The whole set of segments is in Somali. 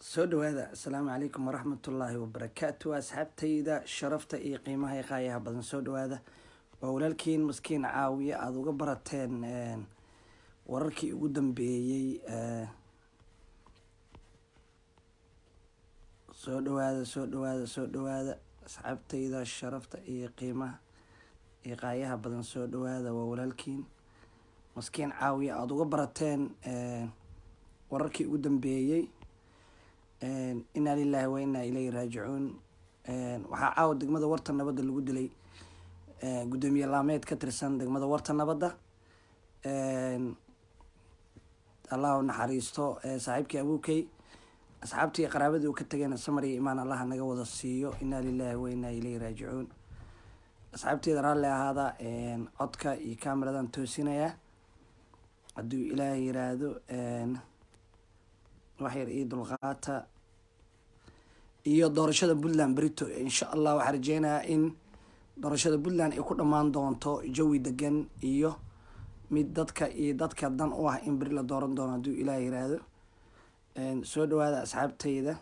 soo dhawaada asalaamu calaykum waraxmatullaahi wabarakaatu asxaabtayda sharafta iyo qiimaha iyo qaayaha badan soo dhawaada waa walaalkiin maskiin caawiye aada uga barateen wararkii ugu dambeeyey soo dhawaada soo dhawaada soo dhawaada asxaabtayda sharafta iyo qiimaha iyo qaayaha badan soo dhawaada waa walaalkiin maskiin caawiye aada uga barateen wararkii ugu dambeeyey inaa lilahi wa inaa ilayhi raajicuun waxaa caawa degmada warta nabadda lagu dilay guddoomiye laameed ka tirsan degmada warta nabadda allah u naxariisto saaxiibkii abuukey asxaabtii qaraabadii uu ka tageen samar iyo imaan allaha naga wada siiyo inaa lilahi wa inaa ilayhi raajicuun asxaabteeda raalli ahaada codka iyo cameradan toosinayaa hadduu ilaah yiraahdo waxyar iyo dulqaata iyo doorashada puntland berito insha allah waxaa rajeynayaa in doorashada puntland ay ku dhammaan doonto jawi degan iyo mid dadka iyo dadka dan u ah in beri la dooran doono hadduu ilaah yiraahdo soo dhawaada asxaabteyda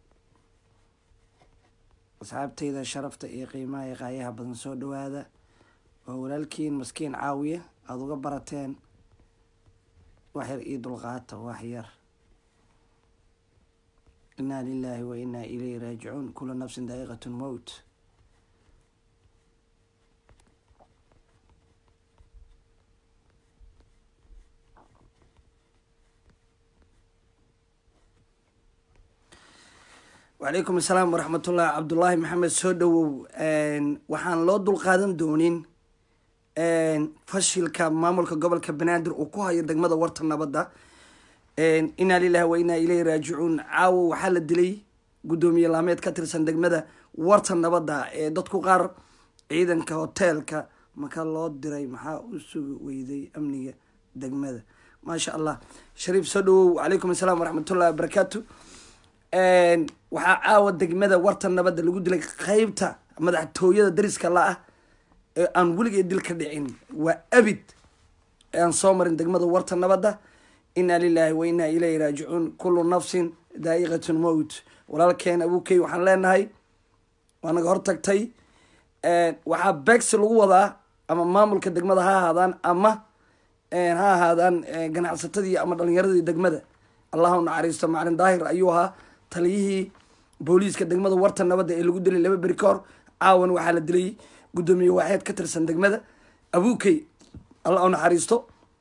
asxaabteyda sharafta iyo qiimaha iyo qaayaha badan soo dhawaada waa walaalkiin maskiin caawiye aada uga barateen waxyar iyo dulqaata waxyar inaa lilahi wa inaa ilayhi raajicuun kula nafsin daa'iqat mowt wacalaykum asalaam waraxmatullahi cabdullaahi maxamed soo dhawow waxaan loo dulqaadan doonin fashilka maamulka gobolka banaadir uu ku hayo degmada warta nabadda inaa lilahi wa inaa ilayhi raajicuun caawo waxaa la dilay guddoomiye laameed ka tirsan degmada warta nabadda ee dadku qaar ciidanka hoteelka maka loo diray maxaa u sugi weyday amniga degmada maasha allah shariif soo dhawow wacalaykum asalaam waraxmatullahi wabarakaatu waxaa caawa degmada warta nabadda lagu dilay qeybta madaxtooyada dariska la-ah ee aan weligeed dil ka dhicin waa abid aan soo marin degmada warta nabadda inaa lilahi wa inaa ilayhi raajicuun kullu nafsin daa'iqatun mowt walaalkeen abuukey waxaan leenahay waa naga hortagtay waxaa begsi lagu wadaa ama maamulka degmada ha ahaadaan ama ha ahaadaan ganacsatadii ama dhalinyaradii degmada allah u naxariisto macalin daahir ayuu ahaa taliyihii booliiska degmada warta nabadda ee lagu dilay laba beri ka hor caawan waxaa la dilay guddoomiye waaxeed ka tirsan degmada abuukey allah u naxariisto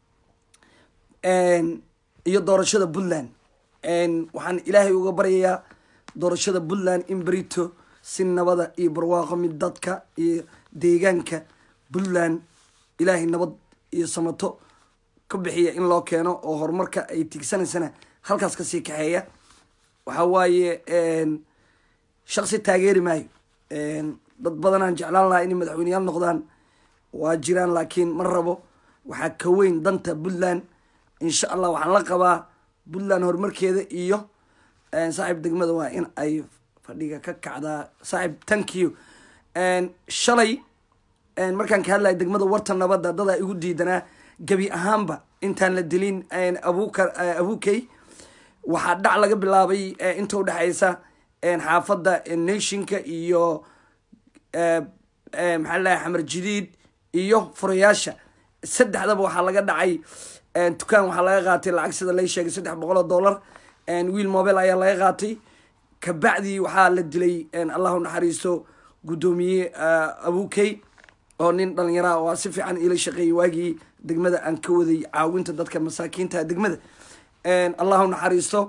iyo doorashada puntland waxaan ilaahay uga baryayaa doorashada puntland in berito si nabada iyo barwaaqo mid dadka iyo deegaanka puntland ilaahay nabad iyo samato ka bixiya in loo keeno oo horumarka ay tigsanaysana halkaas kasii kaxeeya waxa waaye shaksi taageeri maayo dad badanaan jeclaan lahaa inay madaxweyneyaal noqdaan waa jiraan laakiin ma rabo waxaa ka weyn danta puntland insha allah waxaan la qabaa puntland horumarkeeda iyo saaxiib degmada waa in ay fadhiga ka kacdaa saaxiib tankiyo shalay markaan ka hadlaya degmada warta nabadda dadaa igu diidanaa gebi ahaanba intaan la dilin abuka abuukey waxaa dhac laga bilaabay inta udhexeysa xaafadda nationka iyo maxaa lahay xamar jadiid iyo furayaasha saddexdaba waxaa laga dhacay dukaan waxaa laga qaatay lacag sida lay sheegay saddex boqol oo dollar wiil mobile ayaa laga qaatay kabacdii waxaa la dilay allah u naxariisto guddoomiye abuukey oo nin dhalinyara oo si fiican ila shaqeeyay waagii degmada aan ka waday caawinta dadka masaakiinta degmada allah u naxariisto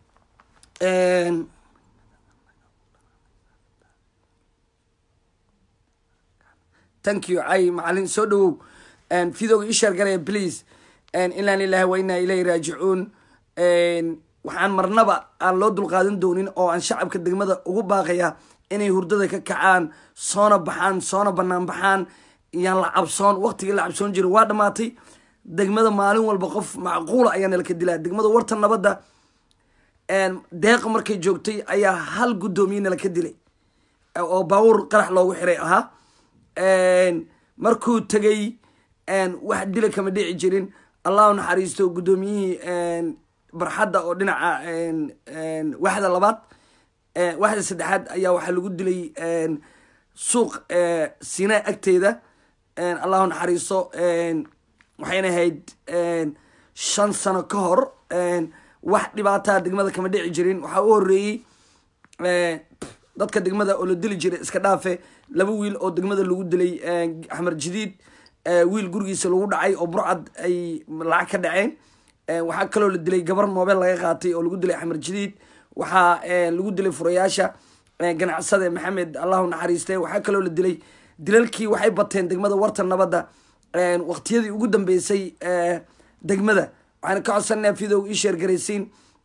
thank you cay macalin soo dhawow videoga ii sheer garaya please inaa lilahi wa inaa ilayhi raajicuun waxaan marnaba aan loo dulqaadan doonin oo aan shacabka degmada ugu baaqaya inay hurdada ka kacaan soona baxaan soona banaan baxaan yaan la cabsoon waqtigii la cabsoon jira waa dhamaatay degmada maalin walba qof macquula ayaa nalaka dilaa degmada warta nabadda deeqa markay joogtay ayaa hal guddoomiye nalaka dilay oo baawur qarax loogu xiray ahaa markuu tegay wax dila kama dhici jirin allah u naxariisto guddoomiyihii barxadda oo dhinaca waxda labaad waxda saddexaad ayaa waxaa lagu dilay suuq sinaa agteeda allahu naxariiso waxayna ahayd shan sano ka hor wax dhibaataa degmada kama dhici jirin waxaa u horeeyey dadka degmada oo la dili jiray iska dhaafe laba wiil oo degmada lagu dilay axmer jadiid wiil gurigiisa lagu dhacay oo burcad ay lacag ka dhaceen waxaa kaloo la dilay gabar moobeel laga qaatay oo lagu dilay axmer jadiid waxaa lagu dilay furayaasha ganacsade maxamed allahu naxariiste waxaa kaloo la dilay dilalkii waxay bateen degmada warta nabadda waqtiyadii ugu dambeysay degmada waxaana ka codsanaa fidow ii sheergaraysiin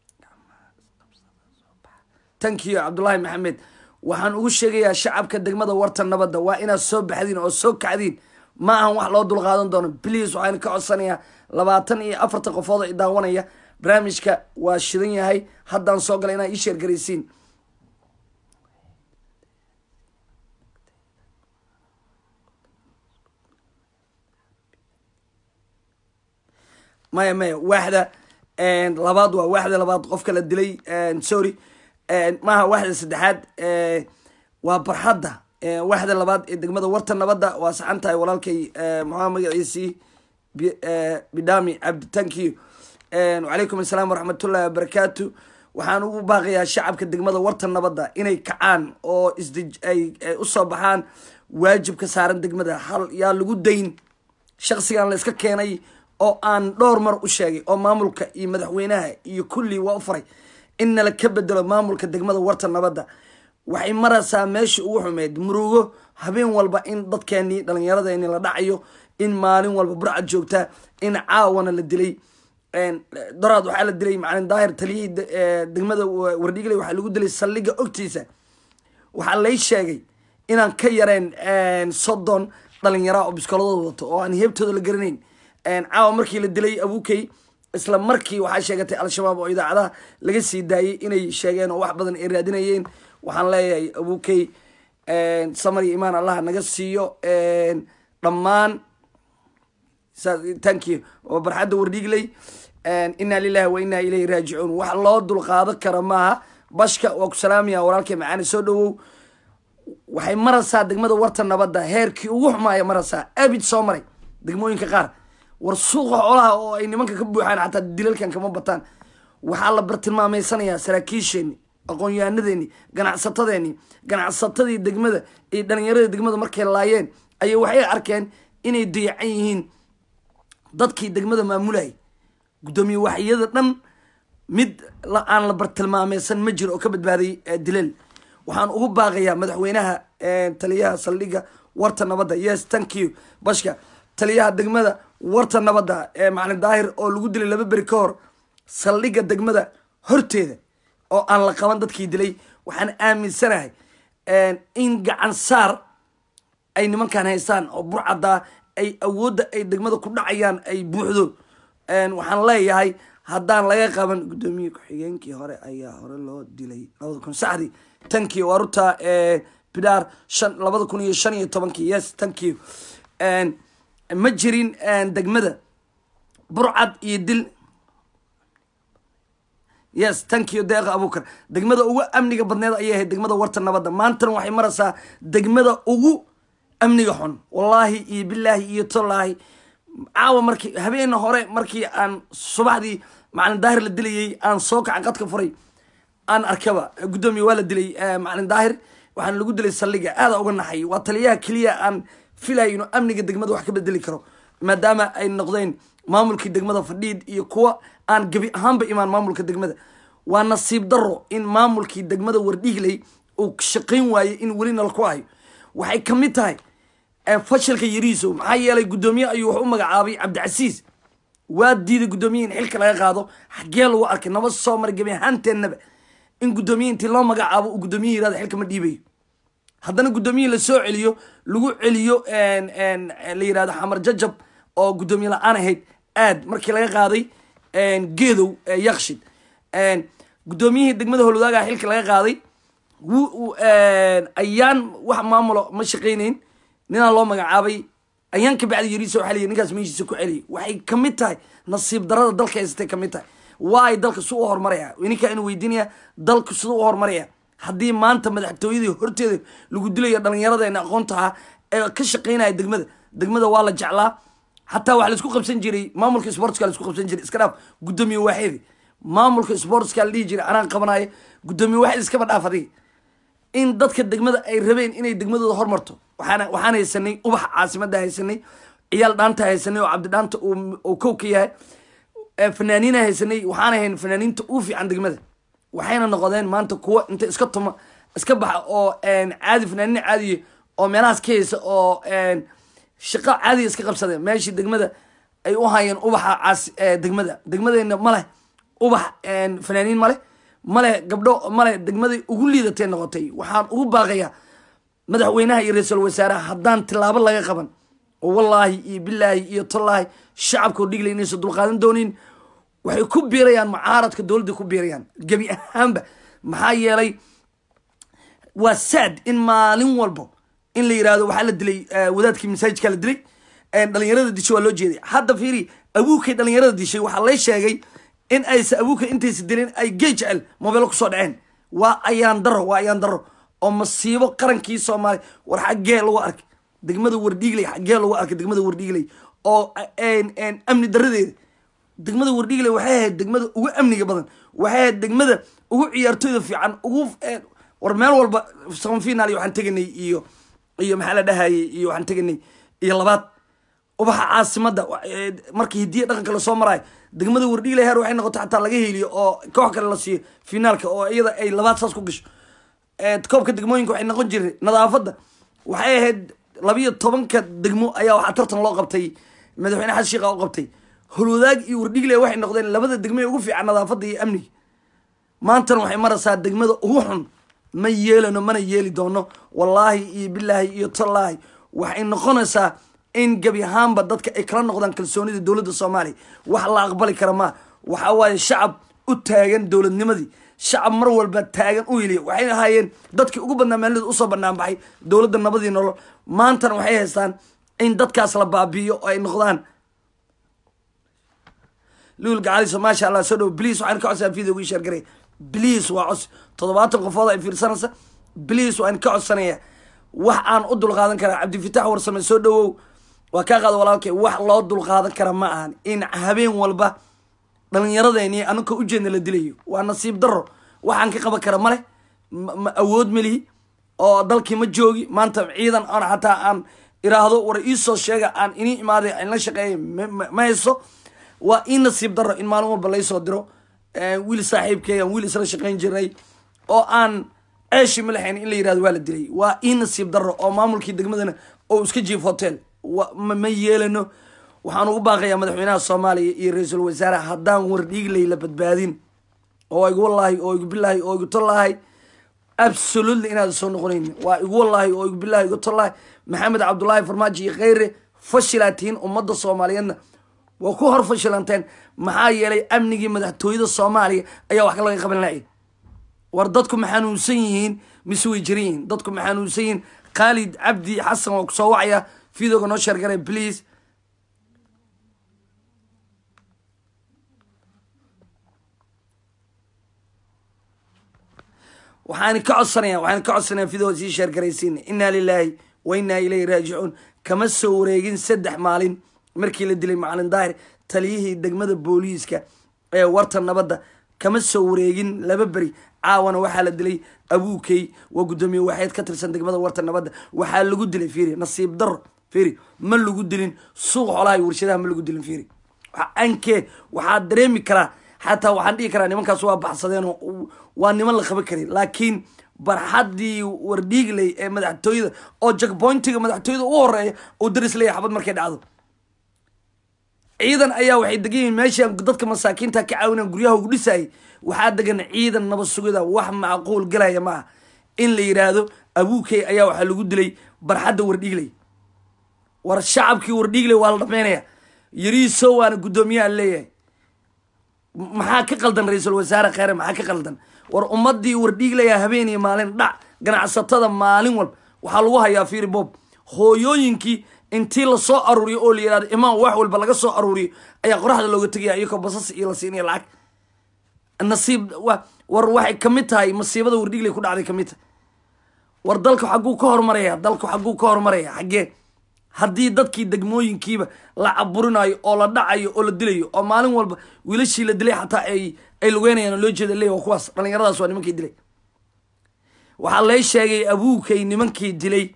tankiyo cabdullaahi maxamed waxaan ugu sheegayaa shacabka degmada warta nabadda waa inaad soo baxdiin oo soo kacdiin ma ahan wax loo dulqaadan doono bliis waxaan ka codsanayaa labaatan iyo afartan qofood oo i daawanaya barnaamijka waa shidan yahay haddaan soo galay inaad ii sheergaraysiin maya maya waaxda labaad waa waaxda labaad qofka la dilay sorry maaha waaxda saddexaad waa barxadda waaxda labaad ee degmada warta nabadda waa saxan tahay walaalkay maxaa magaciisii bidami cabdi tankiyo wacalaykum assalaam waraxmatullahi wabarakaatu waxaan ugu baaqayaa shacabka degmada warta nabadda inay kacaan oo isdij ay usoo baxaan waajibka saaran degmada hal yaa lagu dayn shaksigan la iska keenay oo aan dhowr mar u sheegay oo maamulka iyo madaxweynaha iyo kulli waa u faray in nala ka bedelo maamulka degmada warta nabadda waxay maraysaa meeshii ugu xumeyd murugo habeen walba in dadkeenii dhalinyaradeenii la dhacayo in maalin walba burcad joogta in caawana la dilay doraad waxaa la dilay macalin daahir taliyihii degmada wardhigley waxaa lagu dilay saldhiga ogtiisa waxaa lay sheegay inaan ka yareen soddon dhalinyara oo biskoladooda wato oo aan heebtooda la garanayn caawa markii la dilay abukey isla markii waxaa sheegatay al-shabaab oo idaacadaha laga sii daayay inay sheegeen oo wax badan ay raadinayeen waxaan leeyahay abukey samar iyo imaan allah naga siiyo dhammaan tanki oo barxadda wardhigley inaa lilahi wa inaa ilayhi raajicuun wax loo dulqaado kara maaha bashka waa ku salaamaya walaalkay macaani soo dhawow waxay maraysaa degmada warta nabadda heerkii ugu xumaaya maraysaa abid soo maray degmooyinka qaar war suuqa xoolaha oo ay nimanka ka buuxaan xataa dilalkan kama bataan waxaa la bartilmaameysanayaa saraakiisheeni aqoon-yaanadeeni ganacsatadeeni ganacsatadii degmada iyo dhalinyaradii degmada markay laayeen ayay waxay arkeen inay dayacan yihiin dadkii degmada maamulayay guddoomiye waxyada dhan mid aan la bartilmaameysan ma jiro oo ka badbaaday dilal waxaan ugu baaqayaa madaxweynaha taliyaha saldhiga warta nabadda yes thank you bashka taliyaha degmada warta nabadda ee macalin daahir oo lagu dilay laba beri ka hor saldhiga degmada horteeda oo aan la qaban dadkii dilay waxaan aaminsanahay in gacan saar ay nimankan haystaan oo burcaddaa ay awoodda ay degmada ku dhacayaan ay buuxdo waxaan leeyahay haddaan laga qaban guddoomiye ku-xigeenkii hore ayaa hore loo dilay labada kun saxdii tankii waa ruta bidaar shan labada kun iyo shan iyo tobankii yes tankii ma jirin degmada burcad iyo dil yes tankiyo deeqa abuukar degmada ugu amniga badneed ayay ahayd degmada warta nabadda maantana waxay maraysaa degmada ugu amniga xun wallaahi iyo bilaahi iyo tolaahi caawa markii habeena hore markii aan subaxdii macalin daahir la dilayay aan soo kacan qadka furay aan arkaba guddoomiye waa la dilay macalin daahir waxaana lagu dilay saldhiga aada uga naxay waa taliyaha keliya aan filayo inuu amniga degmada wax ka bedeli karo maadaama ay noqdeen maamulkii degmada fadhiid iyo kuwa aan gebi ahaanba imaan maamulka degmada waa nasiib daro in maamulkii degmada wardhiigley uu shaqayn waayey in weli nal ku hayo waxay ka mid tahay fashilka yariisow maxaa yeelay guddoomiye ayuu wax u magacaabay cabdicasiis waa diiday guddoomiye in xilka laga qaado xaggee lagu arkay naba soo maray gebi ahaanteennaba in guddoomiye intii loo magacaabo uu guddoomiye yirahdo xilka ma dhiibayo haddana guddoomiye lasoo celiyo lagu celiyo la yirahdo xamar jajab oo guddoomiye la-aan ahayd aad markii laga qaaday geedow yakshid guddoomiyihii degmada holwadaaga xilka laga qaaday ayaan wax maamulo ma shaqaynayn ninaa loo magacaabay ayaan ka bacdi yariisa waxaa layihi ninkaas meeshiisa ku celiyay waxay kamid tahay nasiib darada dalka haysatay kamid tahay waay dalka su u horumaraya ininkaa inuu weydiinaya dalku siduu u horumaraya haddii maanta madaxtooyadii horteeda lagu dilayo dhalinyaradeenna aqoontaha ee ka shaqeynaya degmada degmada waa la jeclaa xataa waxaa laisku qabsan jiray maamulka sportska laisku qabsan jiray iska dhaaf guddoomiye waaxeedi maamulka sportska la dhihi jiray anaan qabanayo guddoomiye waaxeed iskaba dhaaf adiga in dadka degmada ay rabeen inay degmadooda hormarto waxaana waxaan haysanay ubaxa caasimada haysanay ciyaal dhaanta haysanay oo cabdi dhaanta uu kow ka yahay fanaaniina haysanay waxaana hayn fanaaniinta uu fiican degmada waxayna noqdeen maanta kuwa inta iska tuma iska baxa oo caadi fanaaniina caadiya oo meelahaas ka haysa oo shaqo caadiga iska qabsadeen meeshii degmada ay u hayeen ubaxa caas degmada degmadeena ma leh ubax fanaaniin ma leh male gabdho male degmaday ugu liidatay noqotay waxaan ugu baaqayaa madaxweynaha iyo ra-iisul wasaaraha haddaan tilaabo laga qaban oo wallaahi iyo bilaahi iyo tallaahi shacabkao dhiglay inaysan dulqaadan doonin waxay ku biirayaan mucaaradka dowladda ku biirayaan gebi ahaanba maxaa yeelay waa sad in maalin walbo in la yirahdo waxaa la dilay wadaadkii masaajidkaa la dilay dhalinyarada dishay waa loo jeeday hadda fiiri abuukay dhalinyarada dishay waxaa lay sheegay in aysa abuuka intaysa dilin ay gey jecel mobeelo kusoo dhaceen waa ayaan daro waa ayaan daro oo masiibo qarankii soomaaliya war xaggee lagu arkay degmada wardhiigley xaggee lagu arkay degmada wardhiigley oo amni daradeeda degmada wardhiigley waxay ahayd degmada ugu amniga badan waxay ahayd degmada ugu ciyaartooyda fiican ugu war meel walba samafinal iyo waxaan teganay iyo iyo maxaa la dhahayay iyo waxaan teganay iyo labaad ubaxa caasimada markii hidiya dhaqanka lasoo maraayo degmada wardhiigle heer waxay noqotay xataa laga heliyo oo koox kale la siiyo finaalka oo iyada ay labaad saas ku gasho koobka degmooyinka waxay noqon jiray nadaafadda waxay ahayd labiyo tobanka degmo ayaa waxaa tartan loo qabtay madaxweyne xasan sheekha u qabtay holwadaag iyo wardhiigle waxay noqdeen labada degmo ee ugu fiican nadaafadda iyo amniga maantana waxay maraysaa degmada ugu xun ma yeelano mana yeeli doono wallaahi iyo bilaahi iyo tallaahi waxay noqonaysaa in gebi ahaanba dadka ay kala noqdaan kalsoonida dowladda soomaaliya wax la aqbali kara maa waxa waaye shacab u taagan dowladnimadii shacab mar walba taagan u heliya waxay ahaayeen dadkii ugu badnaa maalida usoo banaan baxay dowladda nabadii nolol maantana waxay haystaan in dadkaas la baabi'iyo oo ay noqdaan luul gacaliso maasha allah soo dhow bliis waxaan ka codsanaa videoga ii sheergaray bliis waa cos toddobaatan qofood ay fiirsanaysa bliis waan ka codsanaya wax aan u dulqaadan karaa cabdifitaax warsame soo dhowow waa kaa qaada walaalkay wax loo dulqaadan kara ma ahan in habeen walba dhalinyaradeenii anaka ujeedna la dilayo waa nasiib daro waxaan ka qaban kara maleh ma awood melihi oo dalkii ma joogi maanta ciidan aan xataa aan iraahdo war iisoo sheega aan inii imaaday aan la shaqeeya ma hayso waa ii nasiib daro in maalin walba laysoo diro wiil saaxiibkey aan wiil isla shaqeyn jirnay oo aan ceeshi ma lahayn in la yirahdo waa la dilay waa ii nasiib daro oo maamulkii degmadana oo iska jiif hotel ma yeelano waxaan ugu baaqayaa madaxweynaha soomaaliya iyo ra-iisul wasaare haddaan wardhiigley la badbaadin oo igu wallaahi oo igu bilaahi oo igu tollaahi absolutely inaad soo noqonayn waa igu wallaahi oo igu bilaahi igu tollaahi maxamed cabdullaahi farmaajo iyo kheyre fashilaa tihiin ummadda soomaaliyeedna waa ku hor fashilanteen maxaa yeelay amnigii madaxtooyada soomaaliya ayaa wax laga qaban lahay war dadku ma xanuunsan yihiin mise way jiran yihiin dadku ma xanuunsan yihiin khaalid cabdi xasan waa kusoo wacaya videoga noo sheergaray please waxaan ka codsanaya waxaan ka codsanaya videoga sii sheergaraysiina inaa lilaahi wa inaa ilayhi raajicuun kama soo wareegin saddex maalin markii la dilay macalin daahir taliyihii degmada booliiska ee warta nabadda kama soo wareegin laba beri caawana waxaa la dilay abuukey waa guddoomiye waxeed ka tirsan degmada warta nabadda waxaa lagu dilay fiiri nasiib daro fiiri ma lagu dilin suuq xoolaha iyo warshadaha ma lagu dilin fiiri ankee waxaa dareemi karaa xataa waxaan dhihi karaa nimankaas waa baxsadeen oo waa niman la qaban karin laakiin barxaddii wardhiigley ee madaxtooyada oo jackpointiga madaxtooyada u horeeya uu daris leeyahay xabad markay dhacdo ciidan ayaa waxay degan yihiin meeshaan dadka masaakiinta ka caawinaan guryaha ugu dhisayay waxaa degan ciidan nabad sugida wax macquul galaya ma aha in la yidhaahdo abuukey ayaa waxaa lagu dilay barxadda wardhiigley war shacabkii wardhiigley waa la dhameynaya yariiso waana guddoomiyaha leeyahay maxaa ka qaldan ra-iisul wasaare kheyre maxaa ka qaldan war ummadii wardhiiglaya habeen iyo maalin dhac ganacsatada maalin walba waxaa lagu hayaa fiiri bob hooyooyinkii intii lasoo aruuriyo oo la yihahdo imaan wax walba laga soo aruuriyo ayaa qoraxda looga tegaya iyakoo basas iyo la siinaya lacag nasiib wa war waxay kamid tahay masiibada wardhigley ku dhacday kamid tahay war dalka xagguu ka horumaraya dalku xagguu ka horumaraya xaggee haddii dadkii degmooyinkiiba la caburinayo oo la dhacayo oo la dilayo oo maalin walba wiilashii la dilay xataa ay ay lugeynayaan oo loo jeeda leey waa kuwaas dhallinyaradaas waa nimankii dilay waxaa lay sheegay abuukay nimankii dilay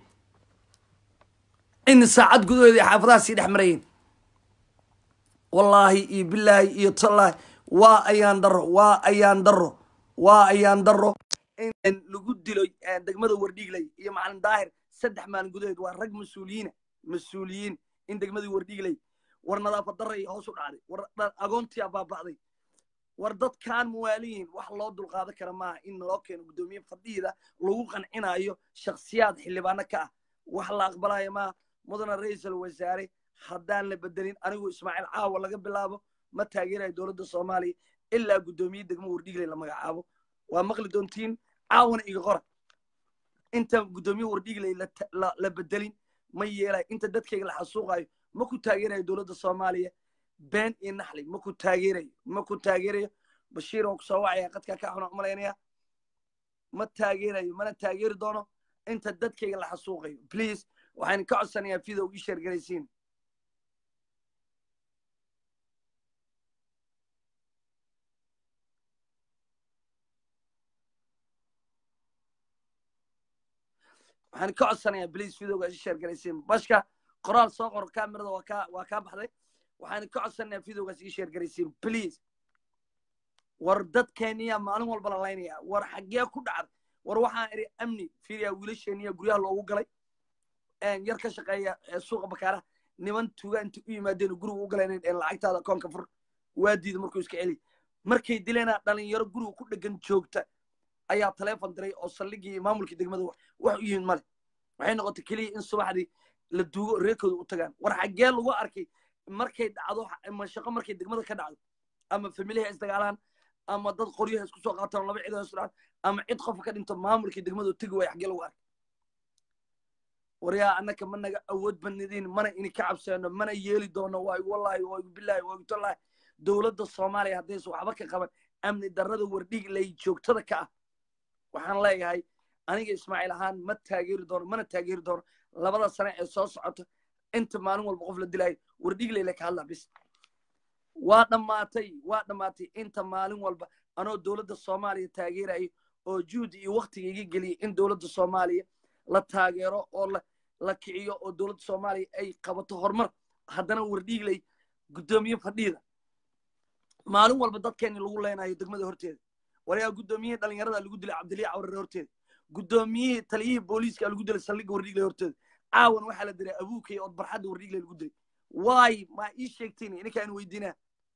in saacad gudahoodii xaafadaha sii dhex marayeen wallaahi iyo bilaahi iyo tallaahi waa ayaan daro waa ayaan daro waa ayaan daro in lagu dilo degmada wardhiigley iyo macalin daahir saddex maalin gudaheed waa rag mas-uuliyiina mas-uuliyiin in degmadii wardhiigley war nadaafad daray hoos u dhacday war agoontii baaba'day war dadkaan muwaaliyiin wax loo dulqaadan kara maaha in loo keeno guddoomiye fadhiida lagu qancinayo shakhsiyaad xildhibaano ka ah wax la aqbalaya maaha mudana ra-iisul wasaare haddaan la bedelin anigu ismaaciil caawa laga bilaabo ma taageerayo dowladda soomaaliya ilaa guddoomiye degmo wardhiigley la magacaabo waa maqli doontiin caawana iga qora inta guddoomiye wardhiigley la bedelin ma yeelayo inta dadkayga la xasuuqayo ma ku taageerayo dowladda soomaaliya been iyo naxli ma ku taageerayo ma ku taageerayo bashiir waan kusoo wacaya qadkaa ka xuna umalaynaya ma taageerayo mana taageeri doono inta dadkayga la xasuuqayo please waxaan ka codsanayaa video ii sheergaraysiin waxaan ka codsanayaa please videoga ii sheergaraysiin bashka qoraal soo qor kamerada waa kaa waa kaa baxday waxaan ka codsanayaa videogaas ii sheergaraysiin please war dadkeeniya maalin walba la laynaya war xaggee ku dhacday war waxaan idhi amni fiiriya wiilasheeniya guryaha loogu galay yar ka shaqeeya suuqa bakaaraha niman tuuga inta u yimaadeen guriga u galeen lacagtaada koonka fur waa diida markuu iska celi markay dileena dhalinyaro guriga ku dhegan joogta ayaa taleefon diray oo saldhigii maamulkii degmada wax u yihiin male waxay noqotay keliya in subaxdii la duugo reerkooda u tagaan war xaggee lagu arkay markay dhacdo mashaqo markay degmada ka dhacdo ama familiha isdagaalaan ama dad qoryaha isku soo qaataan laba cid isu dhacdo ama cid qofka ka dhinto maamulkii degmada tegi waaya xaggee lagu arkay waryaa annaka ma naga awood badnidin mana ini ka cabseeno mana yeeli doono waa igu wallaahi waa igu bilaahi waa igu tallaahi dowladda soomaaliya haddaysa waxba ka qaban amni darrada wardhig lay joogtada ka ah waxaan leeyahay aniga ismaaciil ahaan ma taageeri doono mana taageeri doono labada sane ee soo socota inta maalin walba qof la dilaayo wardhigleyla ka hadlaa bis waa dhammaatay waa dhammaatay inta maalin walba anoo dowladda soomaaliya taageerayo oo juhdi iyo waktiga iga geliyay in dowladda soomaaliya la taageero oo la la kiciyo oo dowladda soomaaliya ay qabato horumar haddana wardhigley guddoomiye fadhiida maalin walba dadkeeni lagu leenayo degmada horteeda warayaa guddoomiyihii dhalinyarada lagu dilay cabdilii cawrare horteeda guddoomiyihii taliyihii booliiska lagu dilay saldhigga wardhigley horteeda caawan waxaa la diray abuukay ood barxadda wardhigley lagu dilay waay ma ii sheegtiin ininkaan weydiinaa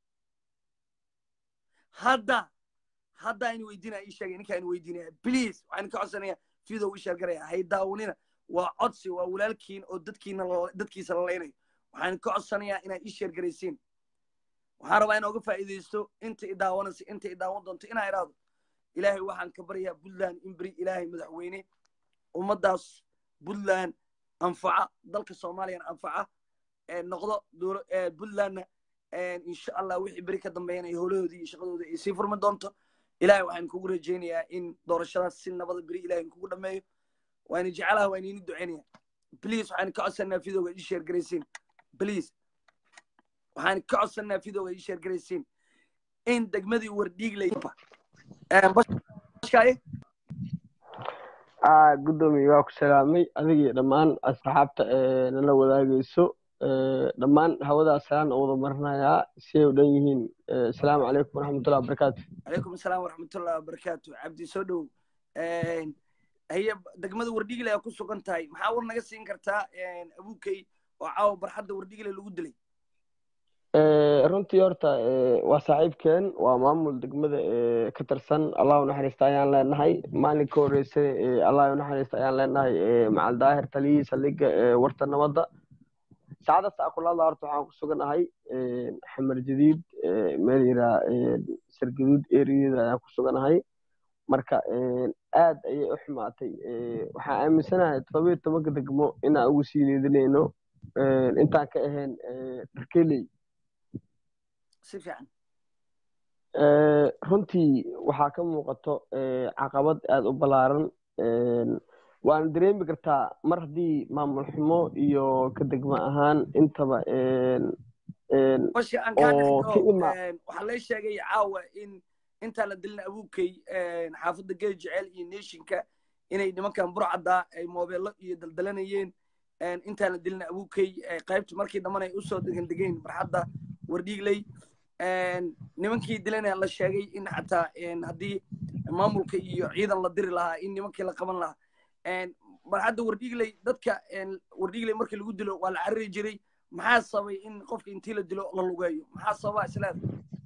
hadda hadda in weydiinaa ii sheegay ininkaan weydiinaya please waxaan ka codsanayaa video ii sheergaraya hay daawanina waa codsi waa walaalkiin oo dadkiina dadkiisa la leynayo waxaan ka codsanayaa inaad ii sheergaraysiin waxaan rabaa inaan uga faa'iidaysto inta i daawanaysa inta i daawan doonto inaa idhaahdo ilaahay waxaan ka baryaa puntland in beri ilaahay madaxweyne ummaddaas puntland anfaca dalka soomaaliyana anfaca noqdo puntlandna insha allah wixii beri ka dambeeyana ay howlahoodii iyo shaqadoodii ay sii furmi doonto ilahay waxaan kugu rajaynayaa in doorashadaas si nabada beri ilahay kugu dhameeyo waana jecelaha waan iini ducaynaya please waxaan ka codsanaa videoga ii sheergaraysiin please waxaan ka codsanaa videoga ii sheergaraysiin in degmadii wardhiigley gudoomiye waa ku salaamay adiga iyo dhammaan asxaabta nala wadaagayso dhammaan hawadaas salaan oo wada marinayaa si ay u dhan yihiin asalaamu calaykum waraxmatullahi wabarakaatu calaykum asalaam waraxmatullahi wabarakaatu cabdi soo dhow haye degmada wardhiigley aa ku sugan tahay maxaa war naga siin kartaa abuukay oo caawa barxadda wardhiigley lagu dilay runtii horta waa saaxiibkeen waa maamul degmada ka tirsan allah u naxariista ayaan leenahay maalinka horeysa allah u naxariista ayaan leenahay macal daahir taliyihii saldhigga warta nabadda saacada saakulaada horta waxaan ku suganahay xamar jadiid meel yiraa sargaduud eriyada ayaan ku suganahay marka aad ayay u xumaatay waxaan aaminsanahay todobiyo tobanka degmo inaan ugu sii needinayno intaan ka ahayn dharkeley si fiican runtii waxaa ka muuqato caqabad aada u ballaaran waana dareemi kartaa mar haddii maamul xumo iyo ka degmo ahaan intaba washi aan kaa dhexdo waxaa lay sheegay caawa in intaan la dilin abuukay xaafadda geel jeceel iyo neeshinka inay nimankan burcadda ay moobeello iyo daldalanayeen intaan la dilin abuukay qaybta markii dambana ay usoo degan degeen barxadda wardhiigley nimankii dilana la sheegay in xataa haddii maamulka iyo ciidan la diri lahaa in nimankii la qaban lahaa barxadda wardhiigley dadka wardhiigley markii lagu dilo waa la cariri jiray maxaa sababay in qofka intii la dilo la lugeeyo maxaa sababa isleeda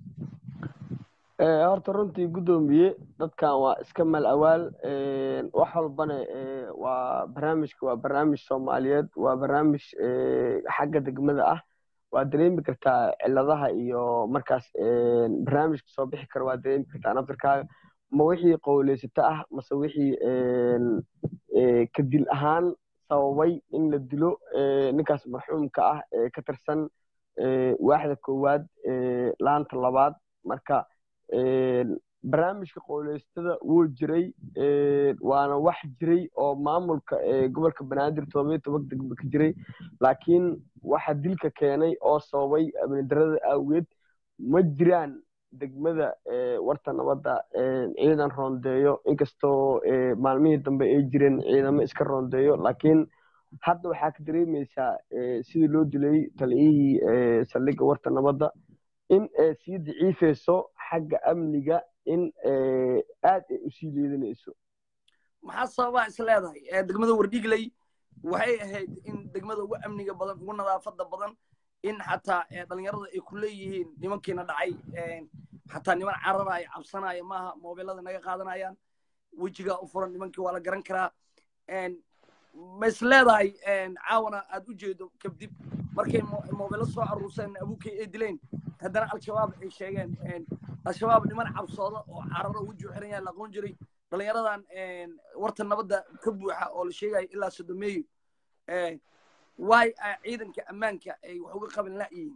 horta runtii guddoomiye dadkan waa iska mal awaal wax walbana waa barnaamijka waa barnaamij soomaaliyeed waa barnaamij xagga degmada ah waa dareemi kartaa ciladaha iyo markaas barnaamijka soo bixi kara waa dareemi kartaa naftirkaaga ma wixii qowleysato ah mase wixii ka dil ahaan sababay in la dilo ninkaas marxuumka ah ee ka tirsan waaxda koowaad laanta labaad marka barnaamijka qowleysatada wuu jiray waana wax jiray oo maamulka gobolka banaadir todobiyo toban degmo ka jiray laakiin waxa dilka keenay oo sababay amnidarada awgeed ma jiraan degmada warta nabadda ciidan roondeeyo inkastoo maalmihii dambe ay jireen ciidamo iska roondeeyo laakiin hadda waxaa ka dareemaysaa sidii loo dilay taliyihii saldhigga warta nabadda in ay sii daciifayso xagga amniga in aad ay usii leedanayso maxaa sababaa is leedahay degmada wardhiigley waxay ahayd in degmada ugu amniga badan ugu nadaafada badan in xataa dhalinyarada ay ku leeyihiin nimankiina dhacay xataa niman cararaya cabsanaya maaha mobilada naga qaadanayaan wejigaa u furan nimankii waa la garan karaa ma is leedahay caawana aad u jeedo kabdib markay mobilo soo aruurseen abuukay ay dileen haddana al-shabaab ay sheegeen al-shabaab niman cabsooda oo cararo weji xiran yahay la aqoon jiray dhalinyaradan warta nabadda ka buuxa oo la sheegayo ilaa sodomeeyo waay ciidanka ammaanka ay wax uga qaban la'yihiin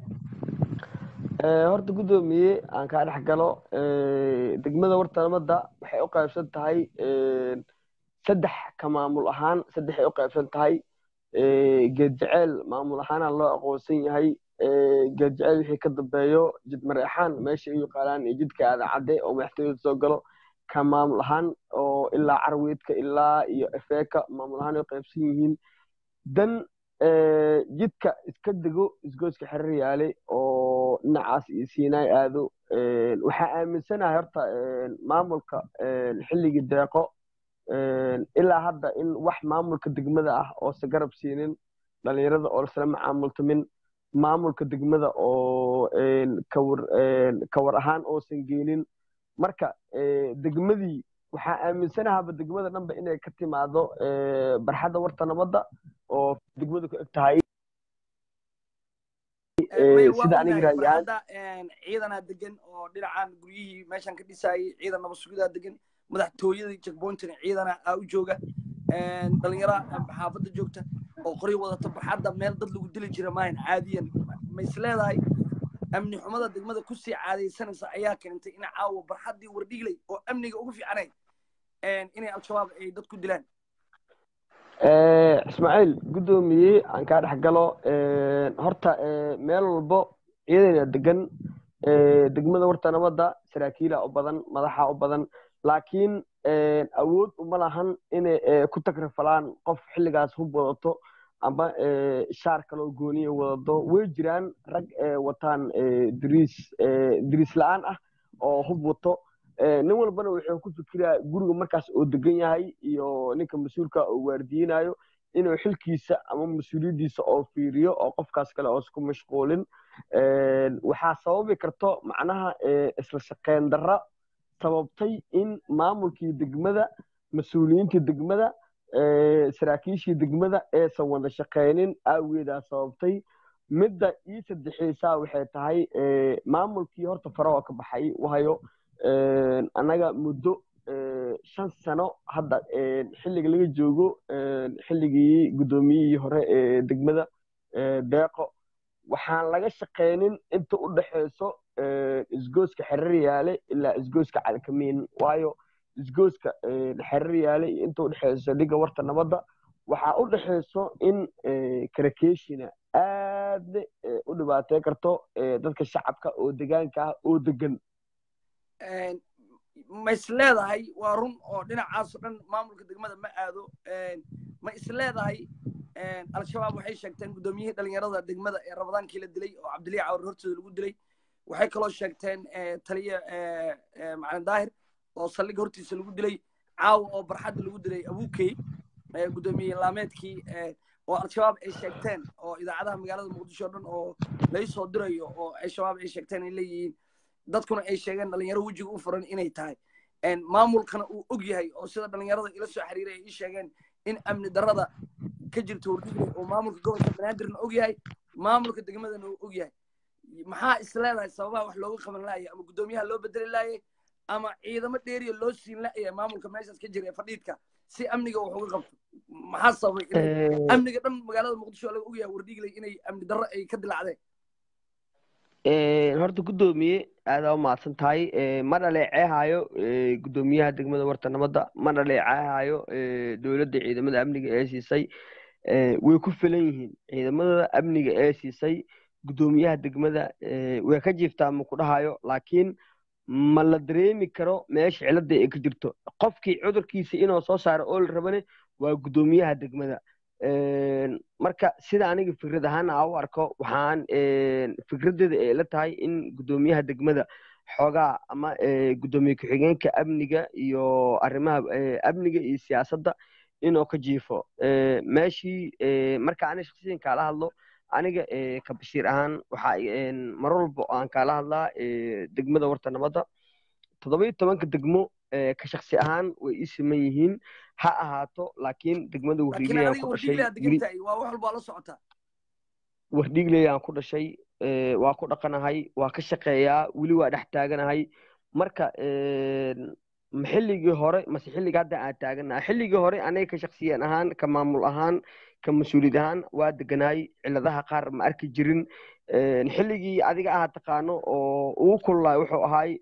horta guddoomiye aan kaa dhex galo degmada warta nabadda waxay u qaybsan tahay saddex ka maamul ahaan saddexay u qaybsan tahay geed jeceel maamul ahaana loo aqoonsan yahay geed jeceel wixii ka dambeeyo jid mareexaan meesha ay yaqaanaan iyo jidka aada cadde oo madaxtooyada soo galo ka maamul ahaan oo ilaa carweedka ilaa iyo efeeka maamul ahaan ay qaybsan yihiin dan jidka iska dego isgooska xerir yaale oo dhinacaas iyo siinaay aado waxaa aaminsanahay horta maamulka xilligii deeqo ilaa hadda in wax maamulka degmada ah oosa garab siinin dhalinyarada oo lasla macaamultamin maamulka degmada oo kawar kawar ahaan oosan geenin marka degmadii waxaa aaminsanahaaba degmada dhanba inay ka timaado barxadda warta nabadda oo degmadu ku eg tahay sida aniga raayaan ciidanaa degan oo dhinacan guryihii meeshan ka dhisaayay ciidan nabad sugidaa degan madaxtooyadii checkpointina ciidana aa u jooga dhalinyara xaafadda joogta oo qori wadata barxadda meel dad lagu dili jira maahan caadiyan ma is leedahay amni xumada degmada kusii caadaysanaysa ayaa keentay in caawa barxaddii wardhigley oo amniga ugu fiicanayd inay al-shabaab ay dad ku dilaan ismaaciil guddoomiye aan kaa dhex galo horta meel walbo ciidana degan degmada warta nabadda saraakiila u badan madaxa u badan laakiin awood uma lahan inay ku takrafalaan qof xilligaas hub wadato ama shaar kaloo gooniya wadado way jiraan rag wataan diriis diriis la-aan ah oo hub wato nin walbana wuxuu ku fikiraa guriga markaas oo degan yahay iyo ninka mas-uulka oo waardiyinayo inuu xilkiisa ama mas-uuliyaddiisa oo fiiriyo oo qofkaas kale oos ku mashquulin waxaa sababi karto macnaha isla shaqeyn darra sababtay in maamulkii degmada mas-uuliyiintii degmada saraakiishii degmada aysan wada shaqeynin aageedaa sababtay midda ii saddexaysaa waxay tahay maamulkii horta fare oo ka baxay wahayo annaga muddo shan sano hadda xilliga laga joogo xilligii guddoomiyihii hore ee degmada deeqo waxaan laga shaqeynin inta u dhexeyso isgooska xerar yaale ilaa isgooska calkamiin waayo isgooska xerar yaale iyo inta udhexeyso dhiga warta nabadda waxaa u dhexeyso in karakeshina aadna u dhibaatey karto dadka shacabka oo degaanka ah oo degan ma is leedahay waa run oo dhinacaas o dhan maamulka degmada ma aado ma is leedahay al-shabaab waxay sheegteen guddoomiyihii dhalinyarada degmada ee rabadaankii la dilay oo cabdiliya cawar hortooda lagu dilay waxay kaloo sheegteen taliya macalin daahir oo saldhiga hortiisa lagu dilay caawa oo barxadda lagu dilay abukey guddoomiye laameedkii oo al-shabaab ay sheegteen oo idaacadaha magaalada muqdisho o dhan oo lay soo dirayo oo al-shabaab ay sheegteen ay leeyihiin dadkuna ay sheegeen dhalinyaro wejiga u furan inay tahay maamulkana uu og yahay oo sida dhalinyarada ila soo xiriiray ay ii sheegeen in amni darrada ka jirto wardigle oo maamulka gobolka banaadirna og yahay maamulka degmadana uu og yahay maxaa is leedahay sababaha wax looga qaban laayay ama guddoomiyaha loo bedeli laayay ama ciidamo dheeriya loo siin laaya maamulka meeshaas ka jira ee fadhiidka si amniga wax uga qabto maxaa sababay in amniga dhan magaalada muqdisho laga og yahay wardigley inay amni darro ay ka dilacdeen horta guddoomiye aadaa u mahadsan tahay ma dhaleeceehaayo guddoomiyaha degmada warta nabadda ma dhaleeceehaayo dowladda ciidamada amniga ee siisay way ku filan yihiin ciidamada amniga ee siisay guddoomiyaha degmada way ka jiiftaa ma ku dhahayo laakiin ma la dareemi karo meesha cilada ay ka jirto qofkii cudurkiisa inuu soo saaro oo la rabane waa guddoomiyaha degmada marka sida aniga fikrad ahaan a u arko waxaan fikradeeda ay la tahay in guddoomiyaha degmada xoogaa ama guddoomiye ku-xigeenka amniga iyo arrimaha amniga iyo siyaasadda inuu ka jiifo meeshii marka aniga shaksiyan kaala hadlo aniga ka bashiir ahaan waxa mar walba aan kaala hadlaa degmada warta nabadda toddoba-iyo tobanka degmo ka shaksi ahaan way ii siman yihiin ha ahaato laakiin degmada wardhiigleyaan ku dhashay wardhiigleyaan ku dhashay waa ku dhaqanahay waa ka shaqeeyaa weli waa dhex taaganahay marka xilligii hore mase xilliga hadda aan taaganahay xilligii hore aniga ka shaksiyan ahaan ka maamul ahaan ka mas-uuliyad ahaan waa deganahay ciladaha qaar ma arki jirin xilligii adiga aha taqaano oo ugu kululaay wuxuu ahaay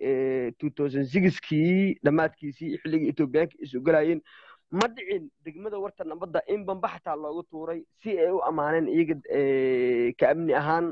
kii dhammaadkiisii xilligii etoobiyaanka isu galayeen ma dhicin degmada warta nabadda in bamba xataa loogu tuuray si ay u ammaaneen iyaga ka amni ahaan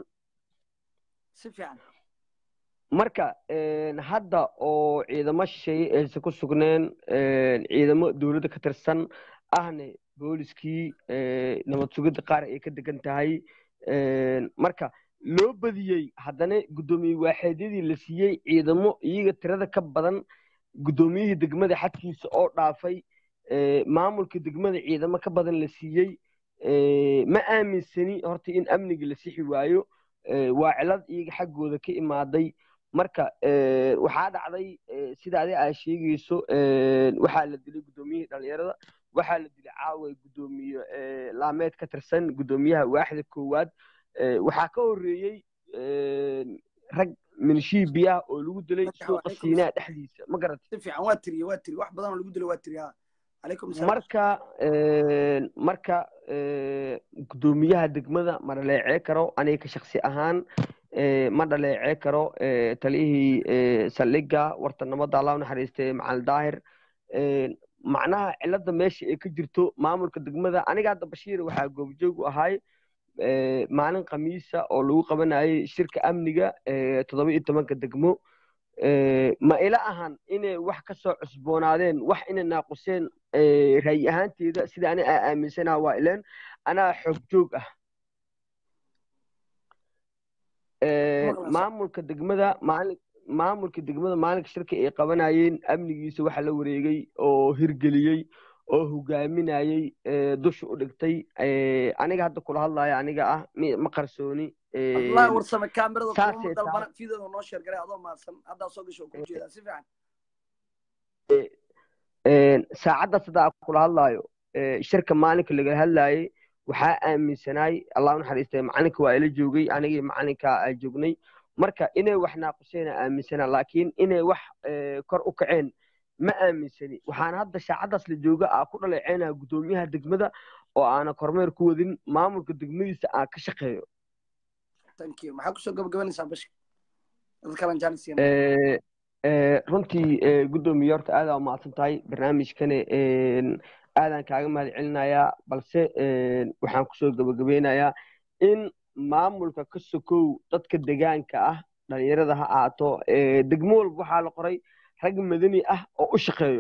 marka hadda oo ciidamo shisheeye aysan ku sugneen ciidamo dowladda ka tirsan ahne booliskii nabad sugidda qaar ay ka degan tahay marka loo badiyey haddana guddoomiye waaxeedyadii la siiyey ciidamo iyaga tirada ka badan guddoomiyihii degmada xadkiisa oo dhaafay maamulka degmada ciidamo ka badan la siiyey ma aaminsani horta in amniga la sixi waayo waa cilad iyaga xaggooda ka imaaday marka waxaa dhacday sida adi aa sheegayso waxaa la dilay guddoomiyihii dhalinyarada waxaa la dilay caawa guddoomiye laameed ka tirsan guddoomiyaha waaxda koowaad waxaa ka horreeyey rag minishii biyaha oo lagu dilay suuqa siinaa dhexdiisa ma garatmarka marka guddoomiyaha degmada ma dhaleecee karo aniga ka shaksi ahaan ma dhaleecee karo taliyihii saldhiga warta nabadda allah naxariistay macalin daahir macnaha cilada meesha ay ka jirto maamulka degmada aniga hadda bashiir waxaa goobjoog u ahay maalin khamiisa oo lagu qabanayay shirka amniga toddoba iyo tobanka degmo ma ila ahan inay wax ka soo cusboonaadeen wax inay naaquseen ra'yi ahaanteeda sida ani aa aaminsanaha waa ileen anaa xoog joog ah maamulka degmada maalin maamulka degmada maalinka shirka ay qabanayeen amnigiisa waxa la wareegay oo hirgeliyey oo hogaaminayey dusha u dhigtay aniga hadda kula hadlaya aniga ah ma qarsooni wallahi warsame kaamirada kuma dalbana fiidooda noo sheergaray adoo mahadsan haddaa soo gasho ku jeedaa si fiican saacadda sidaa kula hadlayo shirka maalinka lagala hadlayay waxaa aaminsanaay allah naxariistay macalinka waa ila joogay anigii macalinka aa joognay marka inay wax naaquseen aaminsanaa laakiin inay wax kor u kaceen ma aaminsani waxaana hadda shaacaddaas la jooga aa ku dhaleeceynaya guddoomiyaha degmada oo aana kormeer ku wadin maamulka degmadiisa aan ka shaqeeyo maxaa kusoo gabagabanaysaa bashka dad kalan jaanis siin Eh, eh, runtii eh, guddoomiye horta aadaa umahadsan tahay barnaamijkani een, aadaan kaaga mahad celinayaa balse een, waxaan kusoo gabagabeynayaa in maamulka ka sokow dadka degaanka ah dhalinyarada ha ahaato eh, degmo walba waxaa la qoray rag madani ah oo u shaqeeyo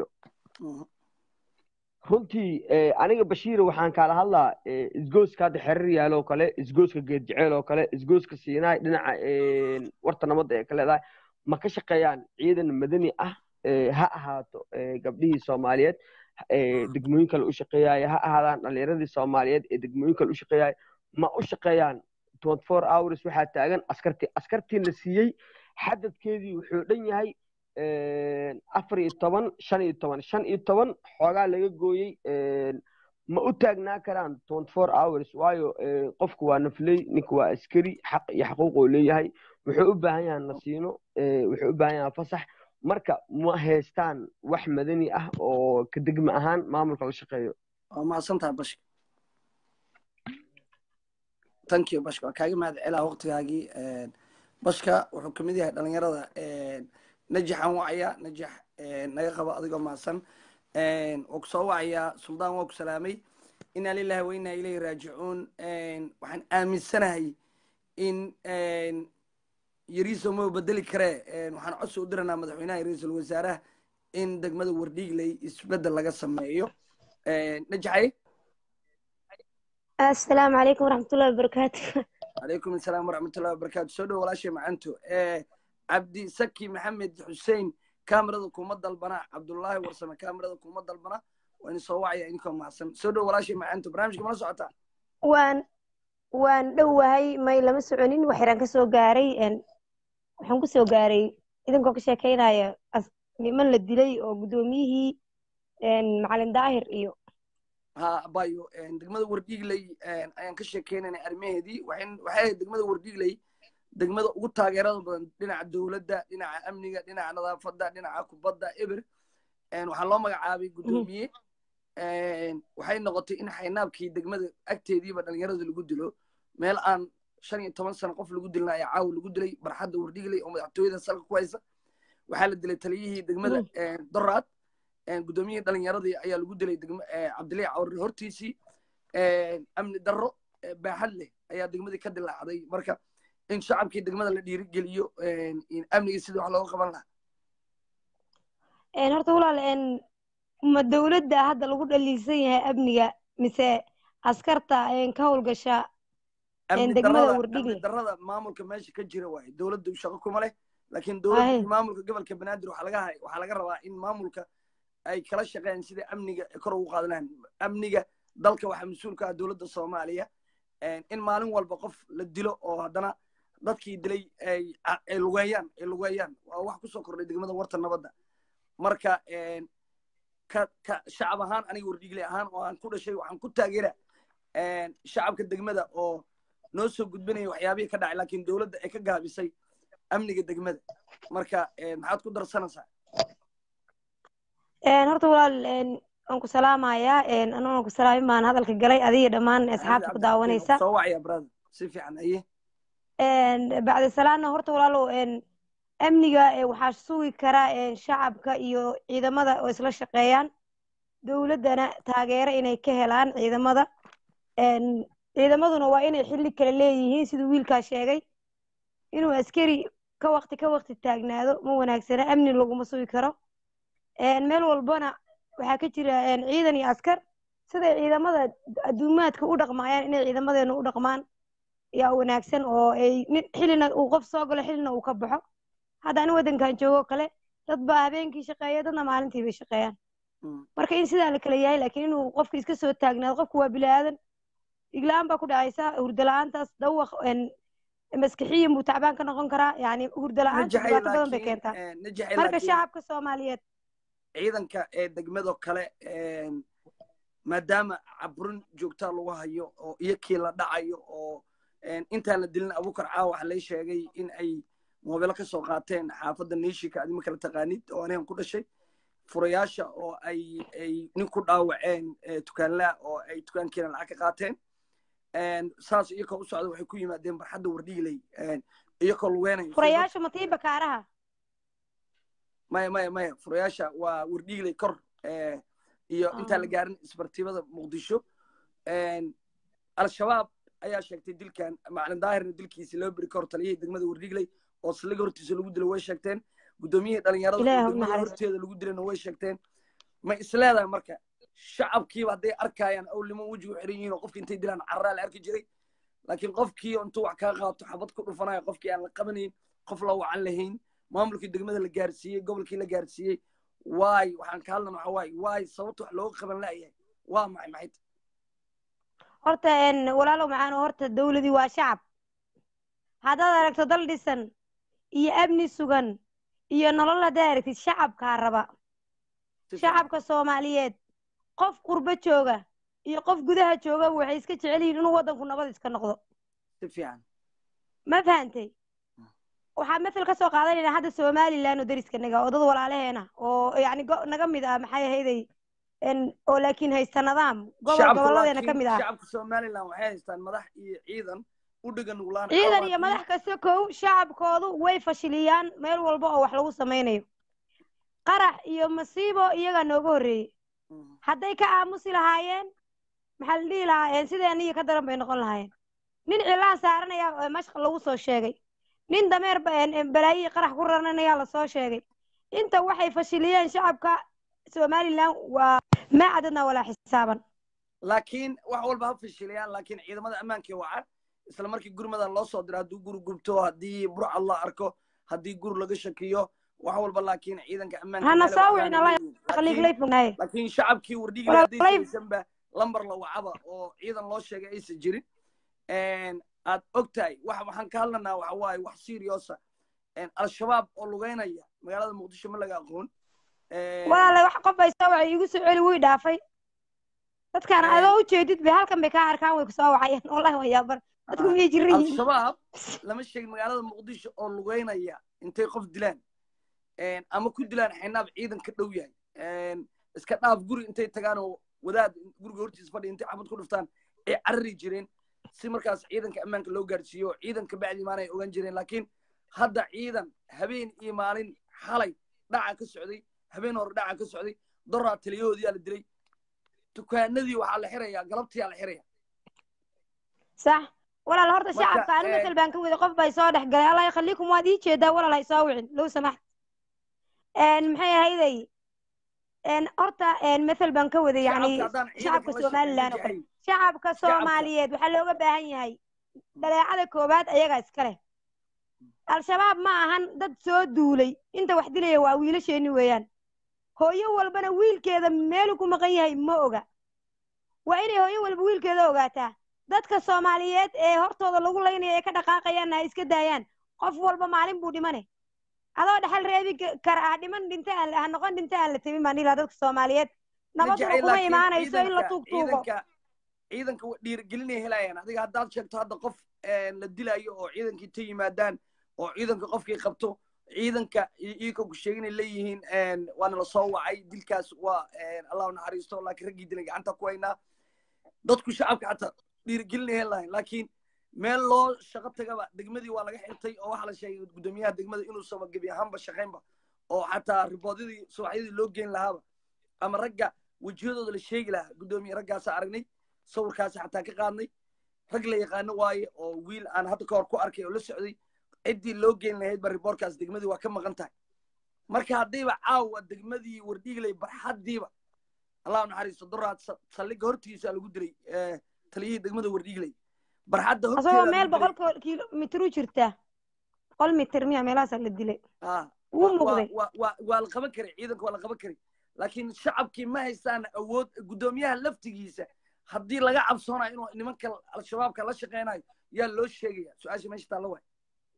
runtii eh, aniga bashiira waxaan kaala hadlaa eh, isgooska hadda xerir yaalo oo kale isgooska geed jeceel oo kale isgooska siinaay dhinaca een, warta nabadda ee ka leedahay ma ka shaqeeyaan ciidan madani ah eh, ha ahaato eh, gabdhihii soomaaliyeed eh, degmooyin kale u shaqeeyaya ha ahaadaan dhalinyaradii soomaaliyeed ee degmooyin kale u shaqeeyaya ma u shaqeeyaan 24 hours waxaa taagan askartii askartii la siiyey xadadkeedii wuxuu dhan yahay een, afar iyo toban shan iyo toban shan iyo toban xoogaa laga gooyey een, ma u taagnaa karaan 24 hours waayo een, qofku waa nafley ninka waa askari xaq iyo xaquuq uu leeyahay wuxuu u baahan yahay nasiino ee, wuxuu u baahan yahay fasax marka ma haystaan wax madani ah oo ka degma ahaan maamulka la shaqeeyo waa mahadsan tahay bashka thank you bashka waa kaaga mahad celaa waqtigaagii bashka wuxuu kamid yahay dhalinyarada najaxan wacaya najax naga qabo adigoo mahadsan waa kusoo wacayaa suldaan waa ku salaamay inaa lilahi wa inaa ilayhi raajicuun waxaan aaminsanahay in yariiso ma bedeli karee waxaan codsi u diranaa madaxweynaha iyo ra-iisul wasaaraha in degmada wardhiigley isbedel laga sameeyo najaxay asalaamu calaykum waraxmatullahi wabarakaatu calaykum asalaam waraxmatullahi wabarakaatu soo dhow walaashay macanto cabdi saki maxamed xussein kaamirada kuma dalbana cabdullaahi warsame kaamirada kuma dalbana waa idin soo wacaya idinkoo mahadsan soo dhow walaashay macanto barnaamijka mala socotaa waan waan dhowahay may lama soconin waxyaraan ka soo gaaray een, waxaan ku soo gaaray idinkoo ka sheekeynaya as- niman la dilay oo guddoomiyihii een, macalin daahir iyo ha abayo degmada wardhiigley ayaan ka sheekeynayna arrimaheedii waxay waxay ahayd degmada wardhiigley degmada ugu taageerada badan dhinaca dowladda dhinaca amniga dhinaca nadaafadda dhinaca kubadda eber waxaa loo magacaabay guddoomiye waxay noqotay in xaynaabkii degmada agteediiba dhalinyarada lagu dilo meel aan shan iyo toban sano qof lagu dilina ayaa caawa lagu dilay barxadda wardhiigley oo madaxtooyada salka ku haysa waxaa la dilay taliyihii degmada doraad guddoomiyihii dhalinyaradii ayaa lagu dilay degma cabdilaahi cawri hortiisii amni darro baaxad leh ayaa degmadii ka dilaacday marka in shacabkii degmada la dhiirigeliyo amnigii sidii wax looga qaban lahaa Een, horta walaal een, ma dowladda hadda lagu dhaliisan yahay amniga mise askarta een, ka howlgasha amni degmada darrada Wardhigle. amni darrada maamulka meesha ka jira waaye dowladda shaqo kuma leh laakiin dowladda Ahe. iyo maamulka gobolka banaadir waxaa laga hay- waxaa laga rabaa in maamulka ay kala shaqeeyaan sida amniga kor ugu qaadanahan amniga dalka waxaa mas-uul ka ah dowladda soomaaliya in maalin walba qof la dilo oo haddana dadkii dilay ay ay lugeeyaan ay lugeeyaan waa wax kusoo kordhay degmada warta nabadda marka ka ka shacab ahaan aniga wardhiigle ahaan oo aan ku dhashay waxaan ku taageera shacabka degmada oo noo soo gudbinaya waxyaabihii ka dhacay laakiin dowladda ay ka gaabisay amniga degmada marka maxaad ku darsanaysaa Een, horta walaal een, waan ku salaamayaa een, aniguna ku salaamin baan hadalka galay adiga dhammaan asxaabta ku daawanaysa soo wacaya brother si fiican aye Een, bacdi salaana horta walaalow een, amniga ee, waxaa sugi kara een, shacabka iyo ciidamada oo isla shaqeeyaan dowladdana taageero inay ka helaan ciidamada Een, ciidamaduna waa inay xilli kale leeyihiin siduu wiilkaa sheegay inuu askari ka waqti ka waqti taagnaado ma wanaagsana amni laguma sugi karo Een, meel walbana waxaa ka jira een, ciidan iyo askar siday ciidamada adduumaadka u dhaqmayaan inay ciidamadeena u dhaqmaan yaa wanaagsan oo ay nin- xillina uu qof soo galo xillina uu ka baxo hadda ani waddankan joogo kale dad baa habeenkii shaqeeya dadna maalintii bay shaqeeyaan Mm. marka in sidaa la kala yahay laakiin inuu qofka iska soo taagnaado qofku waa bilaadan igla-aan baa ku dhacaysa hurdo la-aantaas dawaq een, maskixiyan buu tacbaan ka noqon karaa yani hurdo la-aanta najaxay dhibaato badan bay laakiin keentaa eh, najaxay marka laakiin shacabka soomaaliyeed ciidanka ee degmado kale maadaama caburin joogtaa lagu hayo oo iyakii la dhacayo oo intaan la dilin abukar caawa waxa lay sheegay in ay moobilo ka soo qaateen xaafadda niishika adima kala taqaanid oo anigan ku dhashay furayaasha oo ay ay nin ku dhaawaceen eh, tukaanlaa oo ay tukaankiina lacag ka qaateen saas iyakoo u socda waxay ku yimaadeen barxadda wardhiiley iyakoo lugeynayo furayaasha matii bakaaraha maya maya maya furayaasha waa wardhiigley kor eh, iyo intaan la Ah. gaarin isbartibada muqdisho al-shabaab ayaa sheegtay dilkan macalin daahirna dilkiisi laba beri ka hor taliyihii degmada wardhiigley oo saliga hortiisa lagu dilay way sheegteen guddoomiyihii dhalinyarada Ilaahay oo ha u degmada naxariisto. horteeda lagu dilayna way sheegteen ma isleedahay marka shacabkiiba hadday arkayaan awlimo wejigu xiran yihiin oo qofki intay dilaan carraa la arki jiray laakiin qofkii intuu wax kaa qaato xabad ku dhufanayo qofkii aan la qabanayn qof la wacan lahayn maamulkii degmada la gaarsiiyey gobolkii la gaarsiiyey waay waxaan ka hadlana waxa waay waay sababta wax looga qaban la'yahay waa maxay maxay tahay horta een, walaalow macaano horta dawladii waa shacab haddaad aragto dal dhisan iyo amni sugan iyo nolol haddaad aragtid shacabkaa raba Si fiican. shacabka soomaaliyeed qof qurbo jooga iyo qof gudaha jooga waxay iska jecel yihiin inuu waddanku nabad iska noqdo si fiican ma fahantay waxaa mathal ka soo qaadanayna hadda somalilan oo deriska naga oo dad walaalaheena oo yacni go- naga mid ah maxay ahayday en oo laakiin haysta nidaam gobol shacabka gobolladeena ka laakiin mid ah shacabka somaliland waxay haystaan madax iyo ciidan u dhigan nuglaan ciidan iyo madax kasta kow shacabkoodu way fashiliyaan meel walba oo wax lagu samaynayo qarax iyo masiibo iyagaa nooga horreeyey hadday ka aamusi lahaayeen maxaa la dhihi lahaa sideen iyo ka daran bay noqon lahaayeen nin cilaan saaranaya oo mashqal lagu soo sheegay nin dameer ba- een- een balaayihii qarax ku raranaya lasoo sheegay inta waxay fashiliyeen shacabka somalilan waa maa cadadna walaa xisaaban laakiin wax walba ha fashiliyaan laakiin ciidamada ammaankii wacan isla markii gurmadan loo soo diro haddii guri gubto haddii burcad la arko haddii guri laga shakiyo wax walba laakiin ciidanka ammaanka hana meelay soo wax wicin gaaraan allah leeyihiin. khaliig Laakiin- lay fognaaye laakiin shacabkii wardhigii Walaal- hadday saysanba lambar la wacaba oo ciidan loo sheegay aysan jirin aad og tahay wax waxaan ka hadlanaa waxa waaye wax seriosa al-shabaab oo lugeynaya magaalada muqdisho ma laga aqoon walaale wax qof ay soo wacay iigu soo celi wii dhaafay dadkaan Een. adoo ujeedid bay halkan bay kaa arkaan way kusoo wacayeen wallahi waa yaabar dadku miyay jiran yihiin al-shabaab lama sheegin magaalada muqdisho oo lugeynaya intay qof dilaan ama ku dilaan xinaab ciidan ka dhow yahay iska dhaaf guri intay tagaan oo wadaad guriga hortiisa fadhiya intay xabad ku dhuftaan ay carari jireen si markaas ciidanka ammaanka loo gaarsiiyo ciidanka bacdi imaan ay ogaan jireen laakiin hadda ciidan habeen iyo maalin xalay dhaca ka socday habeen hore dhaca ka socday doraa taliyahoodiyaa la dilay dukaanadii waxaa la xirayaa galabtiyaa la xiraya sax walaal horta Marka, shacabka anu ee, masal baan ka wada qof bay soo dhex galay allah yakhaliikum waad ii jeedaa walaal hay soo wicin low samaxt maxay ahayday een, horta een, masal baan ka wada yani Shacabka haddaan ciidanka shacabka la somalilan oo shaqeyn kale jihayn. shacabka soomaaliyeed waxaa looga baahan yahay dhaleecada koowaad ayagaa iska leh al-shabaab ma ahan dad soo duulay inta wax dilaya waa wiilasheeni weeyaan hooyo walbana wiilkeeda meelu ku maqan yahay ma oga waa inay hooyo walba wiilkeeda ogaataa dadka soomaaliyeed ee hortooda lagu laynaya ee ka dhaqaaqayaanna ha iska daayaan qof walba maalin buu dhimane adoo dhexal reebi ka- kara ah dhiman dhinta aan ha noqon dhinta aan la tebin baan ilaa dadka soomaaliyeed nabaduna jecel, kuma laakiin imaanayso in la ciidanka- tuugtuugo ciidanka ciidanka wa- dhiirigelinay helayaan adiga haddaad sheegto hadda qof een, la dilayo oo ciidankii ta yimaadaan oo ciidanka qofkii qabto ciidanka i- iika ku sheeginay leeyihiin een, waana la soo wacay dilkaas waa een, allah u naxariisto laakiin raggii dilay gacanta ku haynaa dadku shacabka xataa dhiirigelinay helayan laakiin meel loo shaqo tagaba degmadii waa laga xirtay oo waxaa la sheegay guddoomiyaha degmada inuusaba gebi ahaanba shaqaynba oo xataa riboodyadii subaxyadii loo geyn lahaaba ama ragga wejiyadooda la sheegi lahaa guddoomiye raggaasa aragnay sawirkaasi xataa ka qaadnay rag la yaqaano waaye oo wiil aan hadda ka hor ku arkay oo la socday ciddii loo geyn lahayd ba riboorkaas degmadii waa ka maqan tahay marka haddayba caawa degmadii wardhiiglay barxaddiiba allah u naxariisto doraad sa- saldhigga hortiisa lagu dilay eh, taliyihii degmada wardhiiglay barxadda asagoo horteeda meel lagu dilay. boqol kilomitr u jirta boqol mitir miya meelahaasaa la dilay Ah, wuu wa- muuqday wa- wa- waa la qaban karay ciidanka waa la qaban karay laakiin shacabkii ma haystaan awood guddoomiyaha laftigiisa haddii laga cabsoonayo inuu nimanka al-shabaabka la shaqeynayo yaa loo sheegaya su-aasha meesha taalla waay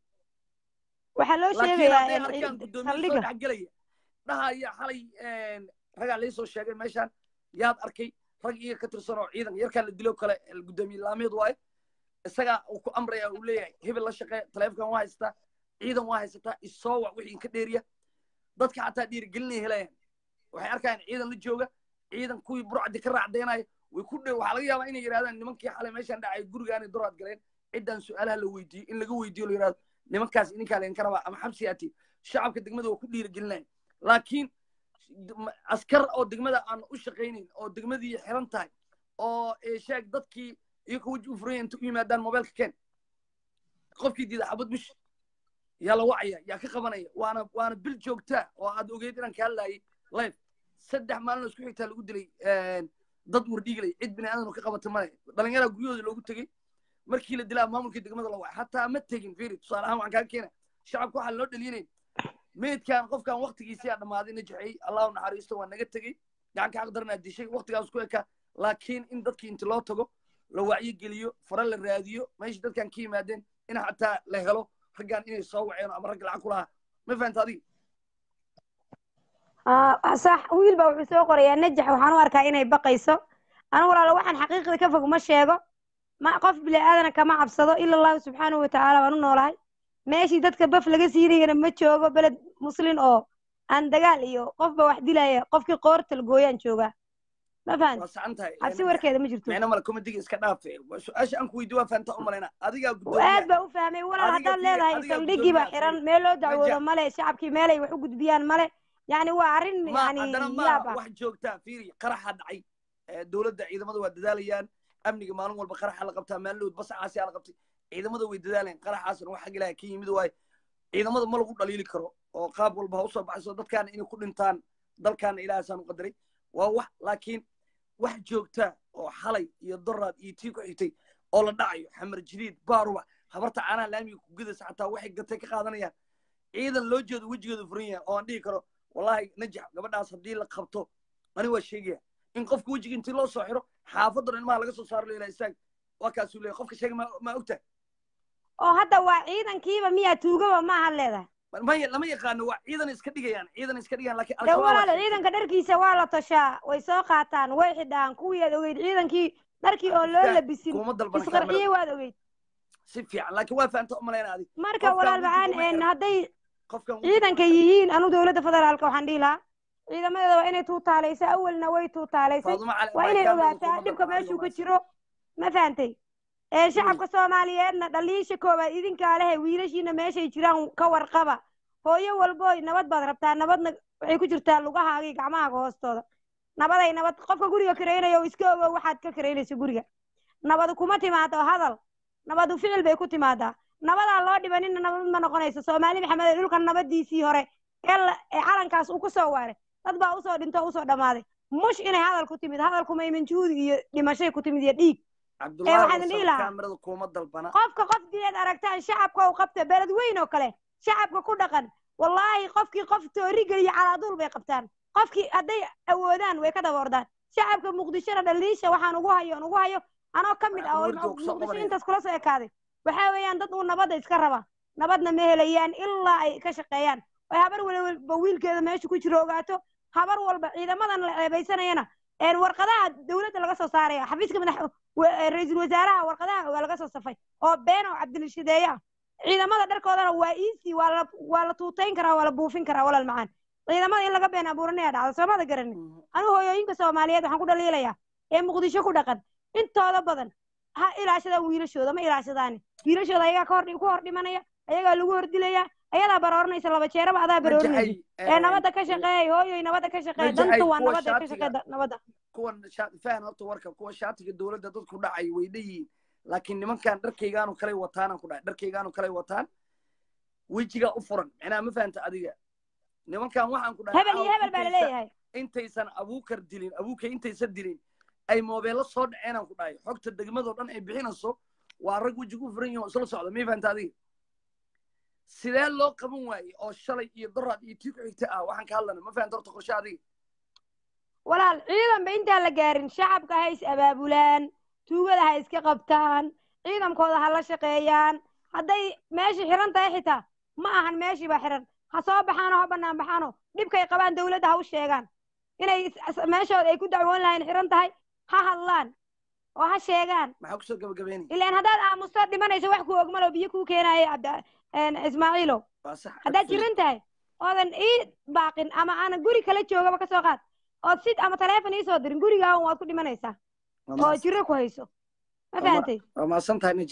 waxaa loo laakiin sheegayaa hadday in- arkaan in- guddoomiye soo saldhigga dhexgelaya dhahaya xalay ragaa laii soo sheegay meeshaan yaad arkay rag iyaga ka tirsan oo ciidanka yarkaa la dilo kale guddoomiye laameed waaye isagaa uu ku amraya uu leeyahay hebel la shaqee taleefonkan waa haystaa ciidan waa haysataa isoo wac wixii inka dheeriya dadka xataa dhiirigelinay helayaan waxay arkayaan ciidan la jooga ciidan kuwii burcadi ka raacdeynaya way ku dhow waxaa laga yaabaa inay yidhahdaan nimankii xalay meeshaan dhacay gurigaanay duraad galeen ciddaan su-aalaha la weydiiyo in laga weydiiyo la yidhahdo nimankaas idinkaa laydinka rabaa ama xabsi aati shacabka degmada waa ku dhiirigelinaya laakiin m- askar oo degmada aan u shaqaynayn oo degmadii xiran tahay oo ee, sheeg dadkii iyagoo weji u furanya inta u yimaadaan mobailka keen qofkii diida xabad mush yaa la wacaya yaa ka qabanaya waana waana bil joogtaa oo aad ogeyd inaan ka hadlayay live saddex maalin oo isku xigtaa lagu dilay dad wardhiiglay cid bini aadan oo ka qabata male dhalinyaraa guryahooda loogu tegey markii la dilaa maamulkii degmada la wacay hataa ma tegin firi tusaale ahaan waxaan kaaga keena shacabka waxaa loo dhaliyinayn meydkan qofkan waktigiisii aa dhammaaday na jexeeyey allahu naxariisto waa naga tegey gacan ka xaqdaranaa dishay waktigaas ku eka laakiin in dadkii inti loo tago la wacyo geliyo fara la raadiyo meeshii dadkan ka yimaadeen in xataa la helo raggan inay soo waceen ama ragga lacag ku lahaa ma fahanta adiga Ah, sax wiil baa wuxuu soo qorayaa najax waxaan u arkaa inay baqayso anigu walaalo waxaan xaqiiqda ka fog ma sheego ma qof bini aadana kama cabsado ila allahu subxaanahu watacaala waan u noolahay meeshii dadka baf laga siinayana ma joogo beled muslin oo aan dagaal iyo qofba wax dilaya qofkii qoortal gooyaan joogaa ma fahan waa sacan tahay cabsi warkeeda ma jirto micno male komadiga iska dhaafe su-aasha aan ku weydiyo waa fahanta u malayna adigaa aad gudoomiya baa u fahmay walaal Adiga haddaad fiiri, leedahay adiga saldhigii baa gudoomiyaha xiran meel loo dacwoodo Najax. male shacabkii meelay wax u gudbiyaan male yani waa arrin ma yani haddana yaab ma ah wax joogtaa fiiri qaraxa dhacay Eh, dowladda ciidamada waa dadaalayaan amniga maalin walba qaraxa la qabtaa maalin basacaasi la qabtay ciidamada way dadaalayaan qaraxaasna wax xag ilaaha ka yimid waaye ciidamada ma lagu dhaliili karo oo qaab walba ha usoo baxayso dadkaana inay ku dhintaan dalkaana ilaahasaan u qadaray waa wax laakiin wax joogtaa oo xalay iyo doraad iyo tii ku xigtay oo la dhacayo xamar jadiid baaruba habarta caanaha laamiga ku gudaysa xataa waxay gatay ka qaadanayaan ciidan loo jeedo wejigooda furan yahay oo aan dhihi karo wallahi najax gabadhaas haddii la qabto ani waa sheegaya in qofka wejiga intii loo soo xiro xaafadan ilmaha laga soo saaro leela istaag waa kaasuu leeyahay qofka sheega ma ma ogtahay oo hadda waa ciidankiiba miyaa tuugaba maaha leedahay maya lama yaqaano waa ciidan iska dhigayaan ciidan iska dhigayaan laakiin de al-shabaab waa walaal sheegtay. ciidanka dharkiisa waa la toshaa way soo qaataan way xidhaan kuwii aad ogeyd ciidankii dharkii oo loo Istaag, labisin kuma dalban isqarxiyey kaamirada waad ogeyd si fiican laakiin waa fahanta u malayna adig marka Qofkaan walaal wejiga macaan uma een xiran. hadday qofkan wejiga ciidanka uma xiran. yihiin anu dowladda federaalka waxaan dhihi lahaa ciidamadeeda waa inay tuutaalaysay awalna way tuutaalaysay Faadumo Cali waa Abay inay kaamirada ogaataa kuma dhibka dalban adiga meeshuu ka waa jiro ma fahantay ee shacabka soomaaliyeedna dhaliisha koowaad idinkaa lehe wiilashiina meeshay jiraan ka warqaba hooyo walbooy nabad baad rabtaa nabadna waxay ku jirtaa lugahaaga iyo gacmahaaga hoostooda nabaday nabad qofka guriga karaynaya oo iska ogow waxaad ka karaynayso guriga nabadu kuma timaado hadal nabadu ficil bay ku timaadaa nabadaa loo dhibanina nabad ma noqonayso soomaali maxamed ee dhulkan nabadiisii hore ee la- ee calankaas uu ku soo waaray dad baa usoo dhinto usoo dhammaaday mush inay hadal ku timid hadalku maymanjuudi iyo dhimashay ku timid iyo dhiig cabdullaahi waxaan wasal dhihi lahaa- kaamirada kuma dalbana qofka qofkii aad aragtaan shacabka u qabta beled weyn oo kale shacabka ku dhaqan wallaahi qofkii qof toori geliya calaaduul bay qabtaan qofkii hadday awoodaan way ka daboordaan shacabka muqdishona dhaliisha waxaan ugu hayo aan ugu hayo anoo ka mid ah oo Waxaan horjoog soo muqdisho qabanaya. intaas kula soo ekaaday waxaa weeyaan dad uu nabadda iska raba nabadna ma helayaan ilaa ay ka shaqeeyaan ay habar walba wiilkeeda meesha ku jiro ogaato habar walba ciidamadan la ceebeysanayana een warqadaha dowladda laga soo saaraya xafiiska madax wa- ee ra-iisul wasaaraha warqadaha waa laga soo safay oo been oo cabdilishadeeye ah ciidamada dharkoodana waa easy waa la waa la tuutayn karaa waa la buufin karaa walaal macaan ciidamada in laga been abuuranaya dhacda soomada garanin anigu hooyooyinka soomaaliyeed waxaan ku dhaliilayaa ee muqdisho ku dhaqan intooda badan ha ilaashadaan wiilashooda ma ilaashadaani wiilashooda ayagaa ka hor ku hor dhimanaya ayagaa lagu hordilaya ayadaa barooranaysa laba jeeraba adaa baroorinaysa Najaxay, ee nabadda ka shaqeeyay hooyoy nabadda ka shaqeeya Najaxay, danta waa kuwa nabadda ka shaatiga- shaqeeya nabadda kuwan sha- fahan horta warka kuwa shaatiga dowladda dadku dhacay way leeyihiin laakiin nimankan dharkaygaanu kalay wataanaan ku dhahay dharkaygaanu kalay wataan wejigaa u furan micnaha ma fahanta adiga nimankan waxaan ku dhahay hebel iyo caawa hebel baa intaysa- laleeyahay intaysan abuukar dilin abuukay intaysan dilin ay moobeello soo dhaceenaan ku dhahay xogta degmadoo dhan ay bixinayso waa rag wejiga u furan yihin oo isla socda may fahanta adiga sidee loo qaban waayey oo shalay iyo doraad iyo tii ku xigta ah waxaan ka hadlana ma fahanta horta qorshe adiga walaal ciidanba intaan la gaarin shacabka ha is abaabulaan tuugada ha iska qabtaan ciidankooda ha la shaqeeyaan hadday meeshii xiran tahay xitaa ma ahan meeshii baa xiran ha soo baxaanoo ha bannaan baxaanoo dhibkay qabaan dowladda ha u sheegaan inay is- is- meeshooda ay ku dacwoon lahayn xiran tahay ha hadlaan oo ha sheegaan maxaa kusoo gabagabeynaya ilaan haddaad aamusto dhimanayso wax kuu ogmalo biyo kuu keenaaya cabdi een, ismaaciilow waa sax haddaad jiran tahay oodan ii baaqin ama aanan guri kala joogaba kasoo qaad ood sid ama taleefon iisoo dirin gurigaawan waad ku dhimanaysaa oo jiro ku hayso ma Waa fahantay waa mahadsan tahay najax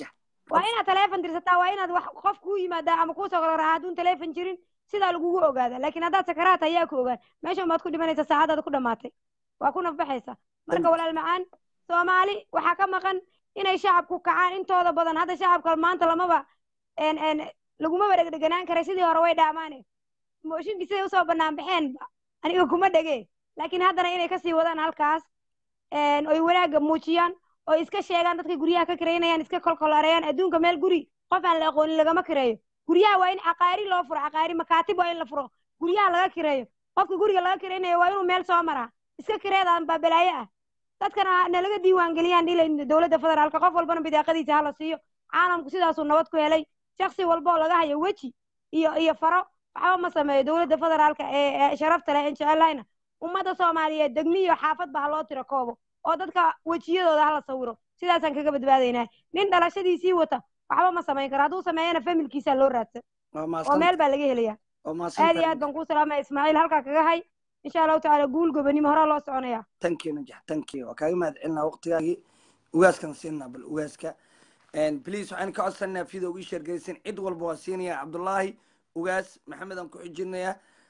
waa inaad taleefon dirsataa waa inaad wax qof kuu yimaadaa ama kuusoo kala raaa hadduun taleefon jirin sidaa lagugu ogaada laakiin haddaad sakaraat ayaa ku ogaan meeshan baad ku dhimanaysa saacadaada ku dhamaatay waa ku nafbaxaysa marka walaal macaan soomaali waxaa ka maqan inay shacabku kacaan intooda badan hadda shacabka maanta lamaba en en lagumaba dhegdheganaan karay sidii hore way dhaamaane mooshinkii siday usoo banaan baxeenba aniga kuma dhege laakiin haddana inay kasii wadaan halkaas oy wanaagga muujiyaan oo iska sheegaan dadka guryaha ka kiraynayaan iska kolkolareeyaan adduunka meel guri qof aan la aqoonin lagama kireeyo guryaha waa in caqaari loo furo caqaari makaatib waa in la furo guryaha laga kireeyo qofka guriga laga kiraynayo waa inuu meel soo maraa iska kireedaan baa balaayo ah dadkana nalaga diiwaan geliyaan dhila dowladda federaalka qof walbana bidaaqadiisa hala siiyo caalamku sidaasuu nabad ku helay shaksi walba oo laga hayo weji iyo iyo faro waxba ma sameeyo dowladda federaalka ee sharafta leh en jecelahayna ummadda soomaaliyeed degmiyo xaafadba ha loo tiro koobo oo dadka wejiyadooda hala sawiro sidaasaan kaga badbaadaynaa nin dhalashadiisii wata waxba ma samayn karo hadduu sameeyana familkiisaa loo raadsan oo meel baa laga helaya aad iyo aad baan kuu salaamaya ismaaciil halkaa kaga hay insha allahu tacaala guul gobanimo horaa loo soconaya tankii najax tankii waa kaaga mahad celinaa waqtigaagii ugaaskan siinaa bal ugaaska please waxaan ka codsanaa video ugu sheergeysan cid walba waa siinaya cabdullaahi ugaas maxamed aan ku xijinayaa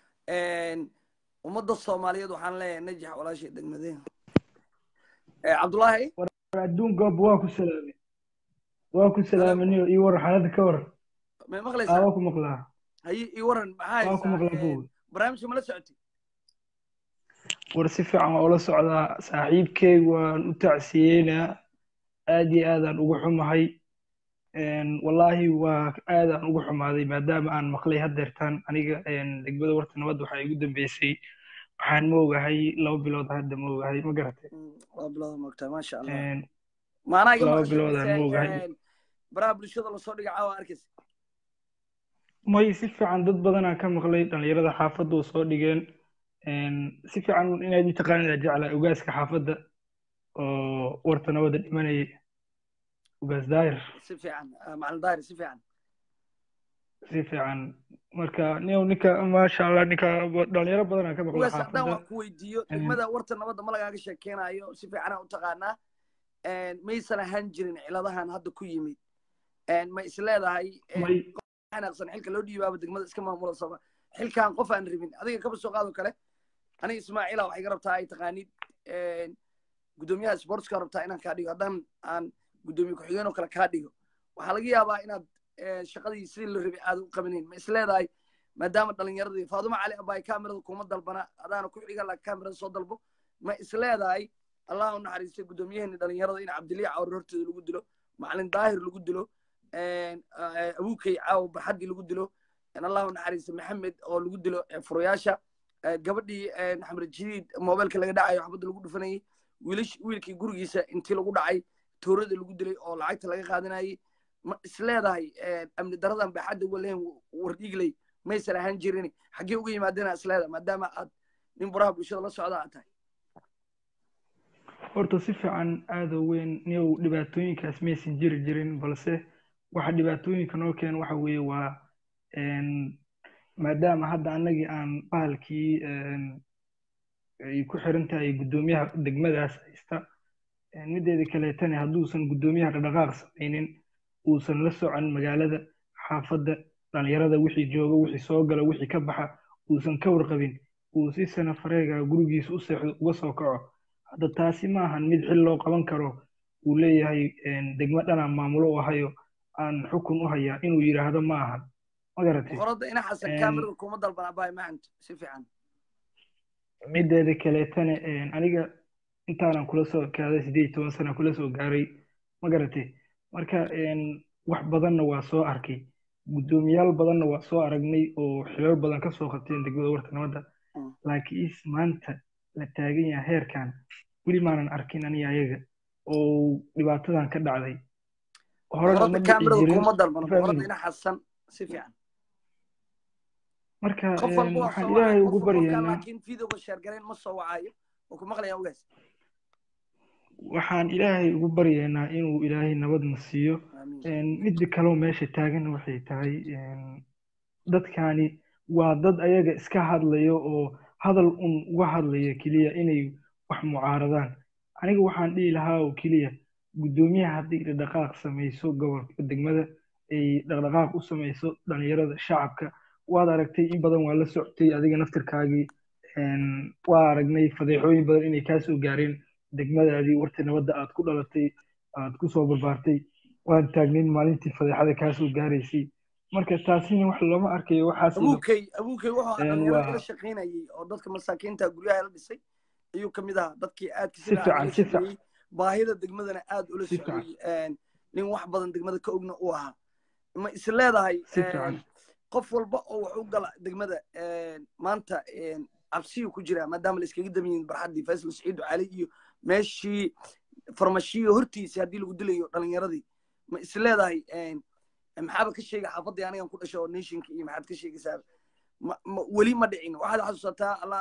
ummadda soomaaliyeed waxaan leeyahay najax walaashay degmadeen cabdullaahi adduun goob waa ku salaamay waa ku salaamaniyo ii waran xaaladda ka waran may aa maqlaysaa waa ku maqlaa haye ii waran maxaa waa ku maqlaa haysaa buug barnaamijka mala socotay war si fiican waa ula socdaa saaxiibkay waan u tacsiyeynaa aad iyo aadaan ugu xumahay wallaahi waa aadaan ugu xumaaday maadaama aan maqlay haddeertaan aniga degmada warta nabadda waxaa igu dambeysay waxaan ma ogahay laba bilood hadda ma ogahay ma garatay waa bilowda moogtaa maasha allah maanaa iga laba maqashay biloodaan ma ogahay mise baraha bulshada lasoo dhiga caawa arkaysa may si fiican dad badanaa ka maqlay dhalinyarada xaafadda u soo dhigeen si fiican inaad mataqaanida jeclaa ugaaska xaafadda oo warta nabadda dhimanayay ugaas daayir si fiican ah, macalin daahir si fiican si fiican marka nin ninka maasha allah ninka dhalinyaro badanaa ka maqlay ugaas haddaan xaafadda wax ku weydiiyo degmada warta nabadda ma lagaaga sheekeynayo si fiicanaa u taqaanaa maysan ahaan jirin ciladahan hadda ku yimid ma is leedahay may xanaaqsan xilka loo dhiibaaba degmada iska maamula sama xilkan qof aan rabin adiga kaba soo qaado kale aniga ismaaciila waxay ga rabtaa ay taqaanid gudoomiyaha sportska rabtaa inaan kaa dhigo haddaan aan gudoomiye ku-xigeen oo kale kaa dhigo waxaa laga yaabaa inaad shaqadii sidii la rabay aad u qabanayn ma is leedahay maadaama dhalinyaradii faaduma cali abaay kamerada kuma dalbana adaana ku xiga la kamerada soo dalbo ma is leedahay allah u naxariistay gudoomiyaheenni dhalinyarada in cabdiliya cawr horteeda lagu dilo macalin daahir lagu dilo abuukay caaw barxaddii lagu dilo allah u naxariistay maxamed oo lagu dilo furayaasha gabadhii xamre jadiid mobilka laga dhacayo xabadda lagu dhufanayay wiilish wiilkii gurigiisa intii lagu dhacay toorada lagu dilay oo lacagta laga qaadanayay ma is leedahay amni daradan baaxadda uga lehen wardhiigley maysan ahaan jirin xaggee uga yimaadeen is leedahay maadaama aad nin buraha bulshada la socda aad tahay horta si fiican aada u weyn niyow dhibaatooyinkaas maysan jiri jirin balse waxa dhibaatooyinka noo keen waxa weeye waa maadaama hadda annagii aan bahalkii ay ku xiran tahay guddoomiyaha degmadaas haysta mideeda kaleetana hadduusan guddoomiyaha dhaqdhaqaaq samaynin uusan la socon magaalada xaafadda dhalinyarada wixii jooga wixii soo gala wixii ka baxa uusan ka warqabin uu si sana fareega gurigiisa u seexdo uga soo kaco hadda taasi ma ahan mid xil loo qaban karo uu leeyahay degmo dhanaan maamulo u hayo aan xukun u hayaa inuu yidhaahdo ma ahan ma garatay boqorada ina xasan kamerada kuma dalban abaay macanto si fiican mideeda kaleetana aniga intaanan kula soo ekaaday sideed iyo toban sana kula soo gaaray ma garatay marka wax badanna waa soo arkay guddoomiyaal badanna waa soo aragnay oo xilal badan ka soo qabteen degmada warta nabadda laakiin maanta la taagan yahay heerkan weli maanan arkin aniga ayaga oo dhibaatadan ka dhacday horena ma dhici kamerada jirin kuma dalbano boqorada fahmi ina xasan si fiican marka qof walba waa waxaan soo ilaahay wacay ugu qof walba baryaynaa laakiin videoga sheergarayn ma soo wacayo oo ku maqlayaa ogaas waxaan ilaahay ugu baryaynaa inuu ilaahay nabadna siiyo amiin midda kaloo meesha taagan waxay tahay dadkani waa dad ayaga iska hadlayo oo hadal un uga hadlaya keliya inay wax mucaaradaan aniga waxaan dhihi lahaa oo keliya guddoomiyaha haddii dhaqdhaqaaq samayso gobolka degmada ay dhaqdhaqaaq u samayso dhalinyarada shacabka waad aragtay in badan waa la socotay adiga naftirkaagii waa aragnay fadeexooyin badan inay kaa soo gaareen degmadaadii warta nabadda aad ku dhalatay aad ku soo barbaartay waan taagnayn maalintii fadeexada kaa soo gaaraysay marka taasina wax looma arkayo waxaas abuukay abuukay wuxuu ahaa dhalinyarada waa- ila shaqaynayay oo dadka masaakiinta guryaha la dhisay ayuu ka mid ahaa dadkii aadka Si fiican, si fiican. shaqeeyey baahida degmadana aad ula Si fiican. socday nin wax badan degmada ka ogna u ahaa ma is leedahay Si fiican. qof walba oo wax u gala degmada maanta cabsiyuu ku jiraa maadaama la iskaga damiyin barxaddii faysal saciid cali iyo meeshii farmashiyo hortiisa haddii lagu dilayo dhalinyaradii ma is leedahay maxaaba ka sheega xaafaddii anigan ku dhasho oo nationka iyo maxaad ka sheegaysaa ma- ma- weli ma dhicin waxaad xasuusataa alla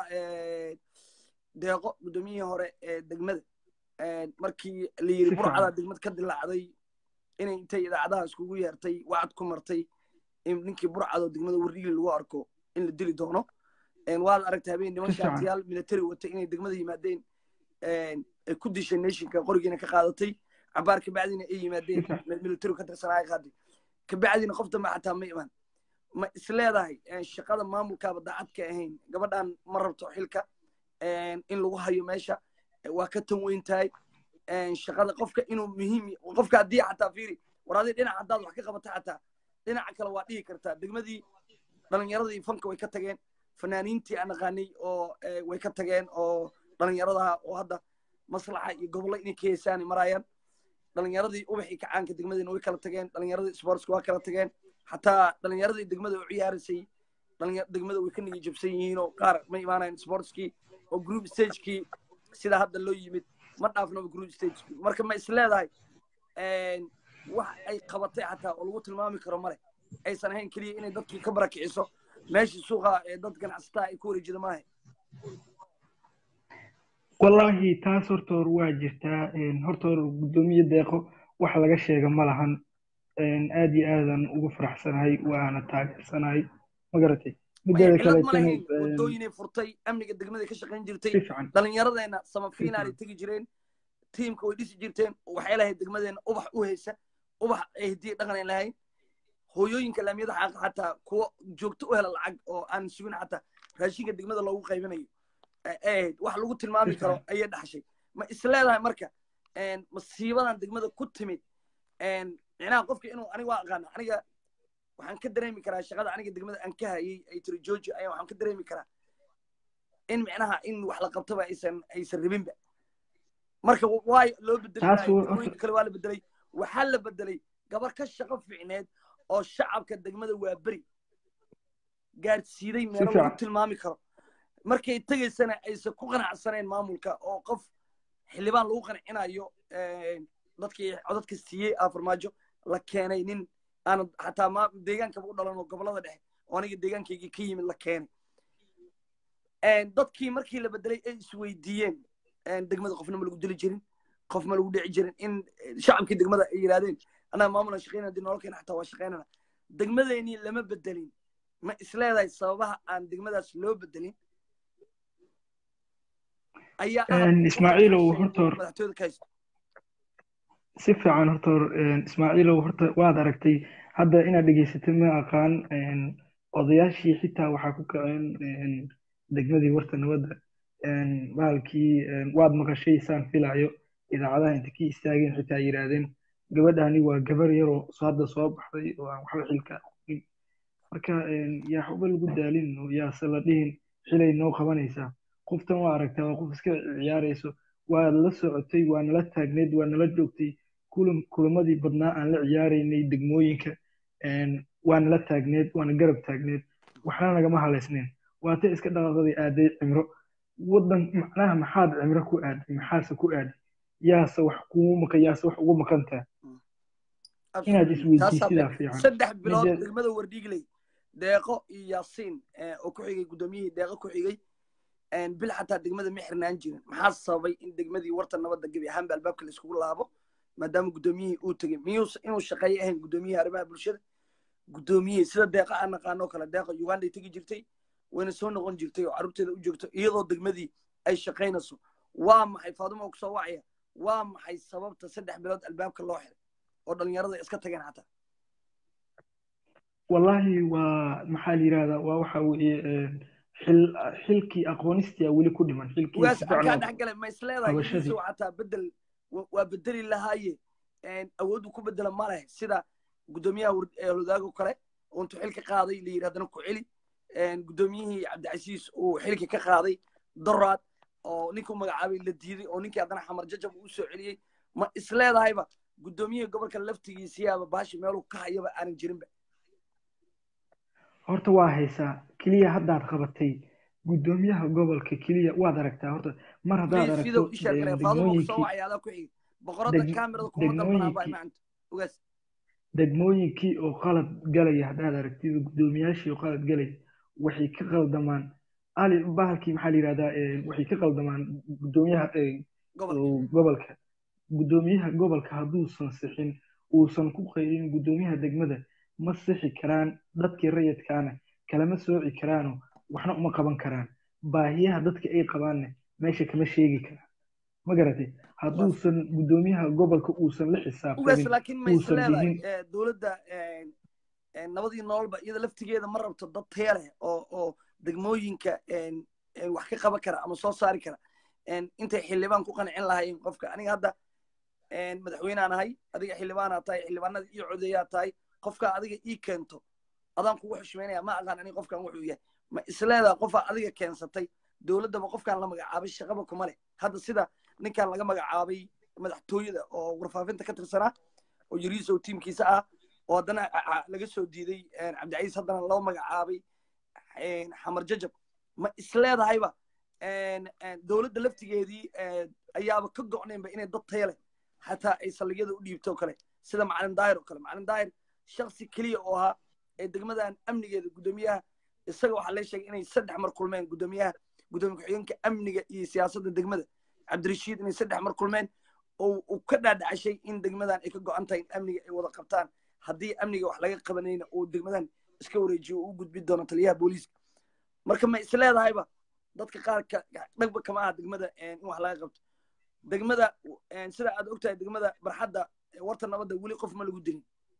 deeqo guddoomiyihii hore ee degmada markii la yiri Si burcada fiican. degmad ka dilaacday inay intay idaacadaha iskugu yeertay wacad ku martay in ninkii burcadoo degmada warriili lagu arko in la dili doono waad aragtay habeen niman Si fiican. shaatiyaal military watay inay degmada yimaadeen ay ku dishay nationka qorigiina ka qaadatay cabaar kabacdina ay yimaadeen Si fiican. military ka tirsanaa ay qaaday kabacdina qof dambe xataa ma iman ma is leedahay shaqada maamulkaaba daacad ka ahayn gabadhan ma rabto xilka in lagu hayo meesha waa ka tan weyn tahay shaqada qofka inuu muhiim y- qofka haddii xataa fiiri war adii dhinac haddaad wax ka qabata xataa dhinaca kale waa dhihi kartaa degmadii dhalinyaradii fanka way ka tageen fanaaniintii aan naqaanay oo eh, way ka tageen oo dhalinyaradaha oo hadda maslaxa iyo gobollo inay ka heesaan maraayaan dhalinyaradii ubaxii kacaanka degmadiina way kala tageen dhalinyaradii sportska waa kala tageen xataa dhalinyaradii degmada u ciyaaraysay dhalinya- degmada way ka nigi jabsan yihiin oo qaar ma imaanayan sportskii oo group stagekii sida hadda loo yimid ma dhaafnaba group stagekii marka ma is leedahay wax ay qabatay xataa oo lagu tilmaami karo male aysan ahayn keliya inay dadkii ka barakiciso meeshii suuqa ee dad ganacsataa ay ku wareejida maaha wallaahi taas horta hor waa jirtaa een, horta hor guddoomiye deeqo wax laga sheega ma lahan een, aad iyo aadan ugu faraxsanahay waana taageersanahay ma garatay mideeda cilad ma kaleetana lahayn een, wadooyinay furtay amniga degmada ka shaqayn si jirtay fiican dhalinyaradeenna samafiinaalay fiican. tegi jireen tiimka way dhisi jirteen waxay lahayd degmadeenna ubax u haysa ubax ay hidiya dhaqan ay lahayn hooyooyinka laamiyada xaaqa xataa kuwa joogto u hela lacag oo aan sugin xataa raashinka degmada loogu qaybinayo ay ahayd wax lagu tilmaami Si karo fiican. ayay dhaxshay ma is leedahay marka masiibadan degmada ku timid micnaha qofka inuu aniga waa aqaana aniga waxaan ka dareemi karaa shaqada aniga degmada aan ka hayay ay tiri georgi ayaa waxaan ka dareemi karaa in micnaha in wax la qabtaba aysan aysan rabinba marka waayo loo bedeli Taas maayo waa- degmooyinka kale waa la bedelay waxaa la bedelay gabar ka shaqo fiicneed oo shacabka degmada waa beri gaadhsiiday meelo lagu fiican. tilmaami karo markay tegaysana aysan ku qanacsaneen maamulka oo qof xildhibaan lagu qancinayo dadkii codadka siiyey aa farmaajo la keenay nin aan xataa ma deegaankaba u dhalan oo gobolada dhexe oo aniga deegaankaygii ka yimid la keenay dadkii markii la bedelay ay isweydiiyeen degmada qofna ma lagu dili jirin qof ma lagu dhici jirin in shacabkii degmada ay yidhahdeen annaga maamulan shaqaynana dib nololkeena xataa waa shaqaynana degmadeenii lama bedelin ma isleedahay sababaha aan degmadaas loo bedelin ayaa ah Een, Ismaaciilow, qofka horta hor- madaxtooyada ka haysto si fiican horta hor een, ismaaciilow horta waad aragtay hadda inaad dhegaysatay ma aqaan een, odayaashii xitaa waxaa ku kaceen een, degmadii warta nabadda een, bahalkii een, waad maqashay saan filayo idaacadaha inta ka istaageen xitaa yidhaahdeen gabadhani waa gabar yaroo soo hadda soo baxday oo aan waxba xilka aqoonin marka een, yaa waxba lagu daalin oo yaase la dhihin xilay noo qabanaysaa qoftan waa aragtaa waa qof iska ciyaarayso waa la socotay waa nala taagneed waa nala joogtay kulan kulamadii badnaa aan la ciyaaraynay degmooyinka een, waa nala taagneed waana garab taagneed waxna nagama halaysneen waata iska dhaqaaqday aaday cimro wadan macnaha maxaad cimro ku aaday maxaase ku aaday yaase wax kugu maqan yaase wax ugu maqantaa inaad isweydiisidaa Taasaa fiican saddex bilood Midda- degmada wardhiigley deeqo iyo yaasiin eh, oo ku xigay guddoomiyihii deeqo ku xigay bil xataa degmada ma xirnaan jirin maxaa sababay in degmadii warta nabadda gebi ahaanba albaabka laiskugu laabo maadaama guddoomiyihii uu tegey miyuusa inuu shaqeeyo ahayn guddoomiyihii arrimaha bulshada guddoomiyihii sida deeqa aan naqaano kale deeqa uganday tegi jirtay wayna soo noqon jirtay oo carruurteeda u joogto iyadoo degmadii ay shaqaynayso waa maxay faaduma oo kusoo wacaya waa maxay sababta saddex bilood albaabka loo xiray oo dhalinyarada iska tageen xataa wallahi waa maxaa la yidhahdaa waa waxa weeye xil xilkii aqoonistii weli ku dhiman xilkii ugaas si fiican halkaa loo- dhex gale ma isleedahay qabashadii. idiisow xataa bedel wa- waa bedeli lahaaye awooddu ku bedela ma leh sida guddoomiyaha war- ee hodaago kale oo intuu xilka qaaday la yidhi haddana ku celi guddoomiyihii cabdicasiis uu xilka ka qaaday doraad oo ninkuu magacaabay la diiday oo ninkii haddana xamar jajab uu soo celiyey ma isleedahayba guddoomiyihii gobolka laftigiisiyaaba baashi meeluu ka hayaba aanan jirinba horta waa haysaa keliya haddaad qabatay guddoomiyaha gobolka keliya waad aragtaa horta mar haddaad Please, fidow aragto isha eh, kale faadumo kusoo degmooyinkii wacay adaa ku xigi boqorada deg- kaamirada kuma dalbanaa baa degmooyinkii- imacanta ugaas degmooyinkii oo qalad galaya haddaad aragtid guddoomiyaashii oo qalad galaya waxay ka qaldamaan ali bahalkii maxaa la yidhahdaa eh, waxay ka qaldamaan guddoomiyaha eh, gobolka oo gobolka guddoomiyaha gobolka hadduusan sixin uusan ku qayrin guddoomiyaha degmada ma sixi karaan dadkii rayidkaana kalama sooci karaano waxna uma qaban karaan baahiyaha dadka ay qabaanne meesha kama sheegi karaan ma garatay hadduusan guddoomiyaha gobolka uusan la ugaas xisaabtamin laakiin ma uusan isleedahay dhihin eh, dowladda eh, eh, nabadii nololba iyada laftigeeda ma rabto dad taya leh oo oo degmooyinka eh, eh, wax ka qaban kara ama soo saari kara Eh, intay xildhibaan ku qancin lahaayeen qofka aniga hadda eh, madaxweynaan ahay adiga xildhibaanaa tahay xildhibaanada ii codeeyaa tahay qofka adiga ii keento adaan kugu xushmeynaya ma aqaan aniga qofkan wuxuu yahay ma isleedaha qofaa adiga keensatay dowladdaba qofkaan la magacaabay shaqaba kuma leh hadda sida ninkan laga magacaabay madaxtooyada oo warfaafinta ka tirsanaa oo yariisow tiimkiisa ah oo haddana a- a- laga soo diiday cabdicaiis haddana loo magacaabay xamar jajab ma isleedahayba dowladda laftigeedii eh, ayaaba ka go'naynba inay dad taya leh xataa ay saldhigyada u dhiibto o kale sida macalin daahir oo kale macalin daahir shaksi keliya oo ahaa ee degmadan amnigeeda guddoomiyaha isaga waxaa lee sheegay inay saddex mar kulmeen guddoomiyaha guddoomiye ku-xigeenka amniga iyo siyaasadda degmada cabdirashiid inay saddex mar kulmeen oo uu ka dhaadhacashay in degmadan ay ka go'an tahay in amniga ay wada qabtaan haddii amniga wax laga qabanayna uu degmadan iska wareejiyo oo u gudbi doono taliyaha booliiska marka ma isleedahayba dadka qaar ka dhagba kama aha degmada in wax laga qabto degmada sida aad ogtahay degmada barxadda warta nabadda weli qof ma lagu dilin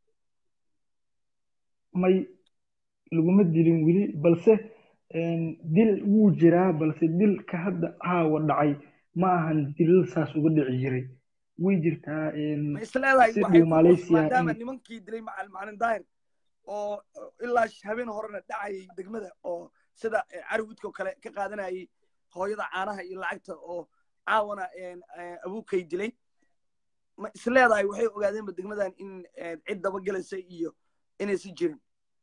may laguma dilin weli balse dil wuu jiraa balse dilka hadda caawa dhacay ma ahan dilal saas uga dhici jiray way jirtaa ma isleedahay si waxay dhow ku Malaysia maadaama in- nimankii dilay macal macalin daahir oo ilaa habeen horena dhacayay degmada oo sida eh, carwidka oo kale ka qaadanayay hooyada caanaha iyo lacagta oo caawana eh, eh, abuukay dilay ma isleedahay waxay ogaadeenba degmadan in eh, cid dabagelaysa iyo inaysan jirin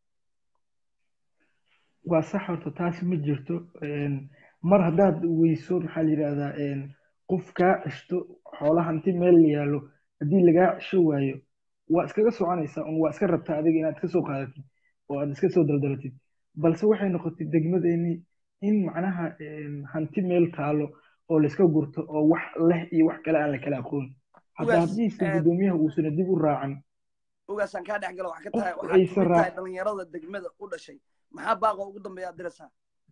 waa sax horta taasi ma jirto Een, mar haddaad weyso maxaa la yidhahdaa een, qof kaa ceshto xoola hanti meel yaallo haddii lagaa cesho waayo waa iskaga soconaysaa un waa iska rabtaa adiga inaad iska soo qaadatid oo aad iska soo daldalatid balse waxay noqotay degmadeennii in macnaha een, hanti meel taalo oo layska gurto oo wax leh iyo wax kale aan la kala aqoon hadda Ugaas, haddiise eh, guddoomiyaha uusana dib u raacan ogaasaan kaa dhex gala waxaa ka Qof tahay waxaad aysan kamid tahay raac- dhalinyarada degmada u dhashay maxaa baaqa ugu dambeeya aad diraysaa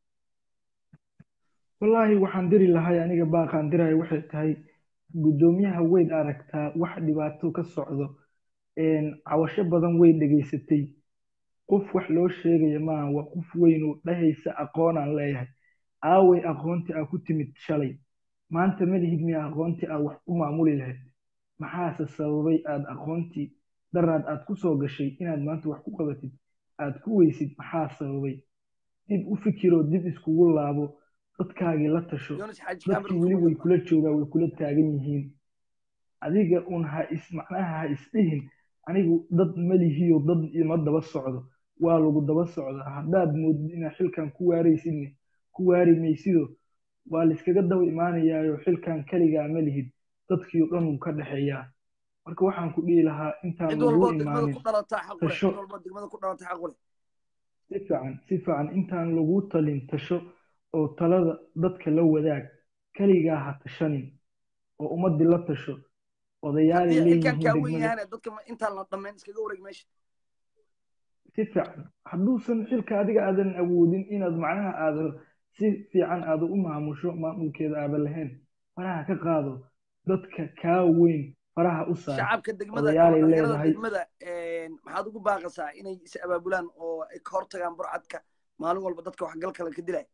wallaahi waxaan diri lahay aniga baaqaan dirayo waxay tahay guddoomiyaha weyd aragtaa wax dhibaato ka socdo een, cawasho badan way dhegaysatay qof wax loo sheegaya maaha waa qof weyn oo dhahaysa aqoonaan leeyahay aaway aqoontii aa ku timid shalay maanta ma lihid miya aqoontii aad wax u maamuli lahayd maxaase sababay aad aqoontii daraad aad ku soo gashay inaad maanta wax ku qabatid aad ku weysid maxaa sababay dib u fikiroo dib iskugu laabo dadkaagii la tasho yonis xaaji dadkii kaamil weli kuma way dalban kula joogaan way kula taagan yihiin adiga un ha is macnaha ha isdhihin anigu dad malihiyo dad ima daba socdo waa lagu daba socdaa haddaad moodid inaad xilkan ku waaraysidne ku waari maysido waa layskaga daba imaanayaayo xilkan keligaa ma lihid dadkii o dhan uu ka dhexeeyaa marka waxaan ku dhihi lahaa intaan cid lagu walboo degmada imaanin ku dhalataa xaq u leh tasho cid walboo degmada ku dhalataa xaq u leh si fiican si fiican intaan lagu talin tasho oo talada dadka la wadaag keligaa ha tashanin oo ummadii la tasho odayaalay haddii xilkan leeyihiin kaa wen degmada yahana dadka ma- intaan la dhammayn iskaga wareeg meesha si fiican hadduusan xilka adiga aadan awoodin inaad macnaha aadan si fiican aada u maamusho maamulkeeda aadan lahayn faraha ka qaado dadka kaa weyn faraha u saar shacabka degmada odayaalay dhalinyarada leedahay degmada maxaad ugu baaqaysaa inay is abaabulaan oo ay ka hortagaan burcadka maalin walba dadka waxgal kale ka dilaya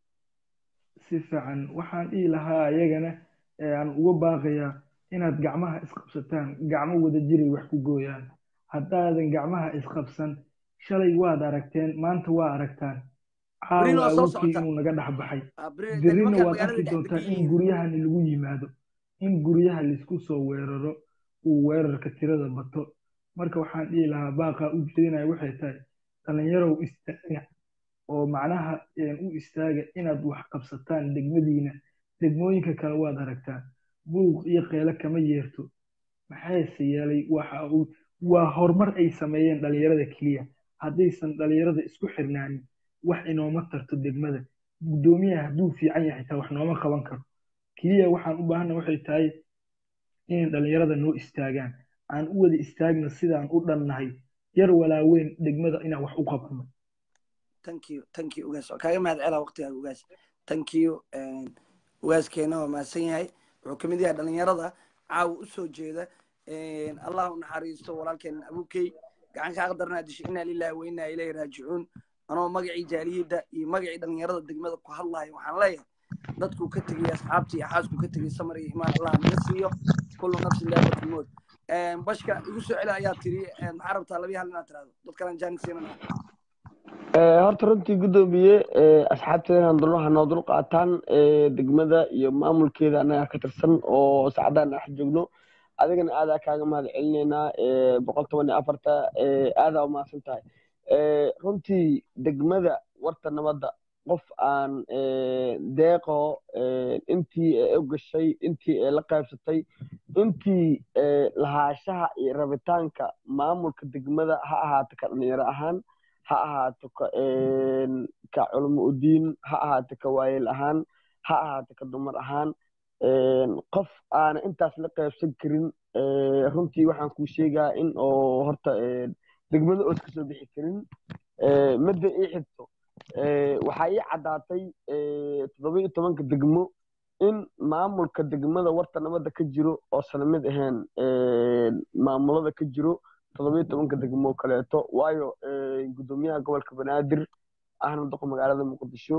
si fiican waxaan dhihi lahaa iyagana ee aan uga baaqayaa inaad gacmaha isqabsataan gacmo wada jiray wax ku gooyaan haddaadan gacmaha isqabsan shalay waad aragteen maanta waa aragtaan Berrina caawa waa soo awoodkii socota. inuu naga dhex baxay Ah, beri- berrina nimankan waad magaalada arki dhex doontaan degan in yihiin guryahani lagu yimaado in guryaha laisku soo weeraro uu weerarka tirada bato marka waxaan dhihi lahaa baaqaa u jeedinaya waxay tahay dhalinyarow istaaga oo macnaha een, u istaaga inaad wax qabsataan degmadiina degmooyinka kale waad aragtaan buuq iyo qeelo kama yeerto maxayse yeelay waxa uu waa horumar ay sameeyeen dhalinyarada keliya haddaysan dhalinyarada isku xirnaanin wax inooma tarto degmada guddoomiyaha hadduu fiican yahay xitaa wax nooma qaban karo keliya waxaan u baahana waxay tahay inay dhalinyarada noo istaagaan aan u wada istaagna sidaan u dhannahay yar walaaweyn degmada inaan wax u qabano thank you thank you ugaas waa kaaga mahad celaa waqtigaaga ugaas thank you ugaaskeena waa mahadsan yahay wuxuu kamid yahay dhalinyarada caawa usoo jeeda allah u naxariisto walaalkeen abukey gacan kaa qadarnaa dishay inaa lillahi wa inaa ilayhi raajicuun anoo magacii jaaliyadda iyo magacii dhalinyarada degmada ku hadlayo waxaan leeyahay dadkuu ka tegay asxaabtii iyo xaaskuu ka tegay samar iyo imaan allah naga siiyo kullu nafsin daabatul mood bashka igu soo celi ayaa tiri maxaa rabtaa labiya hal inaad tirahdo dad kalan jaanis siinana Eh, horta runtii guddoomiye eh, asxaabteena dulmaha noo dul qaataan eh, degmada iyo maamulkeeda annaga ka tirsan oo saacadaan dhex joogno adigana aadaa kaaga mahad celineynaa eh, boqol toban iyo afarta eh, aadaa umahadsan tahay Eh, runtii degmada warta nabadda qof aan eh, deeqo eh, intii ay u gashay intii ay la qaybsatay intii eh, lahaashaha iyo rabitaanka maamulka degmada ha ahaato ka dhalinyaro ahaan ha ahaato ka een, ka culmo udiin ha ahaato ka waayeel ahaan ha ahaato ka dumar ahaan een, qof aana intaas la qaybsan karin ee, runtii waxaan kuu sheegaa in oo horta een, degmada ood ka soo bixi karin ee, midda ii xigto ee, waxaa ii caddaatay ee, toddoba iyo tobanka degmo in maamulka degmada warta nabadda ka jiro oosan mid ahayn een, maamulada ka jiro toddoba iyo tobanka degmo kaleeto waayo eh, guddoomiyaha gobolka banaadir ahna doqo magaalada muqdisho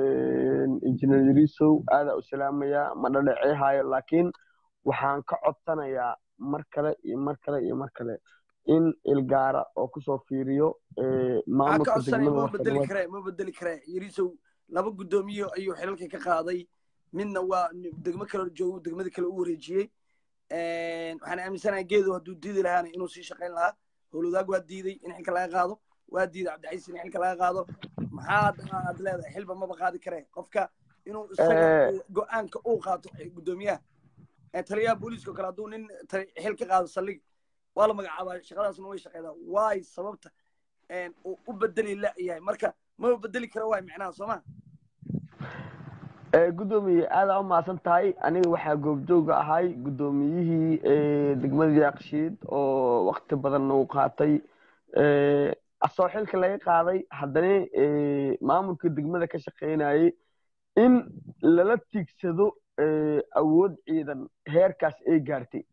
injineer yariisow aadaa u salaamayaa ma dhadheceehaayo laakiin waxaan ka codsanayaa mar kale iyo mar kale iyo mar kale in ilgaara oo kusoo fiiriyo eh, waxaa ka maamulka codsanaya degmada ma warta bedeli nabad karee ma bedeli karee yariisow laba guddoomiye ayuu xilalka ka qaaday midna waa degmo kale joogo degmada kale u wareejiyey waxaan aaminsanahay geedo hadduu diidi lahaana inuu sii shaqayn lahaa howlwadaag waa diiday in xilka laga qaado waa diiday cabdicaiis in xilka laga qaado maxaad aad leedahay xilba maba qaadi karee qofka inuu isaga Eh. uu go-aanka uu qaato guddoomiyaha Eh, taliyaha booliiska oo kale hadduu nin tali- xil ka qaado saldhig waa la magacaabaa shaqadaasna way shaqeedaa waay sababta een, uu u bedeli la-yahay marka maba bedeli kara waay micnaha soo ma Eh, guddoomiye aadaa u mahadsan tahay aniga waxaa goobjooga ahay guddoomiyihii eh, degmada yaaqshiid oo waqti badan uu qaatay Eh, asoo xilka laga qaaday haddana eh, maamulka degmada ka shaqaynayay in lala tiigsado eh, awood ciidan heerkaas ay gaartay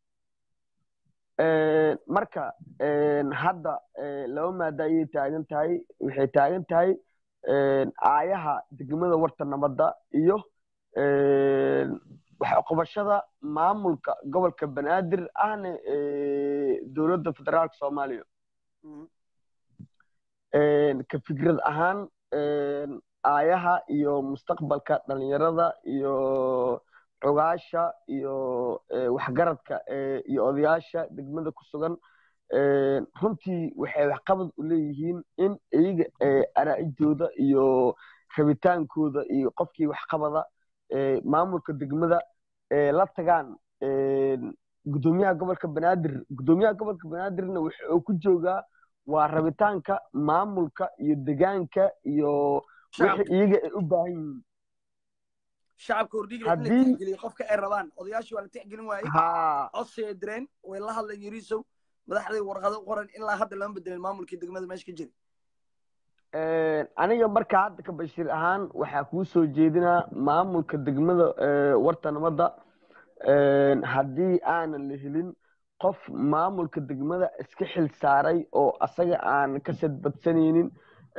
Eh, marka eh, hadda eh, laba maada ayay taagan tahay waxay taagan tahay een, aayaha degmada warta nabadda iyo een, wax qabashada maamulka gobolka banaadir ahna ee, dowladda federaalka soomaaliya Mhm. Een, ka fikrad ahaan een, aayaha iyo mustaqbalka dhalinyarada iyo xogaasha iyo ee, waxgaradka ee, iyo odayaasha degmada ku sugan een, runtii waxay waxqabad u leeyihiin in iyaga ee, araa'idooda iyo rabitaankooda iyo qofkii waxqabada ee, maamulka degmada ee, la tagaan een, guddoomiyaha gobolka banaadir guddoomiyaha gobolka banaadirna waxa uu ku joogaa waa rabitaanka maamulka iyo degaanka iyo shacabka wixii iyaga ay u baahan yihiin shacabka hordhigla in la haddii tixgeliyo qofka ay rabaan odayaashii waa la tixgelin waayey haa codsi ay direen way la hadleen yariisow madaxday warqado u qoran ilaa hadda lama bedelin maamulkii degmada meesha ka jira Een, aniga marka hadda ka bashir ahaan waxaa kuu soo jeedinaa maamulka degmada ee, warta nabadda haddii aanan la helin qof maamulka degmada iska xil saaray oo asaga aan ka sadbadsanaynin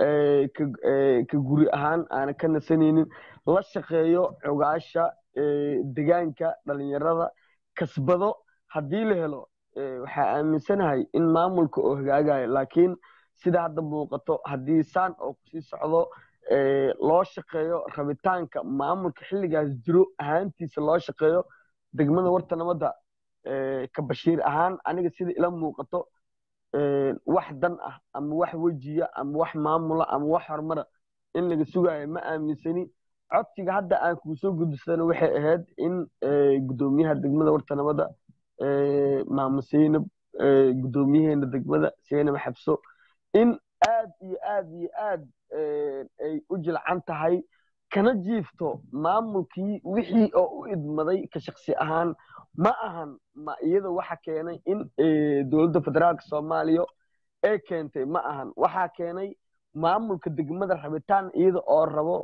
ka guri ahaan aanan ka nasanaynin la shaqeeyo cogaasha degaanka dhalinyarada kasbado haddii la helo waxaa aaminsanahay in maamulka oo hagaagayo laakiin sida hadda muuqato haddii saan oo kusii socdo loo shaqeeyo rabitaanka maamulka xilligaas jiro ahaantiisa loo shaqeeyo degmada warta nabadda ka bashiir ahaan aniga sida ila muuqato wax dan ah ama wax wejiya ama wax maamula ama wax horumara in laga sugayo ma aaminsani codsiga hadda aan kuu soo gudbisana waxay ahayd in guddoomiyaha degmada warta nabadda maamo seynab guddoomiyaheena degmada seynab xabso in aad iyo aad iyo aad ay u jilcan tahay kana jiifto maamulkii wixii oo u idmaday ka shaksi ahaan ma ahan ma iyada waxa keenay in dowladda federaalka soomaaliya ee keentay ma ahan waxaa keenay maamulka degmada rabitaan iyada oo rabo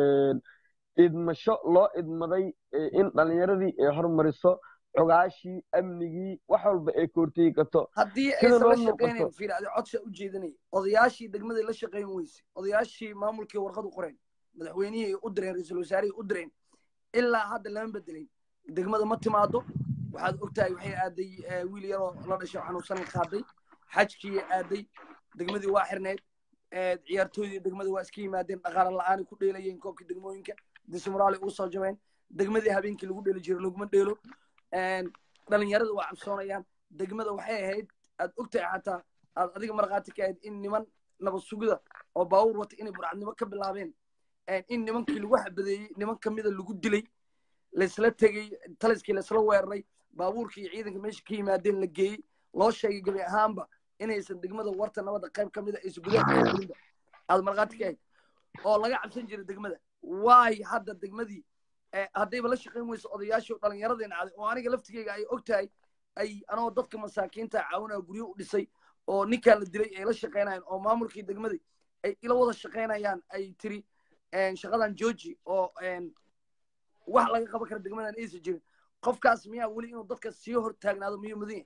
idmasho loo idmaday in dhalinyaradii ay hormariso cogaashii amnigii wax walba ay koortegi karto haddii aysan la shaqaynayn fiir adi codsa u jeedinay odayaashii degmadii la shaqayn weyse odayaashii maamulkii warqad u qoreen madaxweynihii u direen ra-iisul wasaarihii u direen ilaa hadda lama bedelayn degmada ma timaado waxaad ogtahay waxay aaday wiil yaroo la dhashay xanuunsan qaaday xajkii aaday degmadii waa xirneyd ciyaartooydii degmada waa iska yimaadeen dhaqaale la-aanay ku dheelayeen koobkii degmooyinka dismuraali uu soo jabeen degmadii habeenkii lagu dheeli jiray laguma dheelo dhalinyarada waa cabsoonayaan degmada waxay ahayd aad ogtahay xataa aad adiga markhaati ka ahayd in niman nabad sugida oo baawur wata inay burcadnimo ka bilaabeen in nimankii lagu xabadeeyey niman kamida lagu dilay laysla tegey taliskii laysla weeraray baabuurkii iyo ciidanka meesha ka yimaadeen la geeyey loo sheegay gebi ahaanba inaysan degmada warta nabadda qayb ka mida aysan gudaha ka gelinba aad markhaati ka ahayd oo laga cabsan jiray degmada waay hadda degmadii haddayba la shaqayn weyso odayaashii dhallinyaradeen caday oo aniga laftigeyga ay og tahay ay anoo dadka masaakiinta caawinaya guryo u dhisay oo ninkaan la dilay ay la shaqaynayaan oo maamulkii degmadii ay ila wada shaqaynayaan ay tiri shaqadan georgi oo wax laga qaban kara degmadan aysan jirin qofkaas miyaa weli inuu dadka sii hor taagnaado miyuu mudan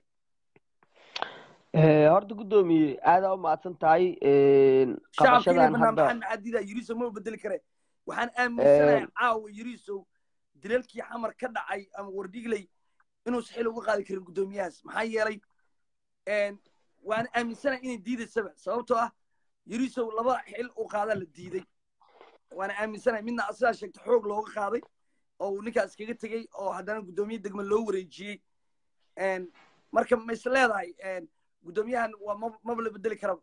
yahay horta guddoomiye aadaa u mahadsan tahay shacabka inay qabashadan banaan hadda maxamed maxadiida yiriso ma bedeli kare waxaan aaminsanahay caawa yirisow dilalkii xamar ka dhacay ama wardhigley inuusan xil uga qaadi karin guddoomiyahaas maxaa yeelay waan aaminsanahay inay diidaysaba sababtoo ah yirisow laba xil u qaadaa la diiday waana aaminsanahay midna sidaa sheegta xoog looga qaaday oo uu ninkaas kaga tegey oo haddana guddoomiye degma loo wareejiyey marka ma is leedahay guddoomiyahan waa ma- maba la bedeli karaba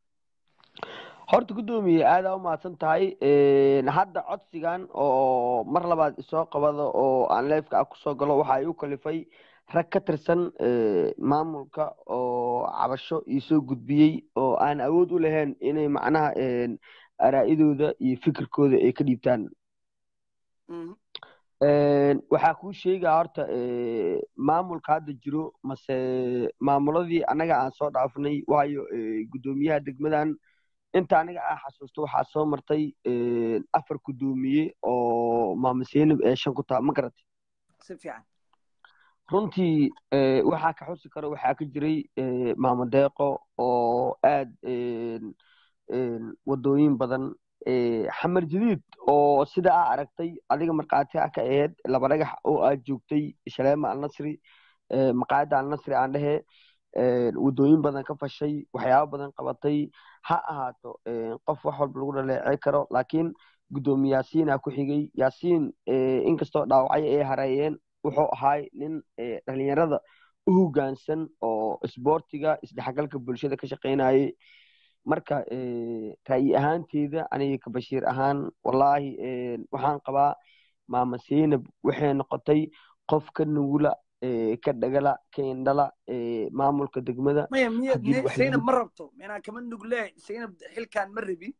horta guddoomiye aadaa u mahadsan tahay hadda codsigan oo mar labaad isoo qabada oo aan leefka ah kusoo galo waxa ay u kalifay rag ka tirsan maamulka oo cabasho iisoo gudbiyey oo aan awood u lahayn inay macnaha araa'idooda iyo fikirkooda ay ka dhiibtaan Mhm. waxaa kuu sheegaa horta maamulka hadda jiro mase maamuladii annaga aan soo dhaafnay waayo guddoomiyaha degmadan inta aniga aan xasuusto waxaa soo martay afar guddoomiye oo maama seenib ee shan ku taa ma garatay si fiican runtii waxaa ka xusi karo waxaa ka jiray maamo deeqo oo aad wadooyin badan xamar jadiid oo sida aa aragtay adiga markhaati ah ka ahayd laba dhagax oo aad joogtay shaleema alnasri maqaayadda alnasri aan dhehe wadooyin badan ka fashay waxyaabo badan qabatay ha ahaato qof wax walba lagu dhaleecey karo laakiin guddoomiye yaasiinaa ku xigay yaasiin inkastoo dhaawacyo ay hareeyeen wuxuu ahaay nin dhalinyarada u hoggaansan oo isboortiga isdhexgalka bulshada ka shaqaynayay marka ra'yi ahaanteeda aniga ka bashiir ahaan wallaahi waxaan qabaa maama seynab waxay noqotay qof ka nugula ka dhagala ka indhala maamulka degmada maya miya haddii miya wax zaynab lagu- ma rabto minaa kama nugle zaynab xilkan ma rabin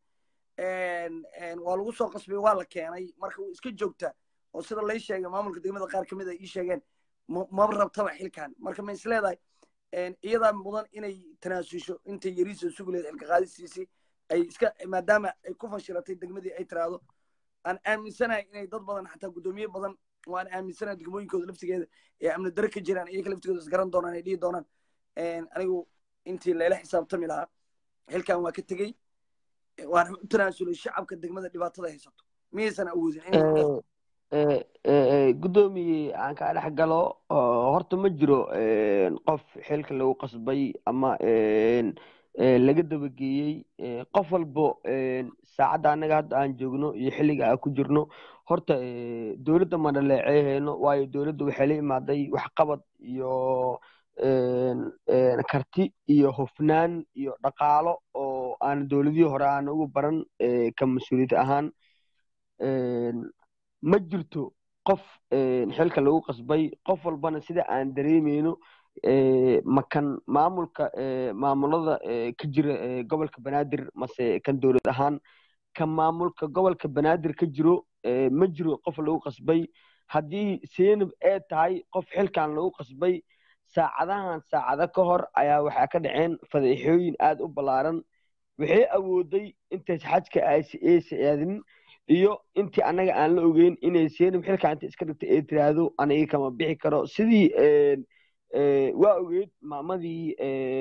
waa lagu soo qasbay waa la keenay marka way iska joogtaa oo sida lay sheegay maamulka degmada qaar kamid a ii sheegeen ma- maba rabtaba xilkan marka ma is leedahay iyadaa mudan inay tanaasusho intay yariisa sugi lahayd xilka qaadistiisii ay iska maadaama ay ku fashilatay degmadii ay tiraahdo aan aaminsanahay inay dad badan xataa guddoomiye badan waan aaminsana degmooyinkooda laftigeeda ee amni dare ka jiraan iyaga laftigooda isgaran doonaan ay dhihi doonaan anigu intii layla xisaabtami lahaa xilkan waa ka tegey waana u tanaasulay shacabka degmada dhibaatada haysato miyaysan awoodin guddoomiye aan kaa dhex galo horta ma jiro qof xilka lagu qasbay ama laga dabageeyey qof walbo saacadda annaga hadda aan joogno iyo xilliga aan ku jirno horta dowladda ma dhaleeceehayno waayo dowladda waxay la imaaday waxqabad iyo karti iyo hufnaan iyo dhaqaalo oo aan dowladihii hore aan ugu baran ka mas-uuliyad ahaan ma jirto qof xilka lagu qasbay qof walbana sida aan dareemeyno makan maamulka maamulada ka jira gobolka banaadir mase kan dowlad ahaan kan maamulka gobolka banaadir ka jiro ma jiro qof lagu qasbay haddii seenab ee tahay qof xilkan lagu qasbay saacadahan saacado ka hor ayaa waxaa ka dhaceen fadeexooyin aad u ballaaran waxay awooday intays xajka aysa aadin iyo intii annaga aan la ogeyn inay seenab xilka inta iska dhigtay ee tiraahdo aniga kama bixi karo sidii waa ogeyd maamadii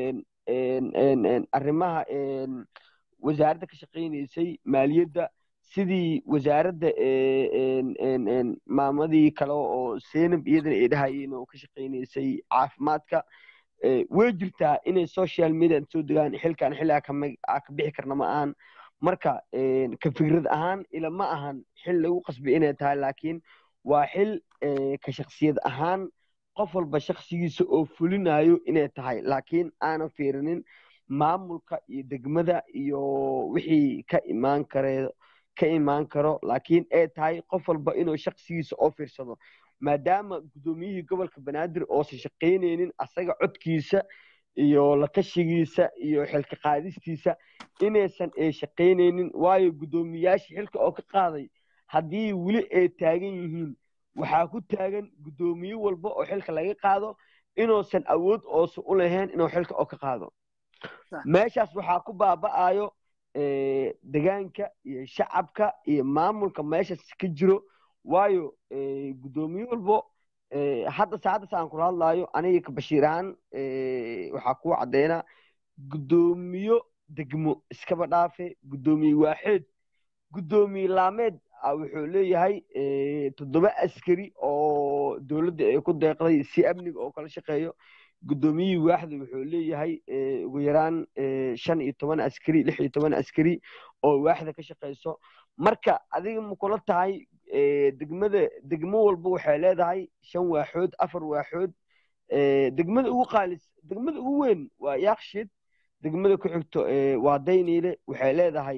arrimaha wasaaradda ka shaqaynaysay maaliyadda sidii wasaaradda maamadii kale oo seenab iyadana ay dhahayeen oo ka shaqaynaysay caafimaadka way jirtaa inay social media soo degaan xilkan xilli aa ka bixi karna ma ahan marka ka fikrad ahaan ila ma ahan xil lagu qasbay inay tahay laakiin waa xil ka shaksiyad ahaan qof walba shaksigiisa oo fulinayo inay tahay laakiin aanan fiirinin maamulka iyo degmada iyo wixii ka imaan kare ka imaan karo laakiin ay tahay qof walba inuu shaksigiisa oo fiirsado maadaama guddoomiyihii gobolka banaadir oosan shaqaynaynin asaga codkiisa iyo la tashigiisa iyo xilka qaadistiisa inaysan ay shaqaynaynin waayo guddoomiyaashii xilka oo ka qaaday haddii weli ay taagan yihiin waxaa ku taagan guddoomiye walba oo xilka laga qaado inuusan awood oosan u lahayn inuu xilka oo ka qaado meeshaas waxaa ku baaba'ayo degaanka iyo shacabka iyo maamulka meeshaas ka jiro waayo guddoomiye walbo hadda saacaddaas aan kula hadlaayo aniga ka bashiir ahaan waxaa kuu caddeynaa guddoomiyo degmo iskaba dhaafe guddoomiye waaxeed guddoomiye laameed wuxuu leeyahay toddoba askari oo dowladda ay ku deeqday si amniga oo kala shaqeeyo guddoomiyihii waaxda wuxuu leeyahay ugu yaraan shan iyo toban askari lix iyo toban askari oo waaxda ka shaqeyso marka adiga ma kula tahay degmada degmo walba waxay leedahay shan waaxood afar waaxood degmada ugu qaalis degmada ugu weyn waa yaakshid degmada ku xigto waa dayniile waxay leedahay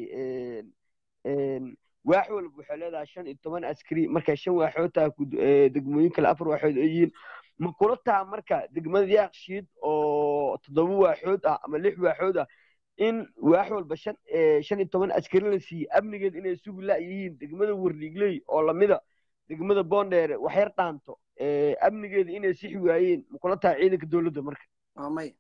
waax walba waxay leedahay shan iyo toban askari markay shan waaxood tahay degmooyin kale afar waaxood ay yihiin ma kula taha marka degmada yaakshiid oo toddoba waaxood ah ama lix waaxood ah in waax walba shan shan iyo toban askari la siiyey amnigeed inay sugi la-yihiin degmada warliigley oo lamida degmada boondheere waxyar dhaanto amnigeeda inay sixi waayeen ma kula taha ciidanka dowladda marka may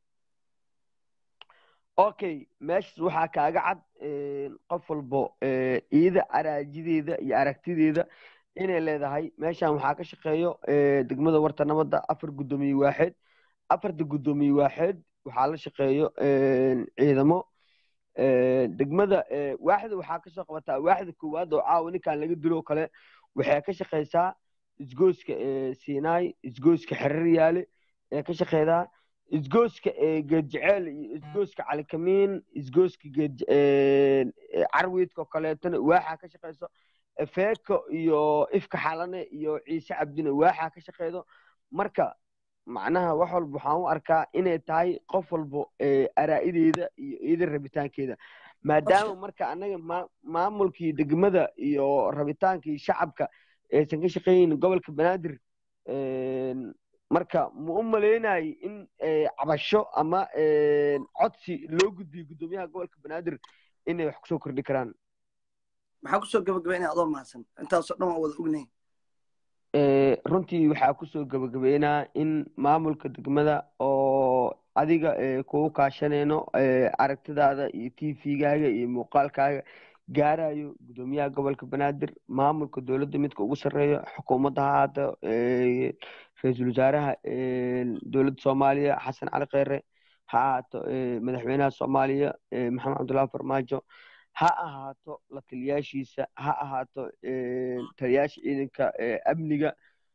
okay meeshas waxaa kaaga cad qof walbo iyada araajideeda iyo aragtideeda inay leedahay meeshan waxaa ka shaqeeyo degmada warta nabadda afar guddoomiye waaxeed afarta guddoomiye waaxeed waxaa la shaqeeyo ciidamo degmada waaxda waxaa kasoo qabataa waaxda koowaad oo caawa ninkan laga dilo o kale waxay ka shaqeysaa isgooska sinai isgooska xerir yaale ee ka shaqeydaa isgooska geedjeceel iyo isgooska calikamiin isgooska carwiidka oo kaleetona waaxaa ka shaqeyso efeeko iyo ifka xalane iyo ciise cabdina waaxaa ka shaqeydo marka macnaha wax walba waxaan u arkaa inay tahay qof walbo araa'ideeda iyo iyada rabitaankeeda maadaama marka annaga maamulkii degmada iyo rabitaankii shacabka aysan ka shaqeynin gobolka banaadir marka ma u maleynayo in cabasho ama codsi loo gudbiyo guddoomiyaha gobolka banaadir inay wax kusoo kordhi karaan maxaa kusoo gabagabeynaya adoo mahadsan intaasoo dhan waa wada ognayn runtii waxaa kusoo gabagabeynaa in maamulka degmada oo adiga kugu kaashanayno aragtidaada iyo t v-gaaga iyo muuqaalkaaga gaarayo gudoomiyaha gobolka banaadir maamulka dowladda midka ugu sarreeya xukuumadda ha ahaato ra-iisul wasaaraha dowladda soomaaliya xasan cali kheyre ha ahaato madaxweynaha soomaaliya maxamed cabdullahi farmaajo ha ahaato la taliyaashiisa ha ahaato taliyaasha ciidanka amniga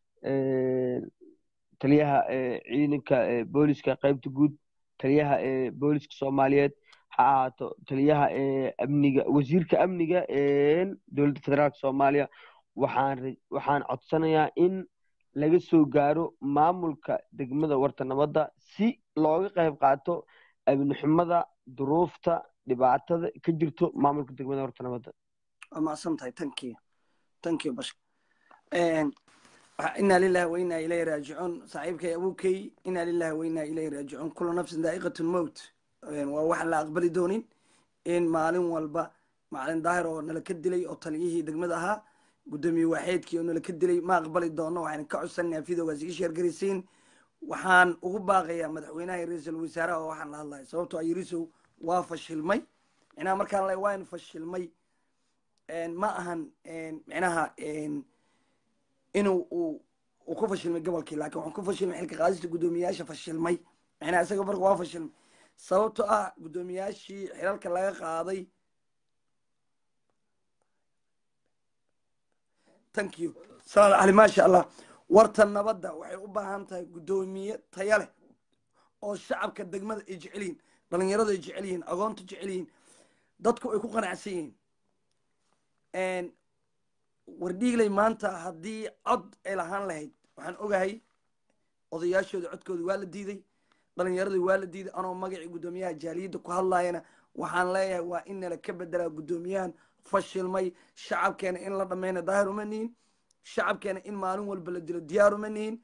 taliyaha ciidanka booliska qaybta guud taliyaha booliska soomaaliyeed ha ahaato taliyaha amniga wasiirka amniga dowladda federaalka soomaaliya waxaan waxaan codsanayaa in laga soo gaaro maamulka degmada warta nabadda si looga qayb qaato amnixumada duruufta dhibaatada ka jirto maamulka degmada warta nabadda waa macsan tahay tankiyo tankiyo bash inaa lilahi wa inaa ilayhi raajicuun saaxiibkay abuukay inaa lilahi wa inaa ilayhi raajicuun kula nafsin daa'iqatu lmowt waa waxaan la aqbali doonin in maalin walba macalin daahir oo nala ka dilay oo taliyihii degmada ahaa gudoomiye waaxeedkii oo nala ka dilay ma aqbali doono waxaan ka codsanaa fidogaas ii sheergaraysiin waxaan ugu baaqayaa madaxweynaha iyo ra-iisul wasaaraha oo waxaan la hadlaya sababtoo ayirisow waa fashilmay micnaha markaan le waan fashilmay ma ahan micnaha inuu uu uu ku fashilmay gobolkii laakiin waxaan ku fashilmay xilka qaadista guddoomiyayaasha fashilmay micnaha isaga marka waa fashilmay sababto ah guddoomiyaashii xilalka laga qaaday thank you salaad cali maasha allah warta nabadda waxay u baahan tahay guddoomiye taya leh oo shacabka degmada ay jecel yihiin dhalinyaradu ay jecel yihiin agoonta jecel yihiin dadku ay ku qanacsan yihiin wardhiigley maanta haddii cod ay lahaan lahayd waxaan ogahay odayaashooda codkooda waa la diiday dhalinyaradii waa la diiday anoo magacii guddoomiyaha jaaliyadda ku hadlaayana waxaan leeyahay waa in nala ka bedelaa guddoomiyahan fashilmay shacabkeena in la dhammayna daahir uma nihin shacabkeena in maalin walba la dilo diyaar uma nihin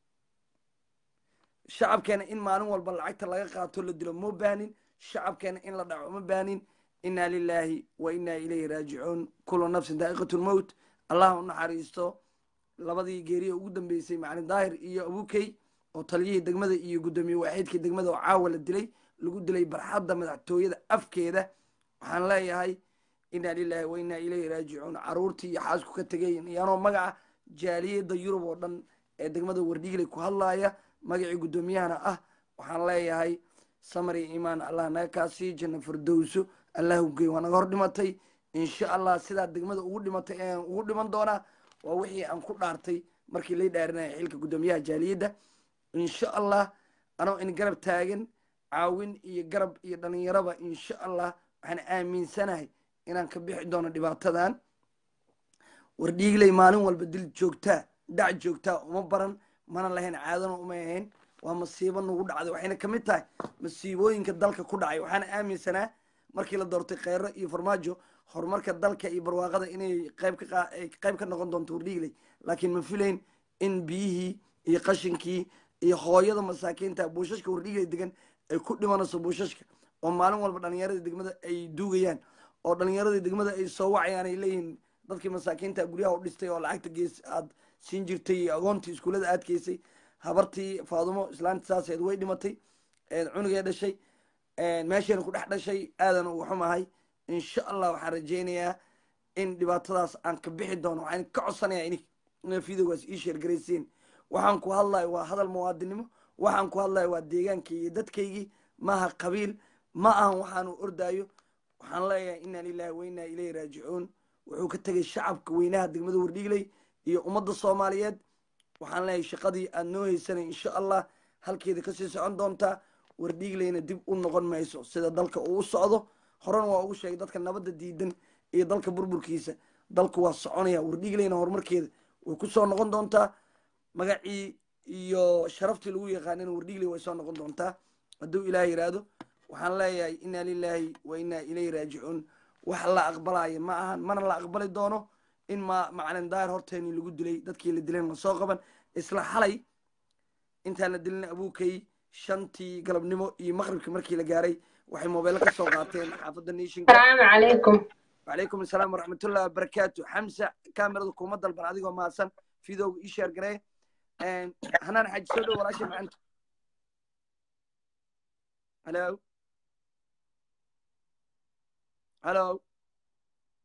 shacabkeena in maalin walba lacagta laga qaato la dilo ma baanin shacabkeena in la dhaco ma baanin inaa lilaahi wa inaa ilayhi raajicuun kulu nafsin daa'iqatu lmowt allah u naxariisto labadii geeriya ugu dambeysay macalin daahir iyo abukey oo taliyihii degmada iyo guddoomiye waaxiidkii degmada oo caawa la dilay lagu dilay barxadda madaxtooyada afkeeda waxaan leeyahay inaa lilaahi wa inaa ilayhi raajicuun caruurtii iyo xaasku ka tegayn iyaanoo magaca jaaliyadda yurub oo dhan ee degmada wardhiigley ku hadlaaya magacii guddoomiyahana ah waxaan leeyahay samar iyo iimaan allah naga kaasii janna firdowso allah ugey waa naga hor dhimatay insha allah sidaa degmada ugu dhimatay ayaan ugu dhiman doonaa waa wixii aan ku dhaartay markii lay dhaarinaya xilka guddoomiyaha jaaliyadda insha allah anoo in garab taagan caawin iyo garab iyo dhalinyaraba insha allah waxaan aaminsanahay inaan ka bixi doono dhibaatadan wardhiigley maalin walba dil joogtaa dhac joogtaa uma baran mana lahayn caadana uma ahayn waa masiibo nagu dhacday waxayna kamid tahay masiibooyinka dalka ku dhacay waxaana aaminsanaa markii la doortay kheyro iyo farmaajo horumarka dalka iyo barwaaqada inay qayb ka qayb ka noqon doonto wardhiigley laakiin ma filayn in biyihii iyo qashinkii iyo hooyada masaakiinta buushashka wardhiigley degan ay ku dhimanayso buushashka oo maalin walba dhalinyaradii degmada ay duugayaan oo dhalinyaradii degmada ay soo wacayaan ay leeyihiin dadkii masaakiinta guryaha u dhistay oo lacagta gees aad siin jirtay iyo agoontii iskuullada aad geysay habartii faadumo islaanta saaseed way dhimatay cunugee dhashay meeshayna ku dhex dhashay aadan ugu xumahay insha allah waxaan rajaynayaa in dhibaatadaas aan ka bixi doono waxaan ka codsanayaa in ina videogaas ii sheergaraysiin waxaan ku hadlayo waa hadal muwaadinimo waxaan ku hadlayo waa deegaankii iyo dadkaygii maaha qabiil ma ahan waxaanu ordaayo waxaan leeyahay inaa lilahi wa inaa ilayhi raajicuun wuxuu ka tegay shacabka weynaha degmada wardhiigley iyo ummadda soomaaliyeed waxaan leeyahay shaqadii aad noo haysanay insha allah halkeeda kasii socon doontaa wardhiigleyna dib u noqon mayso sida dalka uu u socdo horena waa ugu sheegay dadka nabadda diidan iyo dalka burburkiisa dalku waa soconaya wardhiigleyna horumarkeeda way ku soo noqon doontaa magacii iyo sharaftii lagu yaqaanina wardhiigley way soo noqon doontaa hadduu ilaah yidhaahdo waxaan leeyahay inaa lilaahi wa inaa ilayhi raajicuun wax la aqbalaayo ma ahan mana la aqbali doono in ma macalin daahir horteeni lagu dilay dadkii la dilayna lasoo qaban isla xalay intaan la dilin abuukay shantii galabnimo iyo maqribkii markii la gaaray waxay mobeelo ka soo qaateen xaafadda niishinka السلام عليكم وعليكم السلام ورحمة الله وبركاته حمزة كاميرا كوما دلبن أديكو ماسن فيديو إيشير جري هنان حاج سودو ولا شيء معنا هلو هلو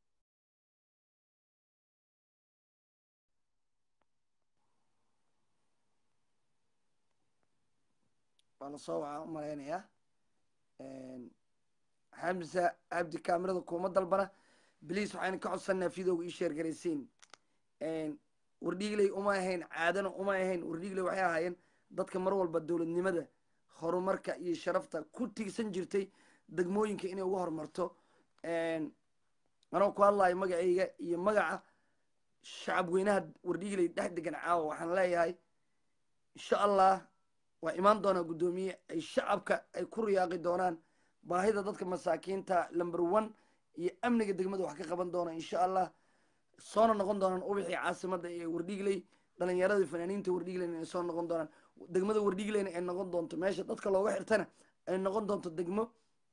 waa lasoo wacaa u malaynayaa xamsa cabdi kaamirada kuuma dalbana bliis waxayna ka codsanaa videoga ii sheergaraysiin wardhiigley uma ahayn caadana uma ahayn wardhiigley waxay ahaayeen dadka mar walba dowladnimada horumarka iyo sharafta ku tiigsan jirtay degmooyinka inay uga horumarto anoo ku hadlayo magacayga iyo magaca shacab weynaha wardhiigley dhex degan caawa waxaan leeyahay insha allah waa imaan doonaa guddoomiye ay shacabka ay ku riyaaqi doonaan baahida dadka masaakiinta number one iyo amniga degmada wax ka qaban doona insha allah soona noqon doonaan ubixii caasimada ee wardhiigley dhalinyaradii fanaaniinta wardhiigleyna ay soo noqon doonaan degmada wardhiigleyna ay noqon doonto meesha dadka looga xirtana ay noqon doonto degmo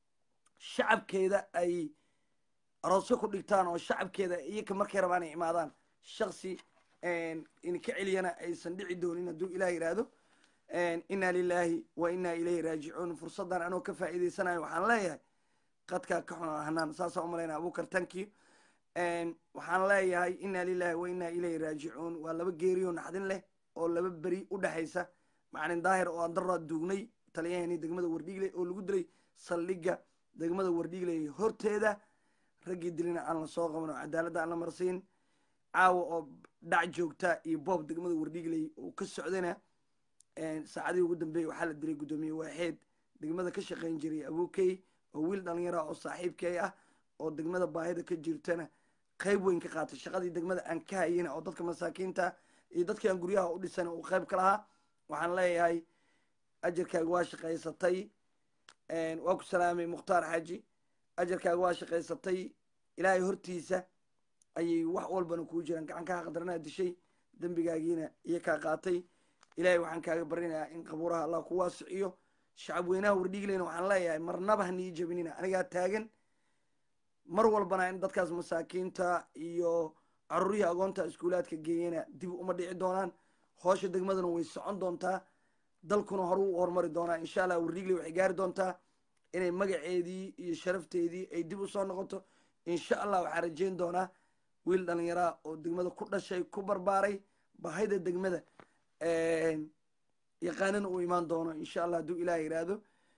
shacabkeeda ay aroosyo ku dhigtaan oo shacabkeeda iyaka markay rabaan ay imaadaan shaksi in ka celiyana aysan dhici doonin hadduu ilah yidhaahdo inna lilahi wa inna ilayhi raajicuun fursaddan anoo ka faa'iidaysanayo waxaan leeyahay qadkaa ka xun hanaan saasaan umalaynaa abukar tankiyo waxaan leeyahay inna lilahi wa inna ilayhi raajicuun waa laba geeriyo naxdin leh oo laba beri u dhexaysa macalin daahir oo aan daraa duugnay taliyaheenii degmada wardhiigley oo lagu dilay saldhigga degmada wardhiigley horteeda raggii dilina aan la soo qaban oo cadaaladda aan la marsiin caawa oo dhac joogta iyo boob degmada wardhiigley uu ka socdayna saacadihii ugu dambeeyey waxaa la dilay guddoomiye waaxeed degmada ka shaqayn jiray abukey oo wiil dhalinyara oo saaxiibkey ah oo degmada baahida ka jirtana qayb weyn ka qaatay shaqadii degmada aan ka hayina oo dadka masaakiinta iyo dadkii aan guryaha u dhisan uu qayb ka lahaa waxaan leeyahay ajarkaaga waa shaqaysatay waa ku salaamay mukhtaar xaaji ajarkaaga waa shaqaysatay ilaahay hortiisa ayay wax walbana kuu jiraan gacan kaa qadarnaa dishay dembigaagiina iyo kaa qaatay ilaahay waxaan kaaga barinayaa in qabuuraha allah ku waasiciyo shacab weynaha wardhiigleyna waxaan leeyahay marnaba hanii jabinina anigaa taagan mar walbana in dadkaas masaakiinta iyo caruurihii agoonta iskuulaadka geeyana dib uma dhici doonaan hoosha degmaduna way socon doontaa dalkuna horu u horumari doonaa insha allah wardhiigley waxay gaari doontaa inay magaceedii iyo sharafteedii ay dib usoo noqoto insha allah waxaa rajeyn doonaa wiil dhalinyaraa oo degmada ku dhashay ku barbaaray bahayda degmada yaqaanina uu imaan doono insha allah hadduu ilaah yidhaahdo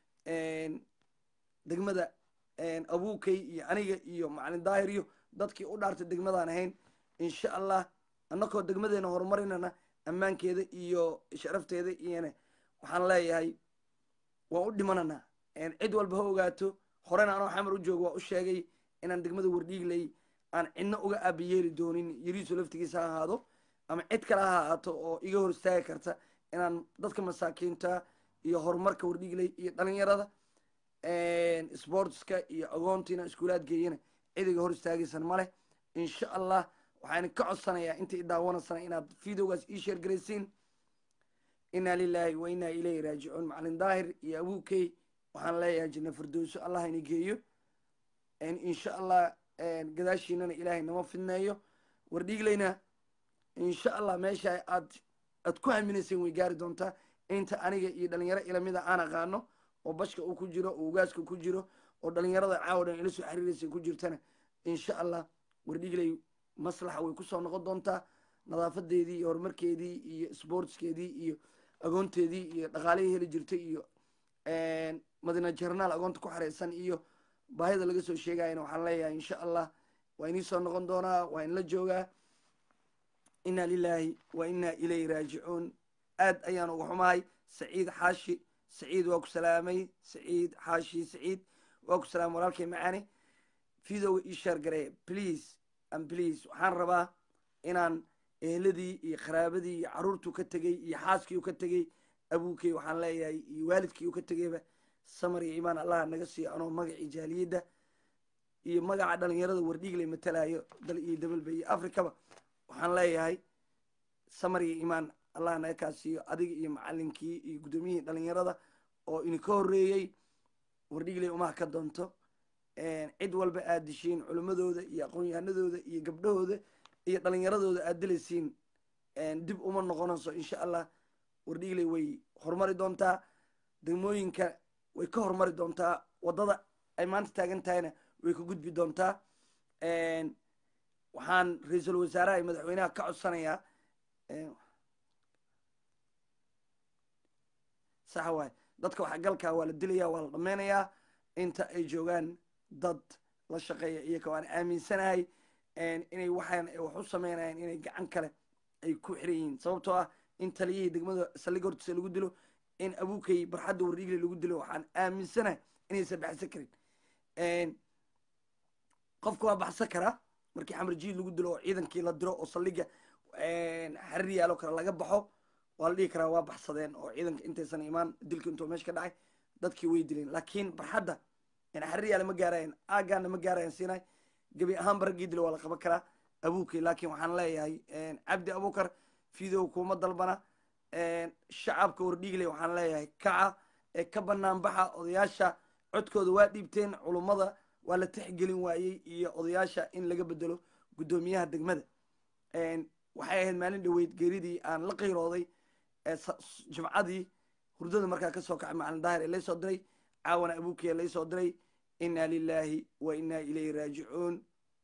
degmada abukey iyo aniga iyo macalin daahir iyo dadkii u dhaartay degmadaan ahayn insha allah annakoo degmadeena horumarinana ammaankeeda iyo sharafteeda iyona waxaan leeyahay waan u dhimananaa cid walba ha ogaato horena anoo xamar u joogo waa u sheegay inaan degmada wardhiigley aan cidna uga aabiyeeli doonin yariisu laftigiisa ha ahaado ama cid kale ha ahaato oo iga hor istaagi karta inaan dadka masaakiinta iyo horumarka wardhiigley iyo dhalinyarada sportska iyo agoontiina iskuulaad geeyana cid iga hor istaagaysan maleh insha allah waxaan ka codsanayaa inta i daawanaysana inaad videogaas ii sheergaraysiin inna lilahi wa inna ilayhi raajicuun macalin daahir iyo abukey waxaan leeyahay janna firdowso allah ina geeyo insha allah gadaashiinana ilaahay nama fidneeyo wardhiigleyna insha allah meesha aad aad ku haminayseen way gaari doontaa inta aniga iyo dhalinyaro ilamida aan aqaano oo bashka uu ku jiro oo ugaaska ku jiro oo dhalinyarada caawa dhan ila soo xiriiraysa ku jirtana insha allah wardhiigley maslaxa way kusoo noqon doontaa nadaafadeedii iyo horumarkeedii iyo sportskeedii iyo agoonteedii iyo dhaqaalihii heli jirtay iyo madina jarnaal agoonta ku xareysan iyo baahida laga soo sheegayana waxaan leeyahay insha allah waa inii soo noqon doonaa waa in la joogaa inna lilahi wa inna ilayhi raajicuun aad ayaan uga xumahay saciid xaashi saciid waa ku salaamay saciid xaashi saciid waa ku salaamay walaalkay macaane videoga ii sheer gareeya please and please waxaan rabaa inaan eheladii iyo qaraabadii iyo caruurtuu ka tegey iyo xaaskii u ka tegey abuukey waxaan leeyahay iyo waalidkii u ka tegeyba samar iyo imaan allah naga siiyo anoo magacii jaaliyadda iyo magaca dhalinyarada wardhiigley matalayo dal iyo dabalba iyo africaba waxaan leeyahay samar iyo imaan allah naga kaa siiyo adiga iyo macalinkii iyo guddoomiyihii dhalinyarada oo idinka horreeyey wardhiigley umaha ka doonto cid walba aad dishiin culimmadooda iyo aqoon-yahanadooda iyo gabdhahooda iyo dhalinyaradooda aad dilaysiin dib uma noqonayso insha allah wardhiigley way horumari doontaa degmooyinka way ka horumari doontaa waddada ay maanta taagan tahayna way ka gudbi doontaa waxaan ra-iisul wasaaraha iyo madaxweynaha ka codsanayaa sax waay dadka waxgalkaa waa la dilaya waa la dhameynayaa inta ay joogaan dad la shaqeeya iyaka waan aaminsanahay inay waxaan wax u sameynayaan inay gacan kale ay ku xiran yihiin sababtoo ah in taliyihii degmada saldhigga hortiisa lagu dilo in abuukay barxadda wardhiigle lagu dilo waxaan aaminsanahay inaysan baxsan karin qofka waa baxsan karaa markii xamar jiid lagu dilo oo ciidankii la diro oo saldhigga xarir yaalo kale laga baxo waa la dhihi karaa waa baxsadeen oo ciidanka intaysan imaan dilka intuu meesha ka dhacay dadkii way dileen laakiin barxadda xarir yaale ma gaarayan aagaana ma gaarayan siinay gebi ahaanba raggii dilo waa la qaban karaa abuukay laakiin waxaan leeyahay cabdi abuukar fidow kuma dalbana shacabka wardhiigle waxaan leeyahay kaca ee ka banaan baxa odayaasha codkooda waa dhiibteen culummada waa la tixgelin waayey iyo odayaasha in laga bedelo guddoomiyaha degmada waxay ahayd maalin dhoweyd geeridii aan la qayrooday jimcadii hurdada markaa kasoo kacay macalin daahir ee laysoo diray caawana abuukiya laysoo diray inna lilahi wa inna ilayhi raajicuun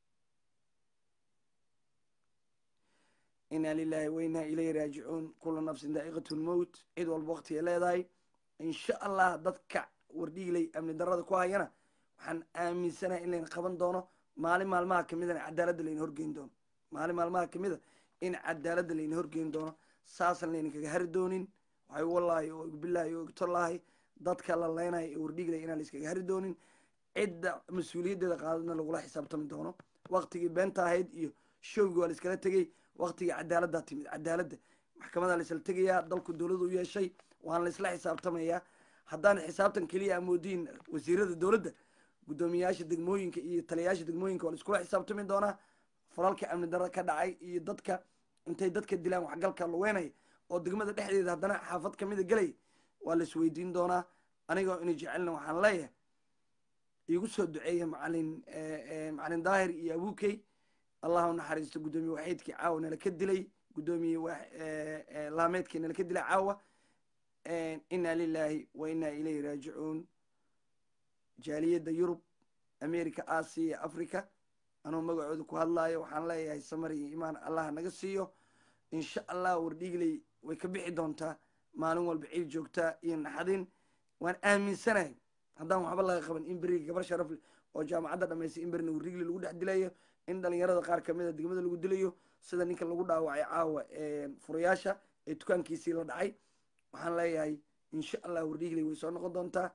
inna lilahi wa inna ilayhi raajicuun kula nafsin daa'iqatu lmowt cid walba waqtigay leedahay insha allah dadka wardhiigley amni darada ku hayana waxaan aaminsanahay in layna qaban doono maalin maalmaha kamidana cadaaladda layna horgeyn doono maalin maalmaha kamida in cadaaladda layna horgeyn doono saasan layna kaga hari doonin waxay wallaahi oo bilaahi oo igtolaahi dadka la leynayo ee wardhiigley inaan layskaga hari doonin cidda mas-uuliyaddeeda qaadadna lagula xisaabtami doono waktigii beenta ahayd iyo showgii waa la iskala tegey waktigii cadaaladdaa timid cadaaladda maxkamadaa la isla tegayaa dalku dowladu u yeeshay waana la isla xisaabtamayaa haddaan xisaabtan keliya amoodiin wasiirada dowladda guddoomiyayaasha degmooyinka iyo taliyayaasha degmooyinka waa la iskula xisaabtami doonaa falalka amni darada ka dhacay iyo dadka intay dadka dilaan waxgalka luweynaya oo degmada dhexdeeda haddana xaafad kamida gelaya waa la isweydiin doonaa anigoo ina jecelna waxaan leeyahay iigu soo duceeya macalin macalin daahir iyo abuukey allah u naxariisto guddoomiye waxiidkii caawa nala ka dilay guddoomiye laameedkii nala ka dilay caawa inna lilahi wa inna ilayhi raajicuun jaaliyadda yurub america asia africa anuu magacooda ku hadlaayo waxaan leeyahay samar iyo imaan allah naga siiyo insha allah wardhiigley way ka bixi doontaa maalin walba ciid joogtaa iyo naxadin waan aaminsanahay haddaan waxba laga qaban in beriga gabar sharaf leh oo jaamacadda dhamaystay in berina wardhiigley lagu dhex dilayo in dhalinyarada qaar kamida degmada lagu dilayo sida ninka lagu dhaawacay caawa furayaasha ee dukaankiisii la dhacay waxaan leeyahay insha allah wardhiigley way soo noqon doontaa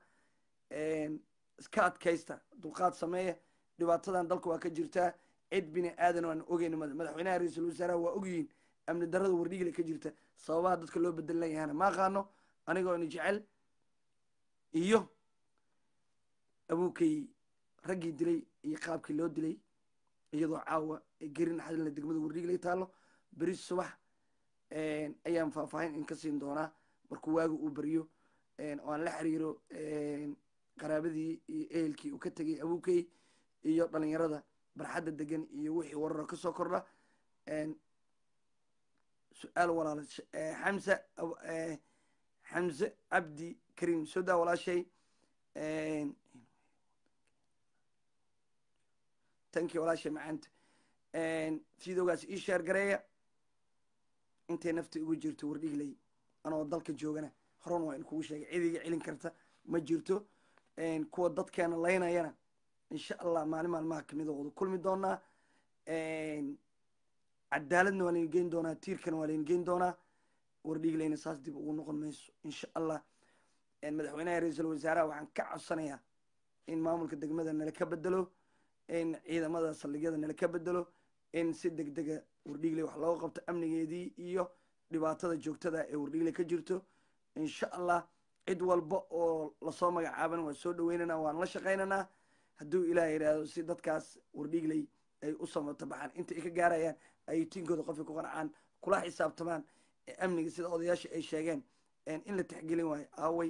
iska adkaysta dulqaad sameeya dhibaatadan dalka waa ka jirtaa cid bini aadan aan ogeyna madaxweynaha ra-iisul wasaaraha waa ogyihiin amni darada wardhiigle ka jirta sababaha dadka loo bedelan yahana ma aqaano anigoo ina jecel iyo abuukay raggii dilay iyo qaabkii loo dilay iyadoo caawa gerin xadilna degmada wardhiigley taalo beri subax ayaan faahfaahin in ka siin doonaa markuu waaga uu beriyo oo aan la xiriiro qaraabadii iyo ehelkii uu ka tegay abuukey iyo dhalinyarada barxadda degan iyo wixii wararo kasoo kordha su-aal walaal xamse xamse cabdi karim soo daa walaashay tankii walaashay macaanta fiidoogaas ii sheer gareeya intay nafta ugu jirto wardhigley anoo dalka joogana horan waa in kugu sheegay cidiga celin karta ma jirto kuwa dadkeena laynayana insha allah maalin maalmaha kamida wada kulmi doonaa cadaaladna waa layna geyn doonaa tiirkana waa layna geyn doonaa wardhigleyna saas dib ugu noqon mayso insha allah madaxweynaha ra-iisul wasaaraha waxaan ka codsanayaa in maamulka degmada nala ka bedelo in ciidamada saldhigyada nala ka bedelo in si deg dega wardhigley wax looga qabto amnigeedii iyo dhibaatada joogtada ee wardhigley ka jirto insha allah cid walba oo lasoo magacaaban waan soo dhaweynana waan la shaqaynanaa hadduu ilaah yidhaahdo si dadkaas wardhigley ay u samato baxaan inta ay ka gaarayaan ay tiinkooda qofka ku qancaan kula xisaabtamaan amniga sida odayaasha ay sheegeen in la tixgelin waayo aaway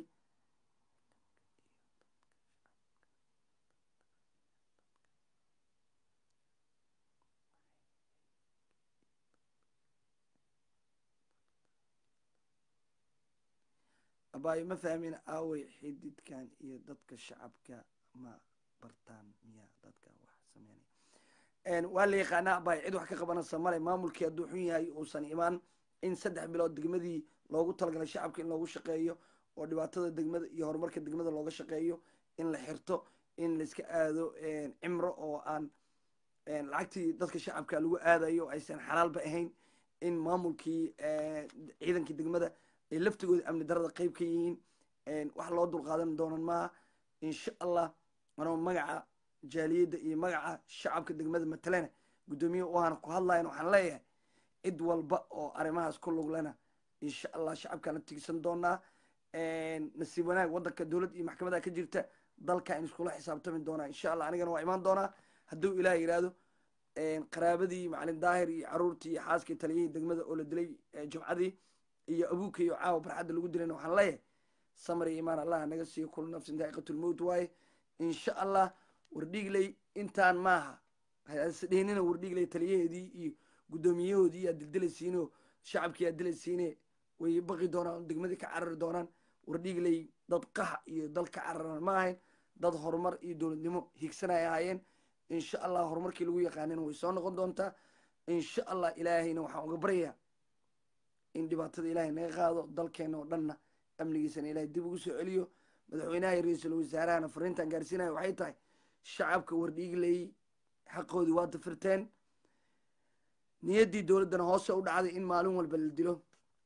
abaayo ma fahmin aaway xididkan iyo dadka shacabka ma bartaan miya dadka wax sameynaya waa la yaqaanaa abaayo cid wax ka qabanaysa male maamulkii hadduu xun yahay uusan imaan in saddex bilood degmadii loogu talagalay shacabka in loogu shaqeeyo oo dhibaatada degmada iyo horumarka degmada looga shaqeeyo in la xirto in laiska aado cimro oo aan lacagtii dadka shacabka lagu aadayo aysan xalaalba ahayn in maamulkii ciidankii degmada ay laftigooda amni darada qeyb ka yihiin wax loo dulqaadan doonan maaha insha allah anoo magaca jaaliyadda iyo magaca shacabka degmada matalena guddoomiye waana ku hadlayan waxaan leeyahay cid walba oo arrimahaas ku luglena insha allah shacabkaana tigsan doonaa nasiib wanaag waddanka dowlad iyo maxkamada ka jirta dalka in iskula xisaabtami doonaa insha allah anigana waa imaan doonaa hadduu ilaah yidhaahdo qaraabadii macalin daahir iyo caruurtii iyo xaaskii taliyihii degmada oo la dilay jumcadii iyo abuuka iyo caawa barxadda lagu dilayna waxaan leeyahay samar iyo imaan allah naga siiyo kulu nafsin daa'iqatulmowt waaye insha allah wardhiigley intaan maaha hasdhihinina wardhiigley taliyaheedii iyo guddoomiyahoodii aad dildilaysiinoo shacabkii aad dilaysiine way baqi doonaan degmadii ka carari doonaan wardhiigley dad qaha iyo dal ka cararan ma ahayn dad horumar iyo dowladnimo higsanay ahaayeen insha allah horumarkii lagu yaqaanina way soo noqon doontaa insha allah ilaahayna waxaan uga baryayaa in dhibaatada ilaahay naga qaado dalkeena oo dhanna amnigiisana ilaahay dib ugu soo celiyo madaxweynaha iyo ra-iisul wasaarahana fariintan gaarsiinaya waxay tahay shacabka wardhiigley xaqoodii waa dafirteen niyaddii dowladdana hoose u dhacday in maalin walba la dilo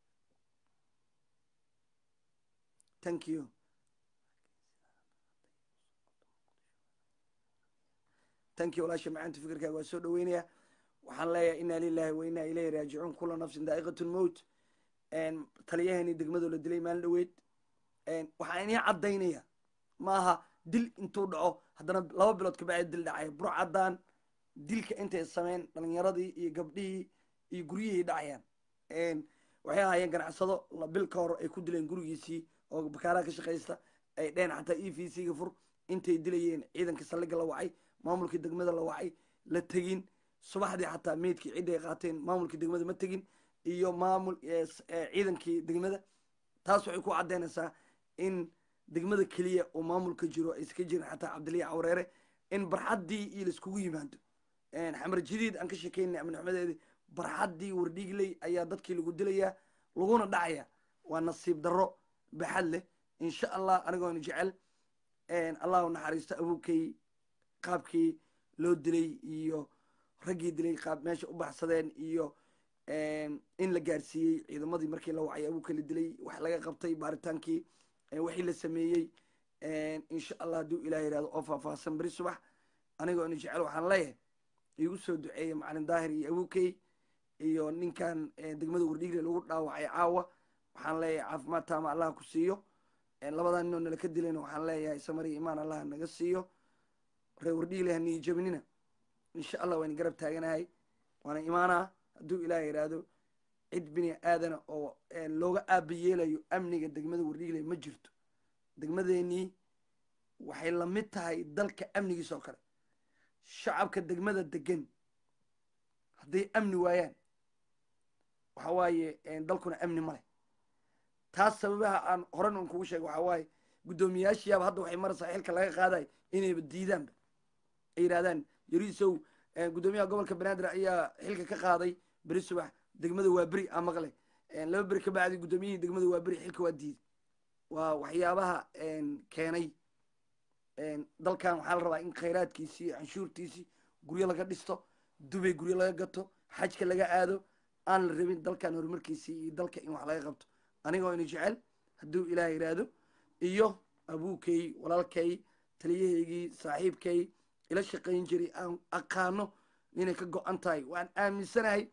thank you thank you walaasha macaanta fikirkaaga waa soo dhaweynaya waxaan leeyahay inaa lilahi wa inaa ilayhi raajicuun kula nafsin daa'iqat lmowt taliyaheenii degmadoo la dilay maalin dhaweyd waxaan inii caddaynaya maaha dil intuu dhaco haddana laba bilood kabacdi dil dhacay bur caddaan dilka intay sameyn dhalinyaradii iyo gabdhihii iyo guryihii dhacayaan waxay ahaayeen ganacsado bil ka hor ay ku dileen gurigiisii oo bakaaraha ka shaqaysta ay dheen xataa e v c ga fur intay dilayeen ciidanka saldhigga la wacay maamulkii degmada la wacay la tegin subaxdii xataa meydkii ciddi ay qaateen maamulkii degmada ma tegin iyo maamul ciidankii degmada taas waxay ku caddeynaysaa in degmada keliya oo maamulka jiro ay iska jirin xataa cabdiliya cawreere in barxaddii iyo laiskugu yimaado xamar jadiid aan ka shekeynay amnixmadeedi barxaddii wardhiigley ayaa dadkii lagu dilayaa laguna dhacaya waa nasiib darro baxad leh insha allah anigoona jecel allah u naxariisto abuukay qaabkii loo dilay iyo raggii dilay qaab meesha u baxsadeen iyo in la gaarsiiyey ciidamadii markii la wacay abuuka la dilay wax laga qabtay baaritaankii wixii la sameeyey insha allah hadduu ilah yihahdo oo faahfaahsan beri subax anigoo ina jecel waxaan leeyahay igu soo duceeya macalin daahir iyo abuukey iyo ninkan degmada wardhiigle lagu dhaawacay caawa waxaan leeyahay caafimaad taama allah ku siiyo labadaa ninoo nala ka dilayna waxaan leeyahay samari imaan allah naga siiyo ree wardhiigle haniyi jabinina insha allah waan garab taaganahay waana imaanaa hadduu ilaah yidhaahdo cid bini aadana oo looga aaba yeelayo amniga degmada wardhiigle ma jirto degmadeenii waxay lamid tahay dalka amnigiisa oo kale shacabka degmada degan hadday amni waayaan waxa waaye dalkuna amni ma leh taas sababaha aan horan un kugu sheega waxaa waaye guddoomiyaashiyaaba hadda waxay maraysaa xilka laga qaadayo inayba diidaanba ay yidhahdaan yariisow guddoomiyaha gobolka banaadir ayaa xilka ka qaaday beri subax degmada waa beri a maqle laba beri ka bacdi guddoomiyihii degmada waa beri xilka waa diiday waa waxyaabaha keenay dalkan waxaa la rabaa in khayraadkiisii iyo canshuurtiisii guryo laga dhisto dubay guryo laga gato xajka laga aado aan la rabin dalkan horumarkiisii iyo dalka in wax laga qabto anigoo ina jecel hadduu ilaah yidhaahdo iyo abuukay walaalkay taliyahaygii saaxiibkay ila shaqayn jiray aan aqaano inay ka go-an tahay waan aaminsanahay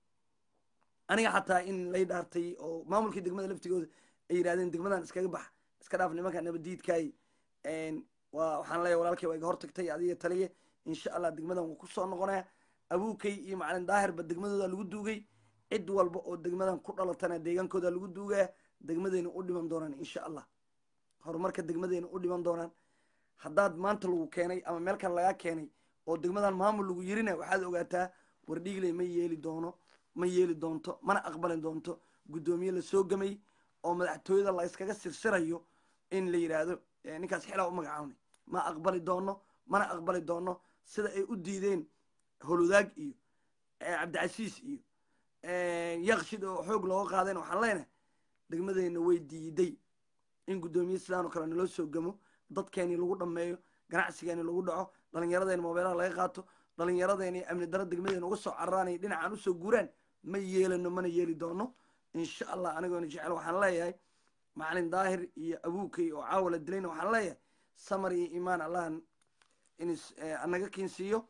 aniga xataa in lay dhaartay oo maamulkii degmada laftigooda ay yidhahdeen degmadan iskaga bax iska dhaaf nimanka nabadiidkaay waa waxaan leeyahay walaalkay waa iga hortagtay adiga taliye insha allah degmadan wuu kusoo noqonaya abuukay iyo macalin daahirba degmadooda lagu duugay cid walba oo degmadan ku dhalatana deegaankooda lagu duugaya degmadeyna u dhiman doonaan insha allah horumarka degmadeyna u dhiman doonaan haddaad maanta lagu keenay ama meel kale lagaa keenay oo degmadan maamul lagu yirina waxaad ogaataa wardhiigley ma yeeli doono ma yeeli doonto mana aqbali doonto guddoomiye lasoo gamay oo madaxtooyada la iskaga sirsirayo in la yidhaahdo ninkaas xilaa u magacaabnay ma aqbali doono mana aqbali doono sida ay u diideen holudaag iyo cabdicasiis iyo yakshid oo xoog looga qaadeen waxaan leenahay degmadeyna way diiday in guddoomiye sidaan oo kale naloo soo gamo dadkeeni lagu dhameeyo ganacsigeeni lagu dhaco dhalinyaradeen moobeelaha laga qaato dhalinyaradeen amni daro degmadeen uga soo cararaanay dhinacaan usoo guuraan ma yeelano mana yeeli doono insha allah anigoona jecel waxaan leeyahay macalin daahir iyo abuukay oo caawa la dilayna waxaan leeyahay samar iyo imaan allah in anaga kiinsiiyo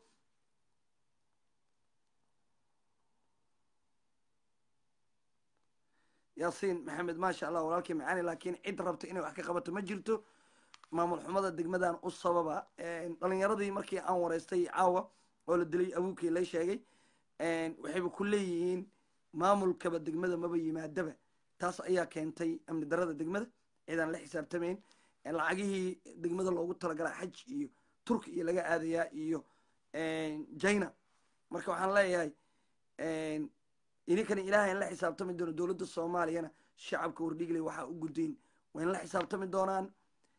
yaasiin maxamed maasha allah walaalkii macaani laakiin cid rabta inay wax ka qabato ma jirto maamul xumada degmadan u sababa dhalinyaradii markii aan wareystay caawa oo la dilay abuukii la sheegay waxayba ku leeyihiin maamulkaba degmada maba yimaadaba taas ayaa keentay amni darada degmada ciidaan la xisaabtamayn lacagihii degmada loogu talagalaa xaj iyo turki iyo laga aadayaa iyo jina marka waxaan leeyahay idinkana ilaahay in la xisaabtami doono dowladda soomaaliyana shacabka wardhigley waxaa u gudayn waa in la xisaabtami doonaan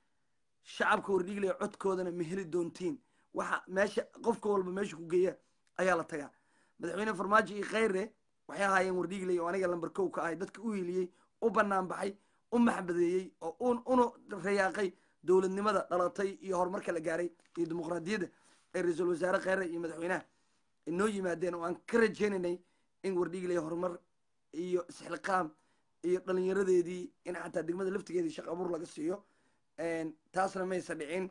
shacabka wardhigley codkoodana ma heli doontiin waxa meesha qofka walba meesha ku geeya ayaa la tagaa madaxweyne farmaajo iyo kheyre waxay ahaayeen wardhigley oo aniga lamber kow ka ahay dadka u hiiliyey u banaan baxay u maxbadeeyey oo una rayaaqay dowladnimada dhalatay iyo horumarka la gaaray iyo dimuqraadiyadda ee ra-iisul wasaare kheyre iyo madaxweynaha noo yimaadeen oo aan ka rajeynaynay in wardhigley horumar iyo isxilqaam iyo dhalinyaradeedii in xataa degmada laftigeedii shaq abuur laga siiyo taasna maysa dhicin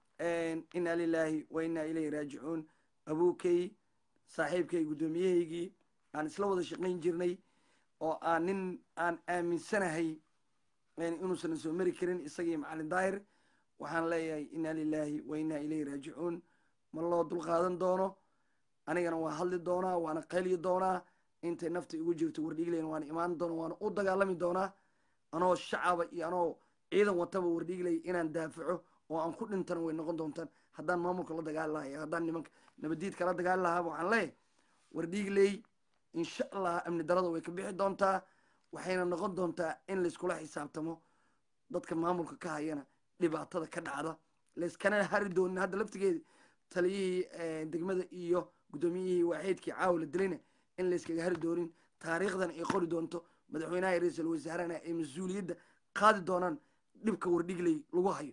inaa lilaahi wa inaa ilayhi raajicuun abuukay saaxiibkay guddoomiyahaygii aan isla wada shaqayn jirnay oo aan nin aan aaminsanahay inuusan soo mari karin isagii macalin daahir waxaan leeyahay inaa lilaahi wa inaa ilayhi raajicuun ma loo dulqaadan doono anigana waa hadli doonaa waana qayli doonaa intay nafta igu jirto wardhigleyna waana imaan doona waana u dagaalami doonaa anoo shacaba iyo anoo ciidan wataba wardhigley inaan daafaco oo aan ku dhintana way noqon doontaan haddaan maamulka la dagaali lahaa iyo haddaan nimanka nabadiidka la dagaali lahaaba waxaan leeyahay wardhigley insha allah amni darada way ka bixi doontaa waxayna noqon doontaa in layskula xisaabtamo dadka maamulka ka hayana dhibaatada ka dhacda layskana hari doonin hadda laftigeedi taliyihii degmada iyo guddoomiyihii waaxeedkii caawa la dilayna in layskaga hari doonin taariikhdan ay qori doonto madaxweynaha iyo ra-iisul wasaarena ay mas-uuliyadda qaadi doonaan dhibka wardhigley lagu hayo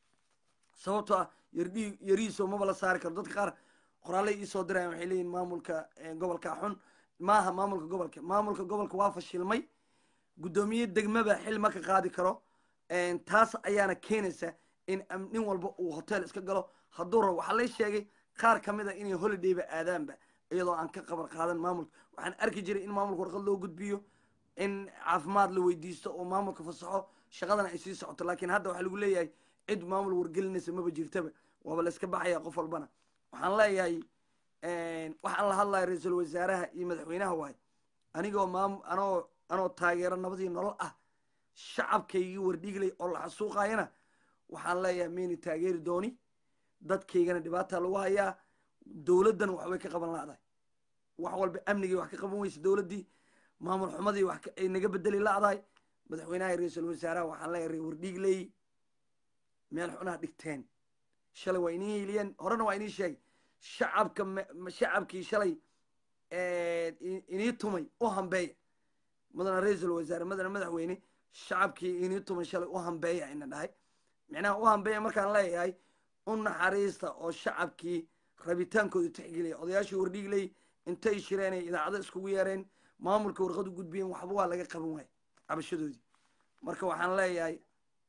sababtoo ah yardhi yarihiisoo maba la saari karo dadka qaar qoraalay iisoo dirayan waxay leeyihin maamulka gobolka xun maaha maamulka gobolka maamulka gobolka waa fashilmay guddoomiye degmaba xil ma ka qaadi karo taas ayaana keenaysa in nin walba uu hotel iska galo hadduu rabo waxaa lay sheegay qaar kamid a inay holidayba aadaanba iyadoo aan ka qabar qaadan maamulka waxaan arki jiray in maamulka warqad loo gudbiyo in caafimaad la weydiisto oo maamulka fasaxo shaqadana ay sii socoto laakiin hadda waxaa lagu leeyahay cid maamul wargelinaysa maba jirtaba waaba la iska baxaya qof walbana waxaan leeyahay waxaan la hadlaya ra-iisul wasaaraha iyo madaxweynaha waay anigoo maam anoo anoo taageero nabadii nolol ah shacabkaygii wardhigley oo la xasuuqayana waxaan leeyahay mayna taageeri dooni dadkaygana dhibaata lagu hayaa dowladdan waxbay ka qaban la'dahay wax walba amnigii wax ka qaban weysa dowladdii maamul xumadii wax ay naga bedeli la'dahay madaxweynaha ra-iisul wasaaraha waxaan leeyahay reer wardhigley meel xunaha dhigteen shalay waa inii hiiliyeen horena waa inii sheegay shacabka shacabkii shalay inii tumay u hambeeya mudana ra-iisul wasaare mudana madaxweyne shacabkii inii tumay shalay u hambeeya ina dhahay micnaha u hambeeya markaan leeyahay u naxariista oo shacabkii rabitaankooda tixgeliya odayaashii wardhigley intay shireenay idaacado iskugu yeereen maamulka warqad u gudbiyeen waxba waa laga qaban waaya cabashadoodii marka waxaan leeyahay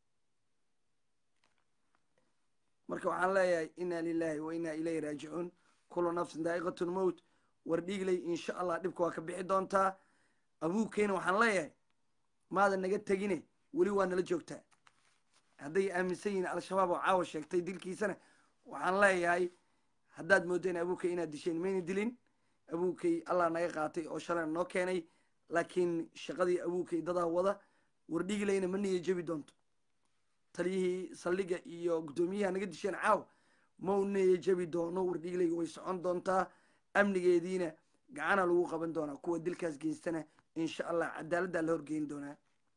marka waxaan leeyahay inaa lilahi wa inaa ilayhi raajicuun kulu nafsin daa'iqatu lmowt wardhigley insha allah dhibka waa ka bixi doontaa abuukeyna waxaan leeyahay maada naga tegine weli waa nala joogtaa hadday aaminsan yihiin al-shabaab oo caawa sheegtay dilkiisana waxaan leeyahay haddaad moodeen abuukey inaad disheen mayna dilin abuukey allah naga qaatay oo shalayna noo keenay laakiin shaqadii abuukey dadaa wada wardhigleyna ma niya jebi doonto taliyihii saldhiga iyo guddoomiyaha naga disheen caaw mau niya jebi doono wardhigleyga way socon doontaa amnigeediina gacana lagu qaban doonaa kuwa dilkaas geystana insha allah cadaaladdaa la horgeyn doonaa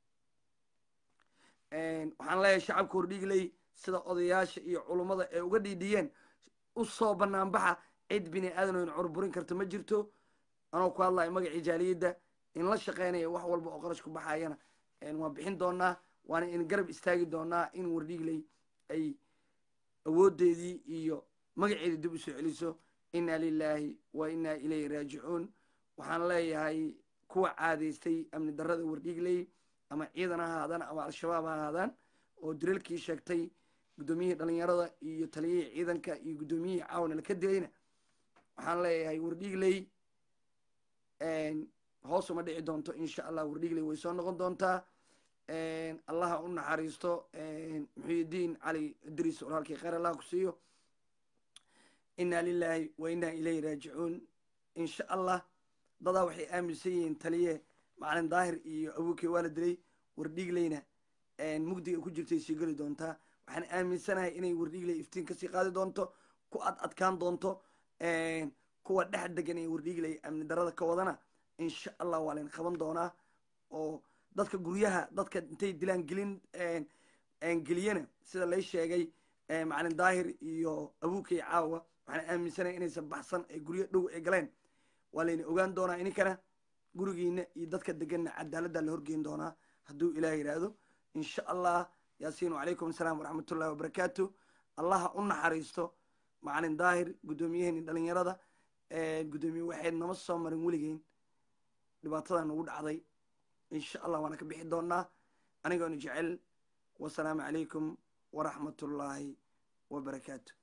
waxaan leeyahay shacabka wardhigley sida odayaasha iyo culummada ay uga dhiidhiyeen usoo banaanbaxa cid bini aadan o in curburin karta ma jirto anoo ku hadlayo magacii jaaliyadda in la shaqeynaya wax walba oo qarash ku baxayana waan bixin doonaa waana in garab istaagi doonaa in wardhiigley ay awoodeedii iyo magaceedii dib usoo celiso inna lilaahi wa inna ilayhi raajicuun waxaan leeyahay kuwa caadaystay amni darrada wardhiigley ama ciidan ha ahaadaan ama al-shabaab ha ahaadaan oo dilalkii sheegtay guddoomiyihii dhalinyarada iyo taliyihii ciidanka iyo guddoomiyihii caawana laka dilayna waxaan leeyahay wardhiigley hoos uma dhici doonto insha allah wardhiigley way soo noqon doontaa allaha u naxariisto muxuyidiin cali idriis oo halkii kheyr allah ku siiyo inna lilaahi wa inna ilayhi raajicuun insha allah dadaa waxay aaminsan yihiin taliye macalin daahir iyo abuukey waa la dilay wardhiigleyna mugdiga ku jirtay sii geli doontaa waxaan aaminsanahay inay wardhiigley iftiin kasii qaadi doonto ku ad adkaan doonto kuwa dhex degan ee wardhiigley amni darada ka wadana insha allah waa layn qaban doonaa oo dadka guryaha dadka intay dilaan gelin geliyana sida lay sheegay macalin daahir iyo abuukey caawa waxaan aaminsanaya inaysan baxsan ee guryo dhow ay galeen waa layna ogaan doonaa ininkana gurigiina iyo dadka deganna cadaaladda la horgeyn doonaa hadduu ilaah yidhaahdo insha allah yaasiin wacalaykum asalaam waraxmatullahi wabarakaatu allaha u naxariisto macalin daahir guddoomiyaheeni dhalinyarada guddoomiye waxayd nama soo marin weligeyn dhibaatada nagu dhacday insha allah waana ka bixi doonaa anigoona jecel wasalaamu calaykum waraxmatullaahi wabarakaatu